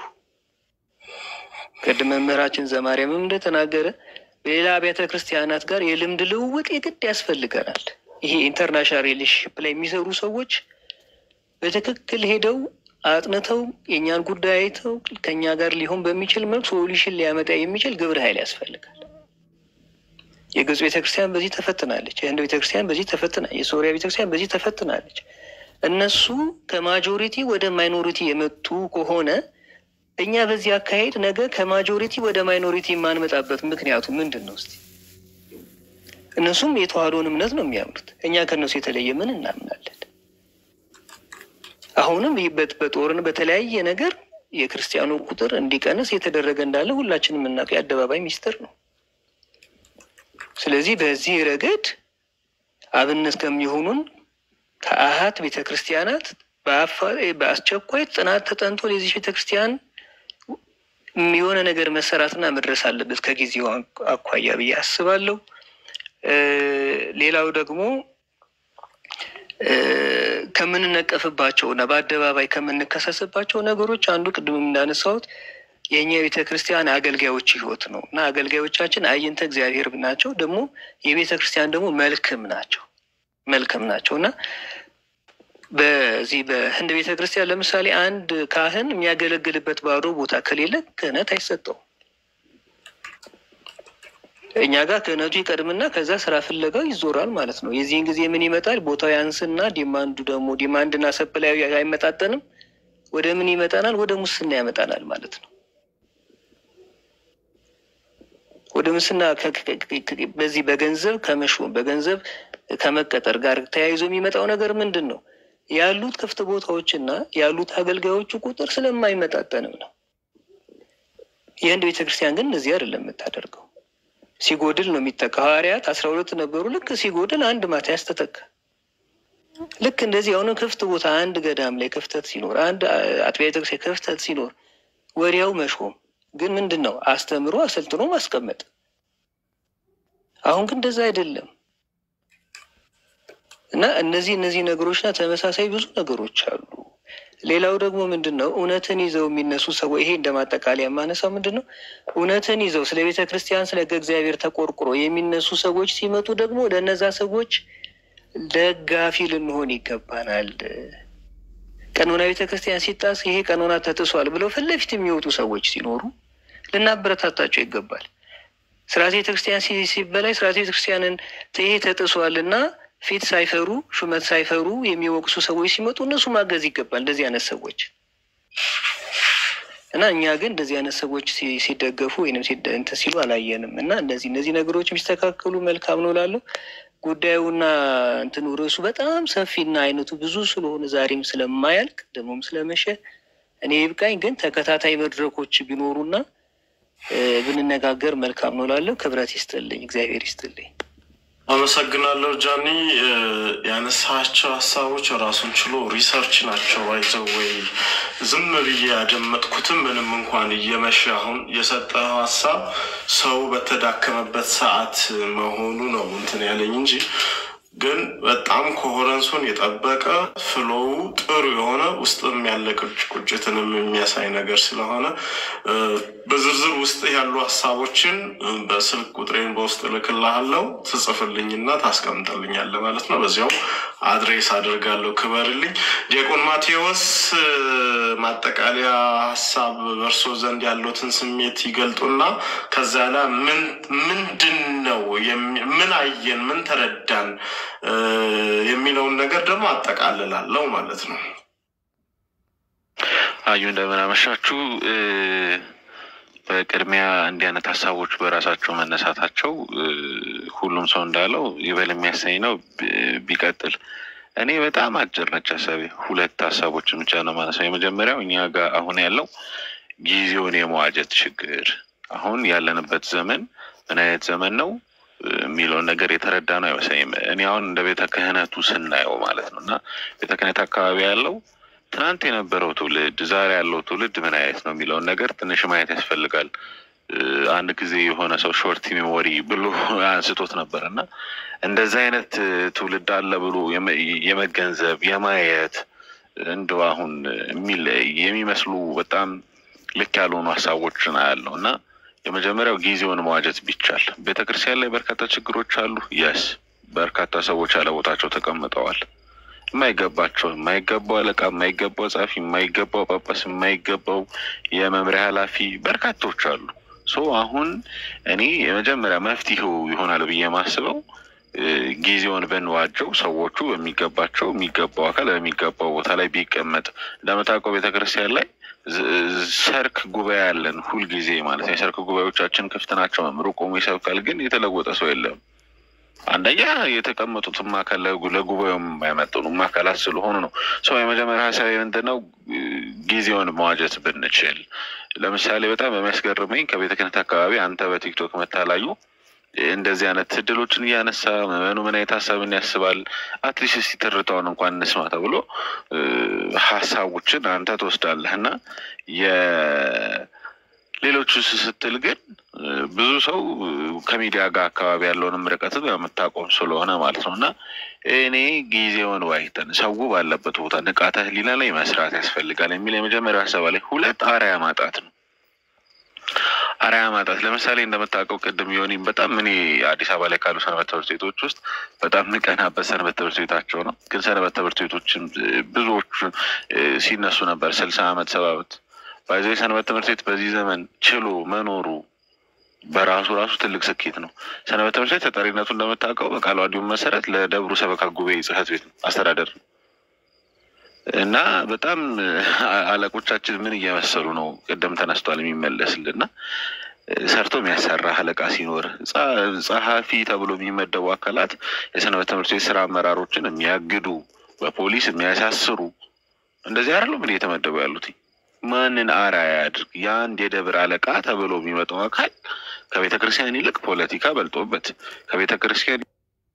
ቅድም መምህራችን ዘማርያምም እንደተናገረ በሌላ አብያተ ክርስቲያናት ጋር የልምድ ልውውጥ የግድ ያስፈልገናል። ይሄ ኢንተርናሽናል ሪሌሽንሽፕ ላይ የሚሰሩ ሰዎች በትክክል ሄደው አጥንተው የእኛን ጉዳይ አይተው ከኛ ጋር ሊሆን በሚችል መልክ ሶሉሽን ሊያመጣ የሚችል ግብረ ኃይል ያስፈልጋል። የግብፅ ቤተክርስቲያን በዚህ ተፈትናለች። የህንድ ቤተክርስቲያን በዚህ ተፈትና፣ የሶሪያ ቤተክርስቲያን በዚህ ተፈትናለች። እነሱ ከማጆሪቲ ወደ ማይኖሪቲ የመጡ ከሆነ እኛ በዚህ አካሄድ ነገ ከማጆሪቲ ወደ ማይኖሪቲ የማንመጣበት ምክንያቱ ምንድን ነው? እስቲ እነሱም የተዋህዶን እምነት ነው የሚያምኑት። እኛ ከእነሱ የተለየ ምን እናምናለን? አሁንም በጦርን በተለያየ ነገር የክርስቲያኑ ቁጥር እንዲቀንስ የተደረገ እንዳለ ሁላችንም የምናውቀው የአደባባይ ሚስጥር ነው። ስለዚህ በዚህ ረገድ አብነት ከሚሆኑን ከአሃት ቤተ ክርስቲያናት በአስቸኳይ ጥናት ተጠንቶ ለዚህ ቤተ ክርስቲያን የሆነ ነገር መሰራትና መድረስ አለበት ከጊዜው አኳያ ብዬ አስባለሁ። ሌላው ደግሞ ከምንነቀፍባቸው እና በአደባባይ ከምንከሰስባቸው ነገሮች አንዱ ቅድም እንዳነሳሁት የእኛ የቤተ ክርስቲያን አገልጋዮች ህይወት ነው እና አገልጋዮቻችን አይንተ እግዚአብሔር ናቸው። ደግሞ የቤተ ክርስቲያን ደግሞ መልክም ናቸው መልክም ናቸው እና በዚህ በህንድ ቤተ ክርስቲያን ለምሳሌ አንድ ካህን የሚያገለግልበት ባዶ ቦታ ከሌለ ክህነት አይሰጠውም። እኛ ጋር ክህነቱ ይቀድምና ከዛ ስራ ፍለጋው ይዞራል ማለት ነው። የዚህን ጊዜ ምን ይመጣል? ቦታው ያንስና ዲማንዱ ደግሞ ዲማንድና ሰፕላዩ አይመጣጠንም። ወደ ምን ይመጣናል? ወደ ሙስና ያመጣናል ማለት ነው። ወደ ሙስና በዚህ በገንዘብ ከመሾም በገንዘብ ከመቀጠር ጋር ተያይዞ የሚመጣው ነገር ምንድን ነው? ያሉት ክፍት ቦታዎችና ያሉት አገልጋዮቹ ቁጥር ስለማይመጣጠንም ነው። የህንድ ቤተክርስቲያን ግን እነዚህ አይደለም የምታደርገው። ሲጎድል ነው የሚተካ። ሐዋርያት አስራ ሁለት ነበሩ። ልክ ሲጎድል አንድ ማትያስ ተተካ። ልክ እንደዚህ አሁንም ክፍት ቦታ አንድ ገዳም ላይ ክፍተት ሲኖር፣ አንድ አጥቢያ ቤተክርስቲያን ክፍተት ሲኖር ወዲያው መሾም ግን ምንድን ነው አስተምሮ አሰልጥኖ ማስቀመጥ። አሁን ግን እንደዛ አይደለም እና እነዚህ እነዚህ ነገሮችና ተመሳሳይ ብዙ ነገሮች አሉ። ሌላው ደግሞ ምንድን ነው እውነትን ይዘው የሚነሱ ሰዎች ይሄ እንደ ማጠቃለያ የማነሳው ምንድን ነው እውነትን ይዘው ስለ ቤተ ክርስቲያን ስለ ሕገ እግዚአብሔር ተቆርቁሮ የሚነሱ ሰዎች ሲመጡ ደግሞ ለእነዛ ሰዎች ደጋፊ ልንሆን ይገባናል። ቀኖና ቤተ ክርስቲያን ሲጣስ ይሄ ቀኖና ተጥሷል ብለው ፊት ለፊት የሚወጡ ሰዎች ሲኖሩ ልናበረታታቸው ይገባል። ስርዓተ ቤተ ክርስቲያን ሲበላይ ስርዓተ ቤተ ክርስቲያንን ይሄ ተጥሷል እና ፊት ሳይፈሩ ሹመት ሳይፈሩ የሚወቅሱ ሰዎች ሲመጡ እነሱ ማገዝ ይገባል። እንደዚህ አይነት ሰዎች እና እኛ ግን እንደዚህ አይነት ሰዎች ሲደገፉ ወይም እንትን ሲሉ አላየንም። እና እነዚህ እነዚህ ነገሮች የሚስተካከሉ መልካም ነው እላለሁ። ጉዳዩና እንትኑ ርዕሱ በጣም ሰፊና አይነቱ ብዙ ስለሆነ ዛሬም ስለማያልቅ ደግሞም ስለመሸ እኔ ይብቃኝ። ግን ተከታታይ መድረኮች ቢኖሩና ብንነጋገር መልካም ነው እላለሁ። ክብረት ይስጥልኝ፣ እግዚአብሔር ይስጥልኝ። አመሰግናለሁ ጃኒ። ያነሳቸው ሀሳቦች ራሱን ችሎ ሪሰርች ናቸው። አይዘው ወይ ዝም ብዬ ያደመጥኩትም ምንም እንኳን እየመሸ አሁን የሰጠው ሀሳብ ሰው በተዳከመበት ሰዓት መሆኑ ነው እንትን ያለኝ እንጂ ግን በጣም ኮሄረንሱን የጠበቀ ፍሎው ጥሩ የሆነ ውስጥም ያለ ቁጭትንም የሚያሳይ ነገር ስለሆነ በዝርዝር ውስጥ ያሉ ሀሳቦችን በስልክ ቁጥሬን በውስጥ እልክልሃለሁ ትጽፍልኝና ታስቀምጠልኛለህ ማለት ነው። በዚያው አድሬስ አድርጋለሁ። ክበርልኝ። ዲያቆን ማቴዎስ ማጠቃለያ ሀሳብ በእርሶ ዘንድ ያሉትን ስሜት ይገልጡና ከዛ ላይ ምንድን ነው ምን አየን፣ ምን ተረዳን የሚለውን ነገር ደግሞ አጠቃልላለሁ ማለት ነው። አዩ እንደምን አመሻችሁ። በቅድሚያ እንዲህ አይነት ሀሳቦች በራሳቸው መነሳታቸው ሁሉም ሰው እንዳለው ይበል የሚያሰኝ ነው። ቢቀጥል እኔ በጣም አጭር ነች ሀሳቤ። ሁለት ሀሳቦችን ብቻ ነው ማነሳው። የመጀመሪያው እኛ ጋር አሁን ያለው ጊዜውን የመዋጀት ችግር፣ አሁን ያለንበት ዘመን ምን አይነት ዘመን ነው የሚለውን ነገር የተረዳ ነው አይመስለኝም። እኔ አሁን እንደ ቤተ ክህነቱ ስናየው ማለት ነው እና ቤተ ክህነት አካባቢ ያለው ትናንት የነበረው ትውልድ ዛሬ ያለው ትውልድ ምን አይነት ነው የሚለውን ነገር ትንሽ ማየት ያስፈልጋል። አንድ ጊዜ የሆነ ሰው ሾርት ሚሞሪ ብሎ አንስቶት ነበር እና እንደዚህ አይነት ትውልድ አለ ብሎ የመገንዘብ የማየት እንደው አሁን የሚመስሉ በጣም ልክ ያልሆኑ ሀሳቦችን አያለው እና የመጀመሪያው ጊዜውን መዋጀት ቢቻል። ቤተ ክርስቲያን ላይ በርካታ ችግሮች አሉ። የስ በርካታ ሰዎች ያለቦታቸው ተቀምጠዋል። የማይገባቸው የማይገባው አለቃ፣ የማይገባው ጸሐፊ፣ የማይገባው ጳጳስ፣ የማይገባው የመምሪያ ኃላፊ በርካቶች አሉ። ሶ አሁን እኔ የመጀመሪያ መፍትሄው ይሆናል ብዬ የማስበው ጊዜውን ብንዋጀው ሰዎቹ በሚገባቸው የሚገባው አካል በሚገባው ቦታ ላይ ቢቀመጥ እንደምታውቀው ቤተክርስቲያን ላይ ሰርክ ጉባኤ ያለን ሁልጊዜ ማለት ነው። የሰርክ ጉባኤዎቻችን ክፍት ናቸው። መምሩ ቆሞ ይሰብካል፣ ግን የተለወጠ ሰው የለም። አንደኛ የተቀመጡትም አካል ለጉባኤውም የማይመጥኑም አካላት ስለሆኑ ነው። ሰው የመጀመሪያ ሀሳብ ምንድን ነው? ጊዜውን መዋጀት ብንችል። ለምሳሌ በጣም በሚያስገርመኝ ከቤተ ክህነት አካባቢ አንተ በቲክቶክ መታላዩ እንደዚህ አይነት እድሎችን እያነሳ መመኑ ምን አይነት ሀሳብን ያስባል አትሊስት እስቲ ትርታውን እንኳን እንስማ ተብሎ ሀሳቦችን አንተ ትወስዳለህ እና የሌሎቹ ስትል ግን ብዙ ሰው ከሚዲያ ጋር አካባቢ ያለውንም ርቀትን የምታቆም ስለሆነ ማለት ነው እና እኔ ጊዜውን ዋይተን ሰው ባለበት ቦታ ንቃተ ህሊና ላይ መስራት ያስፈልጋል የሚል የመጀመሪያ ሀሳብ ላይ ሁለት አርአያ ማጣት ነው። አርአያ ማጣት ለምሳሌ እንደምታውቀው ቅድም የሆኒ በጣም እኔ አዲስ አበባ ላይ ካሉ ሰንበት ትምህርት ቤቶች ውስጥ በጣም ምቀናበት ሰንበት ትምህርት ቤታቸው ነው። ግን ሰንበት ትምህርት ቤቶችን ብዙዎቹ ሲነሱ ነበር ስልሳ ዓመት ሰባ ዓመት ባይዘ ሰንበት ትምህርት ቤት በዚህ ዘመን ችሎ መኖሩ በራሱ ራሱ ትልቅ ስኬት ነው። ሰንበት ትምህርት ቤት ተጠሪነቱ እንደምታውቀው በቃለ ዓዋዲው መሰረት ለደብሩ ሰበካ ጉባኤ ጽሕፈት ቤት ነው አስተዳደር ነው እና በጣም አለቆቻችን ምን እየመሰሉ ነው? ቅድም ተነስቷል የሚመለስልና ሰርቶ የሚያሰራ አለቃ ሲኖር ጸሐፊ ተብሎ የሚመደቡ አካላት የሰንበት ትምህርት ቤት ስራ አመራሮችን የሚያግዱ በፖሊስ የሚያሳስሩ እንደዚህ አይደሉም ምን እየተመደቡ ያሉት? ማንን አርአያ ያድርግ? የአንድ የደብር አለቃ ተብሎ የሚመጣው አካል ከቤተ ክርስቲያን ይልቅ ፖለቲካ በልጦበት፣ ከቤተ ክርስቲያን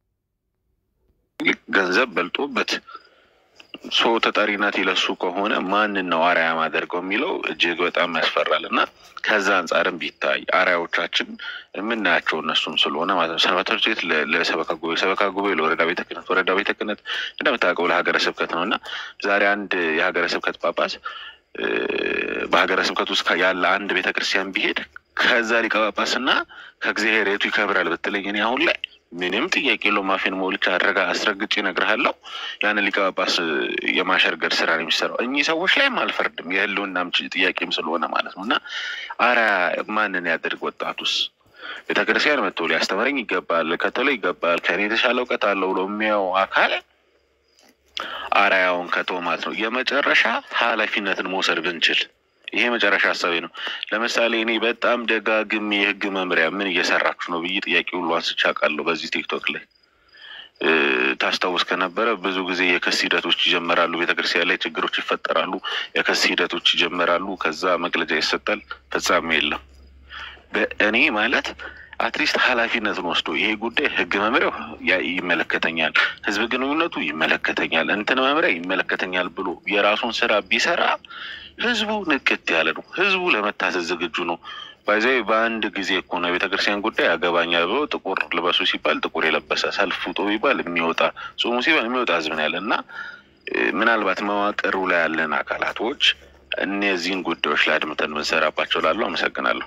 ይልቅ ገንዘብ በልጦበት ሶ ተጠሪነት ይለሱ ከሆነ ማንን ነው አርአያ ማደርገው የሚለው እጅግ በጣም ያስፈራል። እና ከዛ አንጻርም ቢታይ አርአያዎቻችን የምናያቸው እነሱም ስለሆነ ማለት ነው። ሰንበት ትምህርት ቤት ለሰበካ ጉባኤ፣ ሰበካ ጉባኤ ለወረዳ ቤተ ክህነት፣ ወረዳ ቤተ ክህነት እንደምታውቀው ለሀገረ ስብከት ነው እና ዛሬ አንድ የሀገረ ስብከት ጳጳስ በሀገረ ስብከት ውስጥ ያለ አንድ ቤተ ክርስቲያን ቢሄድ ከዛ ሊቀ ጳጳስና ከእግዚአብሔር የቱ ይከብራል ብትለኝ እኔ አሁን ላይ ምንም ጥያቄ የለውም። አፌን ሞልቼ አድረጋ አስረግጬ እነግርሃለሁ። ያንን ሊቀ ጳጳስ የማሸርገድ ስራ ነው የሚሰራው። እኚህ ሰዎች ላይም አልፈርድም፣ የህልውናም ጥያቄም ስለሆነ ማለት ነው እና አርአያ ማንን ያደርግ? ወጣቱስ ቤተ ክርስቲያን መጥቶ ሊያስተምረኝ ይገባል፣ ከተለው ይገባል፣ ከእኔ የተሻለ እውቀት አለው ብሎ የሚያው አካል አርአያውን ከተው ማለት ነው። የመጨረሻ ኃላፊነትን መውሰድ ብንችል ይሄ መጨረሻ ሀሳቤ ነው። ለምሳሌ እኔ በጣም ደጋግሜ የህግ መምሪያ ምን እየሰራችሁ ነው ብዬ ጥያቄ ሁሉ አንስቼ አውቃለሁ በዚህ ቲክቶክ ላይ ታስታውስ ከነበረ ብዙ ጊዜ የክስ ሂደቶች ይጀመራሉ። ቤተክርስቲያን ላይ ችግሮች ይፈጠራሉ። የክስ ሂደቶች ይጀመራሉ። ከዛ መግለጫ ይሰጣል። ፍጻሜ የለም። በእኔ ማለት አትሊስት ኃላፊነትን ወስዶ ይሄ ጉዳይ ህግ መምሪያው ይመለከተኛል፣ ህዝብ ግንኙነቱ ይመለከተኛል፣ እንትን መምሪያ ይመለከተኛል ብሎ የራሱን ስራ ቢሰራ ህዝቡ ንቅት ያለ ነው። ህዝቡ ለመታዘዝ ዝግጁ ነው። ባይዘ በአንድ ጊዜ እኮ ነው የቤተክርስቲያን ጉዳይ ያገባኛል ብሎ ጥቁር ልበሱ ሲባል ጥቁር የለበሰ ሰልፍ ውጡ ቢባል የሚወጣ ጾሙ ሲባል የሚወጣ ህዝብ ነው ያለ እና ምናልባት መዋቅሩ ላይ ያለን አካላቶች እነዚህን ጉዳዮች ላይ አድምተን ብንሰራባቸው ላሉ አመሰግናለሁ።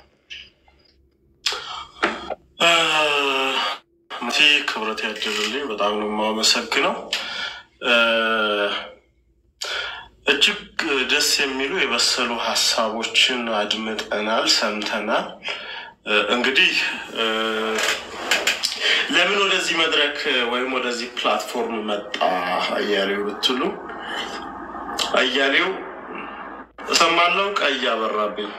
ቲ ክብረት ያድልልኝ በጣም ነው የማመሰግነው። እጅግ ደስ የሚሉ የበሰሉ ሀሳቦችን አድምጠናል፣ ሰምተናል። እንግዲህ ለምን ወደዚህ መድረክ ወይም ወደዚህ ፕላትፎርም መጣ አያሌው ብትሉ አያሌው እሰማለሁ፣ ቀይ አበራብኝ።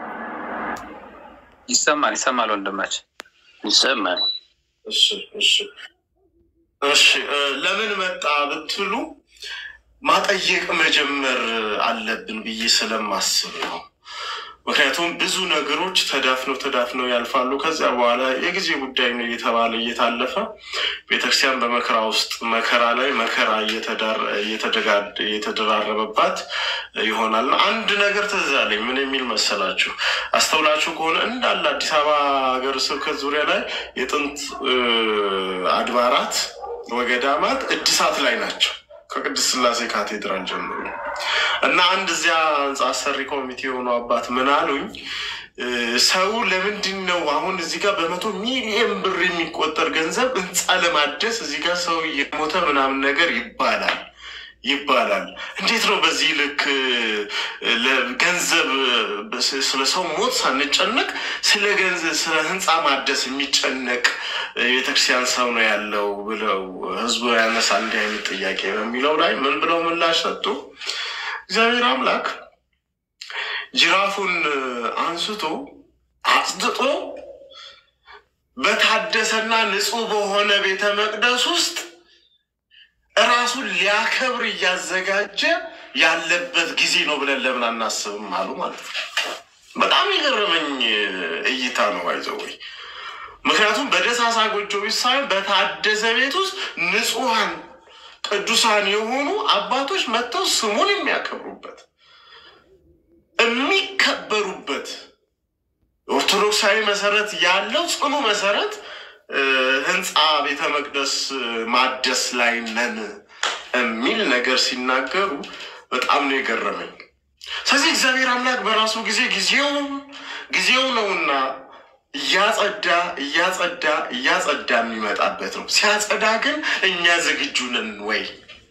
ይሰማል ይሰማል፣ ወንድማችን ይሰማል። እሺ እሺ እሺ። ለምን መጣ ብትሉ ማጠየቅ መጀመር አለብን ብዬ ስለማስብ ነው። ምክንያቱም ብዙ ነገሮች ተዳፍነው ተዳፍነው ያልፋሉ። ከዚያ በኋላ የጊዜ ጉዳይ ነው እየተባለ እየታለፈ ቤተክርስቲያን በመከራ ውስጥ መከራ ላይ መከራ እየተደራረበባት ይሆናል። አንድ ነገር ትዝ አለኝ። ምን የሚል መሰላችሁ? አስተውላችሁ ከሆነ እንዳለ አዲስ አበባ ሀገረ ስብከት ዙሪያ ላይ የጥንት አድባራት ወገዳማት እድሳት ላይ ናቸው ከቅድስት ስላሴ ካቴድራል ጀምሮ እና አንድ እዚያ ህንፃ አሰሪ ኮሚቴ የሆኑ አባት ምን አሉኝ፣ ሰው ለምንድን ነው አሁን እዚህ ጋር በመቶ ሚሊዮን ብር የሚቆጠር ገንዘብ ህንፃ ለማደስ እዚህ ጋር ሰው እየሞተ ምናምን ነገር ይባላል ይባላል። እንዴት ነው በዚህ ልክ ገንዘብ ስለ ሰው ሞት ሳንጨነቅ ስለ ገንዘብ ስለ ህንፃ ማደስ የሚጨነቅ የቤተክርስቲያን ሰው ነው ያለው ብለው ህዝቡ ያነሳል እንዲህ አይነት ጥያቄ በሚለው ላይ ምን ብለው ምላሽ ሰጡ? እግዚአብሔር አምላክ ጅራፉን አንስቶ አጽድጦ በታደሰና ንጹህ በሆነ ቤተ መቅደስ ውስጥ እራሱን ሊያከብር እያዘጋጀ ያለበት ጊዜ ነው ብለን ለምን አናስብም አሉ ማለት ነው። በጣም የገረመኝ እይታ ነው። አይዘው ወይ ምክንያቱም በደሳሳ ጎጆ ቤት ሳይሆን በታደሰ ቤት ውስጥ ንጹሐን ቅዱሳን የሆኑ አባቶች መጥተው ስሙን የሚያከብሩበት የሚከበሩበት ኦርቶዶክሳዊ መሰረት ያለው ጽኑ መሰረት ህንፃ ቤተ መቅደስ ማደስ ላይ ነን የሚል ነገር ሲናገሩ በጣም ነው የገረመኝ። ስለዚህ እግዚአብሔር አምላክ በራሱ ጊዜ ጊዜው ጊዜው ነውና እያጸዳ እያጸዳ እያጸዳ የሚመጣበት ነው። ሲያጸዳ ግን እኛ ዝግጁ ነን ወይ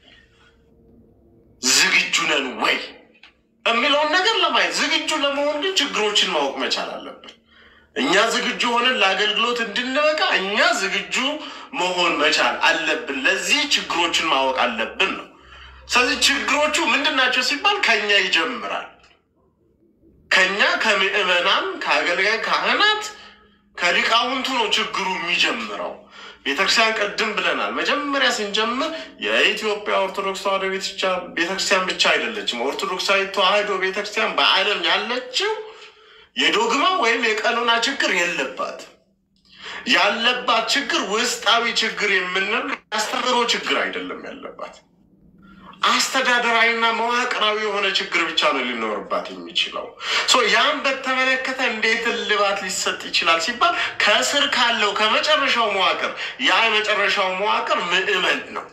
ዝግጁ ነን ወይ የሚለውን ነገር ለማየት ዝግጁ ለመሆን ግን ችግሮችን ማወቅ መቻል አለብን። እኛ ዝግጁ ሆነን ለአገልግሎት እንድንበቃ እኛ ዝግጁ መሆን መቻል አለብን። ለዚህ ችግሮችን ማወቅ አለብን ነው። ስለዚህ ችግሮቹ ምንድን ናቸው ሲባል ከኛ ይጀምራል። ከኛ ከምዕመናን፣ ከአገልጋይ ካህናት፣ ከሊቃውንቱ ነው ችግሩ የሚጀምረው። ቤተክርስቲያን ቅድም ብለናል። መጀመሪያ ስንጀምር የኢትዮጵያ ኦርቶዶክስ ተዋሕዶ ቤተክርስቲያን ብቻ አይደለችም። ኦርቶዶክሳዊ ተዋሕዶ ቤተክርስቲያን በዓለም ያለችው የዶግማ ወይም የቀኖና ችግር የለባት። ያለባት ችግር ውስጣዊ ችግር የምንል ያስተምሮ ችግር አይደለም ያለባት አስተዳደራዊና መዋቅራዊ የሆነ ችግር ብቻ ነው ሊኖርባት የሚችለው። ያን በተመለከተ እንዴት እልባት ሊሰጥ ይችላል ሲባል ከስር ካለው ከመጨረሻው መዋቅር ያ የመጨረሻው መዋቅር ምዕመን ነው።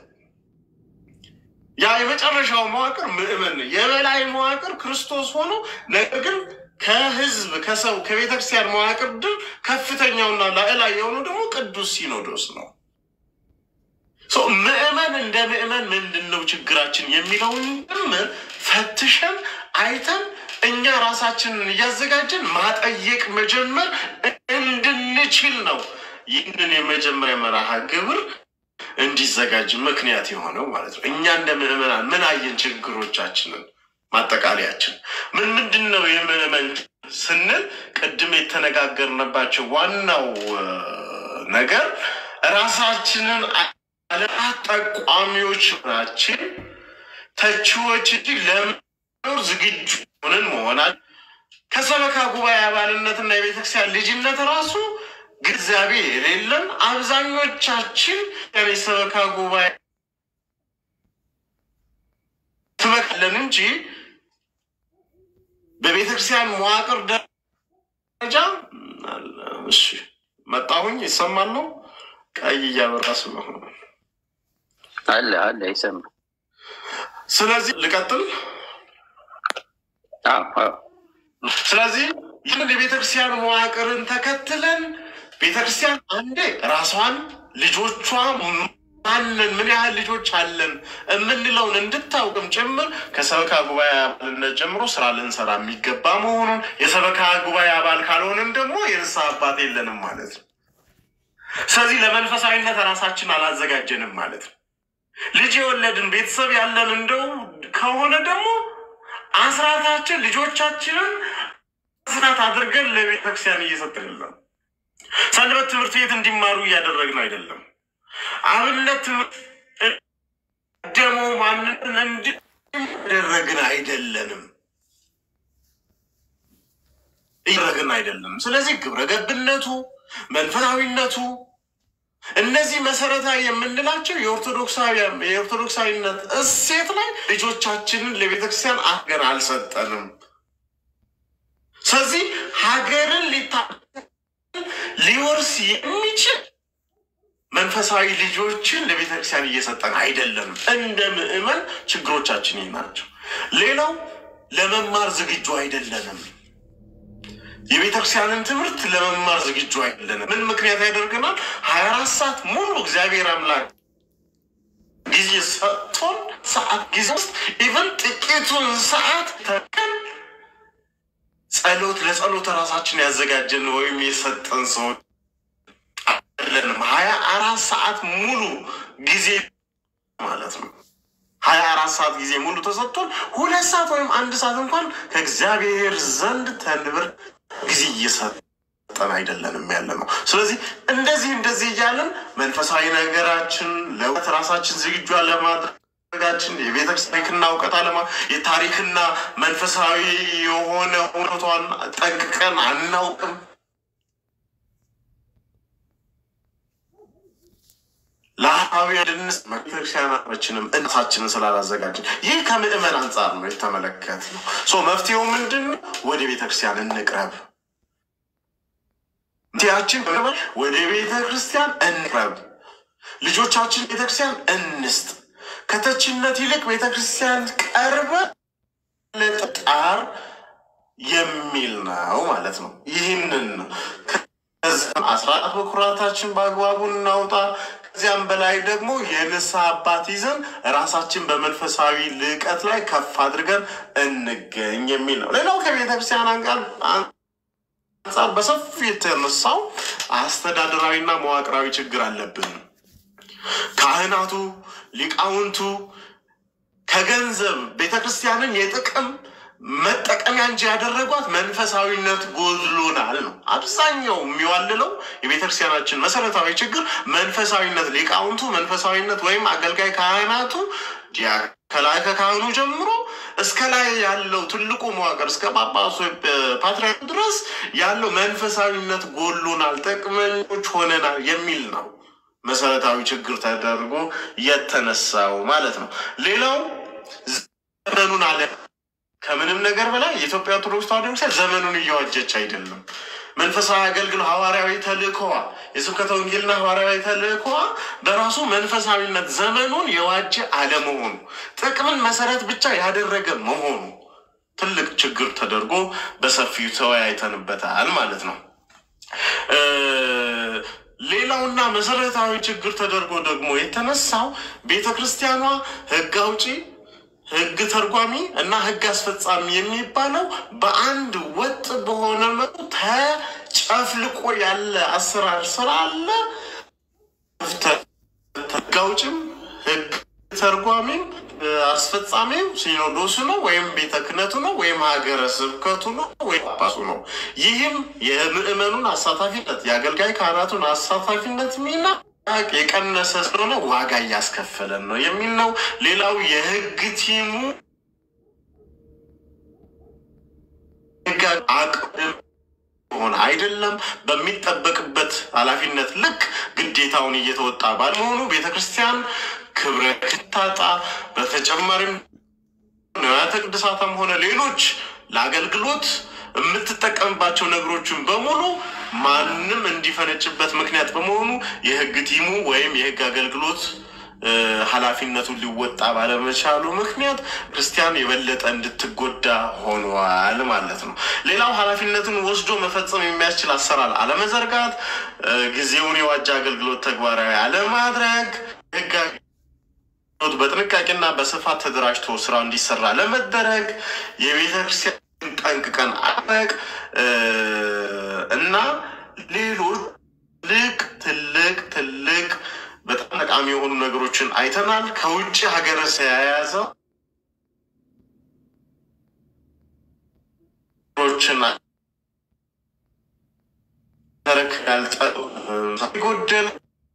ያ የመጨረሻው መዋቅር ምዕመን ነው። የበላይ መዋቅር ክርስቶስ ሆኖ ነገር ግን ከህዝብ ከሰው ከቤተክርስቲያን መዋቅር ድር ከፍተኛውና ላዕላይ የሆነው ደግሞ ቅዱስ ሲኖዶስ ነው። ምዕመን እንደ ምዕመን ምንድን ነው ችግራችን የሚለውን ጭምር ፈትሸን አይተን እኛ ራሳችንን እያዘጋጀን ማጠየቅ መጀመር እንድንችል ነው። ይህንን የመጀመሪያ መርሃ ግብር እንዲዘጋጅ ምክንያት የሆነው ማለት ነው። እኛ እንደ ምዕመናን ምን አየን? ችግሮቻችንን ማጠቃለያችን ምን ምንድን ነው? የምዕመን ስንል ቅድም የተነጋገርንባቸው ዋናው ነገር ራሳችንን ጠቋሚዎች ናችን፣ ተቺዎች እንጂ ለመኖር ዝግጁ ሆነን መሆናል። ከሰበካ ጉባኤ አባልነትና የቤተክርስቲያን ልጅነት ራሱ ግንዛቤ የሌለን አብዛኞቻችን የሰበካ ጉባኤ ትመካለን እንጂ በቤተክርስቲያን መዋቅር ደረጃ እሺ፣ መጣሁኝ ይሰማል ነው ቀይ እያበራ ስለሆነ አለ አለ ይሰማ። ስለዚህ ልቀጥል። ስለዚህ ይህን የቤተክርስቲያን መዋቅርን ተከትለን ቤተክርስቲያን አንዴ ራሷን ልጆቿ ማንን ምን ያህል ልጆች አለን የምንለውን እንድታውቅም ጭምር ከሰበካ ጉባኤ አባልነት ጀምሮ ስራ ልንሰራ የሚገባ መሆኑን የሰበካ ጉባኤ አባል ካልሆንን ደግሞ የንስሐ አባት የለንም ማለት ነው። ስለዚህ ለመንፈሳዊነት ራሳችን አላዘጋጀንም ማለት ነው። ልጅ የወለድን ቤተሰብ ያለን እንደው ከሆነ ደግሞ አስራታችን ልጆቻችንን አስራት አድርገን ለቤተክርስቲያን እየሰጥንለን። ሰንበት ትምህርት ቤት እንዲማሩ እያደረግን አይደለም። አብነት ትምህርት ደግሞ ማንነትን እንዲያደረግን አይደለንም እያደረግን አይደለም። ስለዚህ ግብረ ገብነቱ መንፈሳዊነቱ እነዚህ መሰረታዊ የምንላቸው የኦርቶዶክሳዊነት እሴት ላይ ልጆቻችንን ለቤተክርስቲያን አገር አልሰጠንም። ስለዚህ ሀገርን ሊታ ሊወርስ የሚችል መንፈሳዊ ልጆችን ለቤተክርስቲያን እየሰጠን አይደለም። እንደ ምዕመን ችግሮቻችን ይህ ናቸው። ሌላው ለመማር ዝግጁ አይደለንም። የቤተክርስቲያንን ትምህርት ለመማር ዝግጁ አይደለንም። ምን ምክንያት ያደርገናል? ሀያ አራት ሰዓት ሙሉ እግዚአብሔር አምላክ ጊዜ ሰጥቶን ሰዓት ጊዜ ውስጥ ኢቨን ጥቂቱን ሰዓት ተቀን ጸሎት ለጸሎት ራሳችን ያዘጋጀን ወይም የሰጠን ሰዎች አይደለንም። ሀያ አራት ሰዓት ሙሉ ጊዜ ማለት ነው። ሀያ አራት ሰዓት ጊዜ ሙሉ ተሰጥቶን ሁለት ሰዓት ወይም አንድ ሰዓት እንኳን ከእግዚአብሔር ዘንድ ተንብር ጊዜ እየሰጠን አይደለንም ያለ ነው። ስለዚህ እንደዚህ እንደዚህ እያለን መንፈሳዊ ነገራችን ለውት ራሳችን ዝግጁ ለማድረጋችን የቤተክርስቲያን ታሪክና እውቀት አለማ የታሪክና መንፈሳዊ የሆነ እውነቷን ጠንቅቀን አናውቅም። ለአዊ ድንስ ቤተክርስቲያናችንም እናታችንን ስላላዘጋጅን ይህ ከምዕመን አንጻር ነው የተመለከት ነው። መፍትሄው ምንድን ነው? ወደ ቤተክርስቲያን እንቅረብ። መፍትሄያችን ወደ ቤተ ክርስቲያን እንቅረብ። ልጆቻችን ቤተክርስቲያን እንስጥ። ከተችነት ይልቅ ቤተክርስቲያን ቀርበ ለጣር የሚል ነው ማለት ነው። ይህንን አስራት በኩራታችን በአግባቡ እናውጣ። ከዚያም በላይ ደግሞ የንስሐ አባት ይዘን ራሳችን በመንፈሳዊ ልዕቀት ላይ ከፍ አድርገን እንገኝ የሚል ነው። ሌላው ከቤተክርስቲያን አንቃል አንጻር በሰፊ የተነሳው አስተዳደራዊና መዋቅራዊ ችግር አለብን። ካህናቱ፣ ሊቃውንቱ ከገንዘብ ቤተ ክርስቲያንን የጥቅም መጠቀሚያ እንጂ ያደረጓት መንፈሳዊነት ጎድሎናል ነው። አብዛኛው የሚዋልለው የቤተ ክርስቲያናችን መሰረታዊ ችግር መንፈሳዊነት፣ ሊቃውንቱ መንፈሳዊነት ወይም አገልጋይ ካህናቱ ዲያ ከላይ ከካህኑ ጀምሮ እስከ ላይ ያለው ትልቁ መዋቅር እስከ ጳጳሱ ፓትርያርኩ ድረስ ያለው መንፈሳዊነት ጎሎናል፣ ጥቅመኞች ሆነናል የሚል ነው መሰረታዊ ችግር ተደርጎ የተነሳው ማለት ነው። ሌላው ዘመኑን አለ ከምንም ነገር በላይ የኢትዮጵያ ኦርቶዶክስ ተዋሕዶ ቤተክርስቲያን ዘመኑን እየዋጀች አይደለም። መንፈሳዊ አገልግሎ ሐዋርያዊ ተልእኮዋ የስብከተ ወንጌልና ሐዋርያዊ ተልእኮዋ በራሱ መንፈሳዊነት ዘመኑን የዋጀ አለመሆኑ ጥቅምን መሰረት ብቻ ያደረገ መሆኑ ትልቅ ችግር ተደርጎ በሰፊው ተወያይተንበታል ማለት ነው። ሌላውና መሰረታዊ ችግር ተደርጎ ደግሞ የተነሳው ቤተ ክርስቲያኗ ሕግ አውጪ ህግ ተርጓሚ እና ህግ አስፈጻሚ የሚባለው በአንድ ወጥ በሆነ መልኩ ተጨፍልቆ ያለ አሰራር ስላለ ህግ አውጭም ህግ ተርጓሚም አስፈጻሚው ሲኖዶሱ ነው ወይም ቤተ ክህነቱ ነው ወይም ሀገረ ስብከቱ ነው ወይም ጳጳሱ ነው። ይህም የምዕመኑን አሳታፊነት የአገልጋይ ካህናቱን አሳታፊነት ሚና የቀነሰ ስለሆነ ዋጋ እያስከፈለን ነው የሚል ነው። ሌላው የህግ ቲሙ ህግ አቅም ሆነ አይደለም በሚጠበቅበት ኃላፊነት ልክ ግዴታውን እየተወጣ ባለመሆኑ ቤተ ክርስቲያን ክብረ ክታጣ በተጨማሪም ንዋያተ ቅድሳትም ሆነ ሌሎች ለአገልግሎት የምትጠቀምባቸው ነገሮችን በሙሉ ማንም እንዲፈነጭበት ምክንያት በመሆኑ የህግ ቲሙ ወይም የህግ አገልግሎት ኃላፊነቱን ሊወጣ ባለመቻሉ ምክንያት ክርስቲያን የበለጠ እንድትጎዳ ሆኗል ማለት ነው። ሌላው ኃላፊነቱን ወስዶ መፈጸም የሚያስችል አሰራር አለመዘርጋት፣ ጊዜውን የዋጀ አገልግሎት ተግባራዊ አለማድረግ፣ ህግ በጥንቃቄና በስፋት ተደራጅቶ ስራው እንዲሰራ ለመደረግ የቤተ ክርስቲያን ጠንቅቀን አለቅ እና ሌሎች ትልቅ ትልቅ ትልቅ በጣም ጠቃሚ የሆኑ ነገሮችን አይተናል። ከውጭ ሀገረ የያዘው ችን ተረክ ያልጠ ጎደል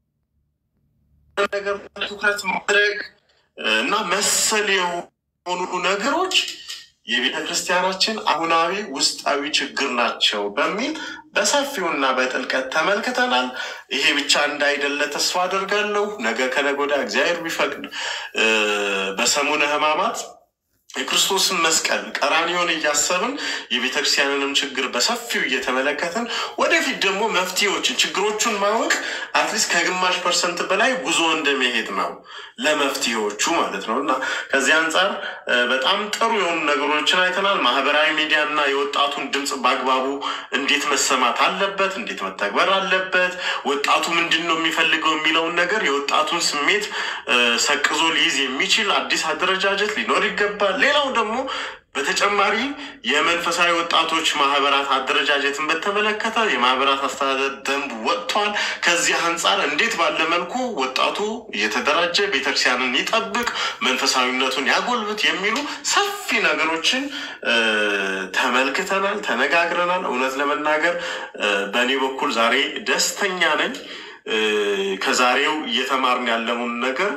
ነገር ትኩረት ማድረግ እና መሰል የሆኑ ነገሮች የቤተ ክርስቲያናችን አሁናዊ ውስጣዊ ችግር ናቸው በሚል በሰፊውና በጥልቀት ተመልክተናል። ይሄ ብቻ እንዳይደለ ተስፋ አደርጋለሁ። ነገ ከነገ ወዲያ እግዚአብሔር ቢፈቅድ በሰሙነ ሕማማት የክርስቶስን መስቀል ቀራንዮን እያሰብን የቤተ ክርስቲያንንም ችግር በሰፊው እየተመለከትን ወደፊት ደግሞ መፍትሄዎችን ችግሮቹን ማወቅ አትሊስት ከግማሽ ፐርሰንት በላይ ጉዞ እንደመሄድ ነው ለመፍትሄዎቹ ማለት ነው። እና ከዚህ አንጻር በጣም ጥሩ የሆኑ ነገሮችን አይተናል። ማህበራዊ ሚዲያ እና የወጣቱን ድምፅ በአግባቡ እንዴት መሰማት አለበት፣ እንዴት መተግበር አለበት፣ ወጣቱ ምንድን ነው የሚፈልገው የሚለውን ነገር የወጣቱን ስሜት ሰቅዞ ሊይዝ የሚችል አዲስ አደረጃጀት ሊኖር ይገባል። ሌላው ደግሞ በተጨማሪ የመንፈሳዊ ወጣቶች ማህበራት አደረጃጀትን በተመለከተ የማህበራት አስተዳደር ደንብ ወጥቷል። ከዚህ አንጻር እንዴት ባለ መልኩ ወጣቱ እየተደራጀ ቤተክርስቲያንን ይጠብቅ፣ መንፈሳዊነቱን ያጎልብት የሚሉ ሰፊ ነገሮችን ተመልክተናል፣ ተነጋግረናል። እውነት ለመናገር በእኔ በኩል ዛሬ ደስተኛ ነኝ። ከዛሬው እየተማርን ያለውን ነገር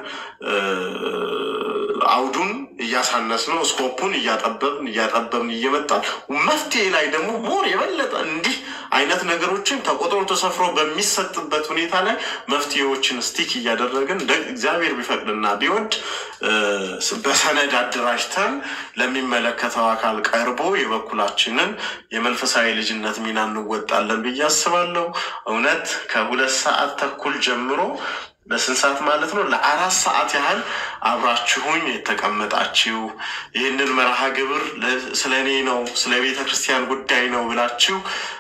አውዱን እያሳነስ ነው፣ ስኮፑን እያጠበብን እያጠበብን እየመጣን መፍትሄ ላይ ደግሞ ሞር የበለጠ እንዲህ አይነት ነገሮችን ተቆጥሮ ተሰፍሮ በሚሰጥበት ሁኔታ ላይ መፍትሄዎችን ስቲክ እያደረግን እግዚአብሔር ቢፈቅድና ቢወድ በሰነድ አደራጅተን ለሚመለከተው አካል ቀርቦ የበኩላችንን የመንፈሳዊ ልጅነት ሚና እንወጣለን ብዬ አስባለሁ። እውነት ከሁለት ሰዓት ተኩል ጀምሮ ለስንት ሰዓት ማለት ነው? ለአራት ሰዓት ያህል አብራችሁኝ የተቀመጣችሁ ይህንን መርሃ ግብር ስለ እኔ ነው ስለ ቤተ ክርስቲያን ጉዳይ ነው ብላችሁ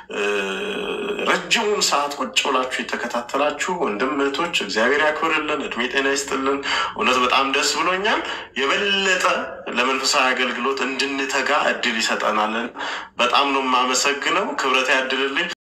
ረጅሙን ሰዓት ቁጭ ብላችሁ የተከታተላችሁ ወንድም እህቶች እግዚአብሔር ያክብርልን፣ እድሜ ጤና ይስጥልን። እውነት በጣም ደስ ብሎኛል። የበለጠ ለመንፈሳዊ አገልግሎት እንድንተጋ እድል ይሰጠናልን። በጣም ነው የማመሰግነው። ክብረት ያድልልኝ።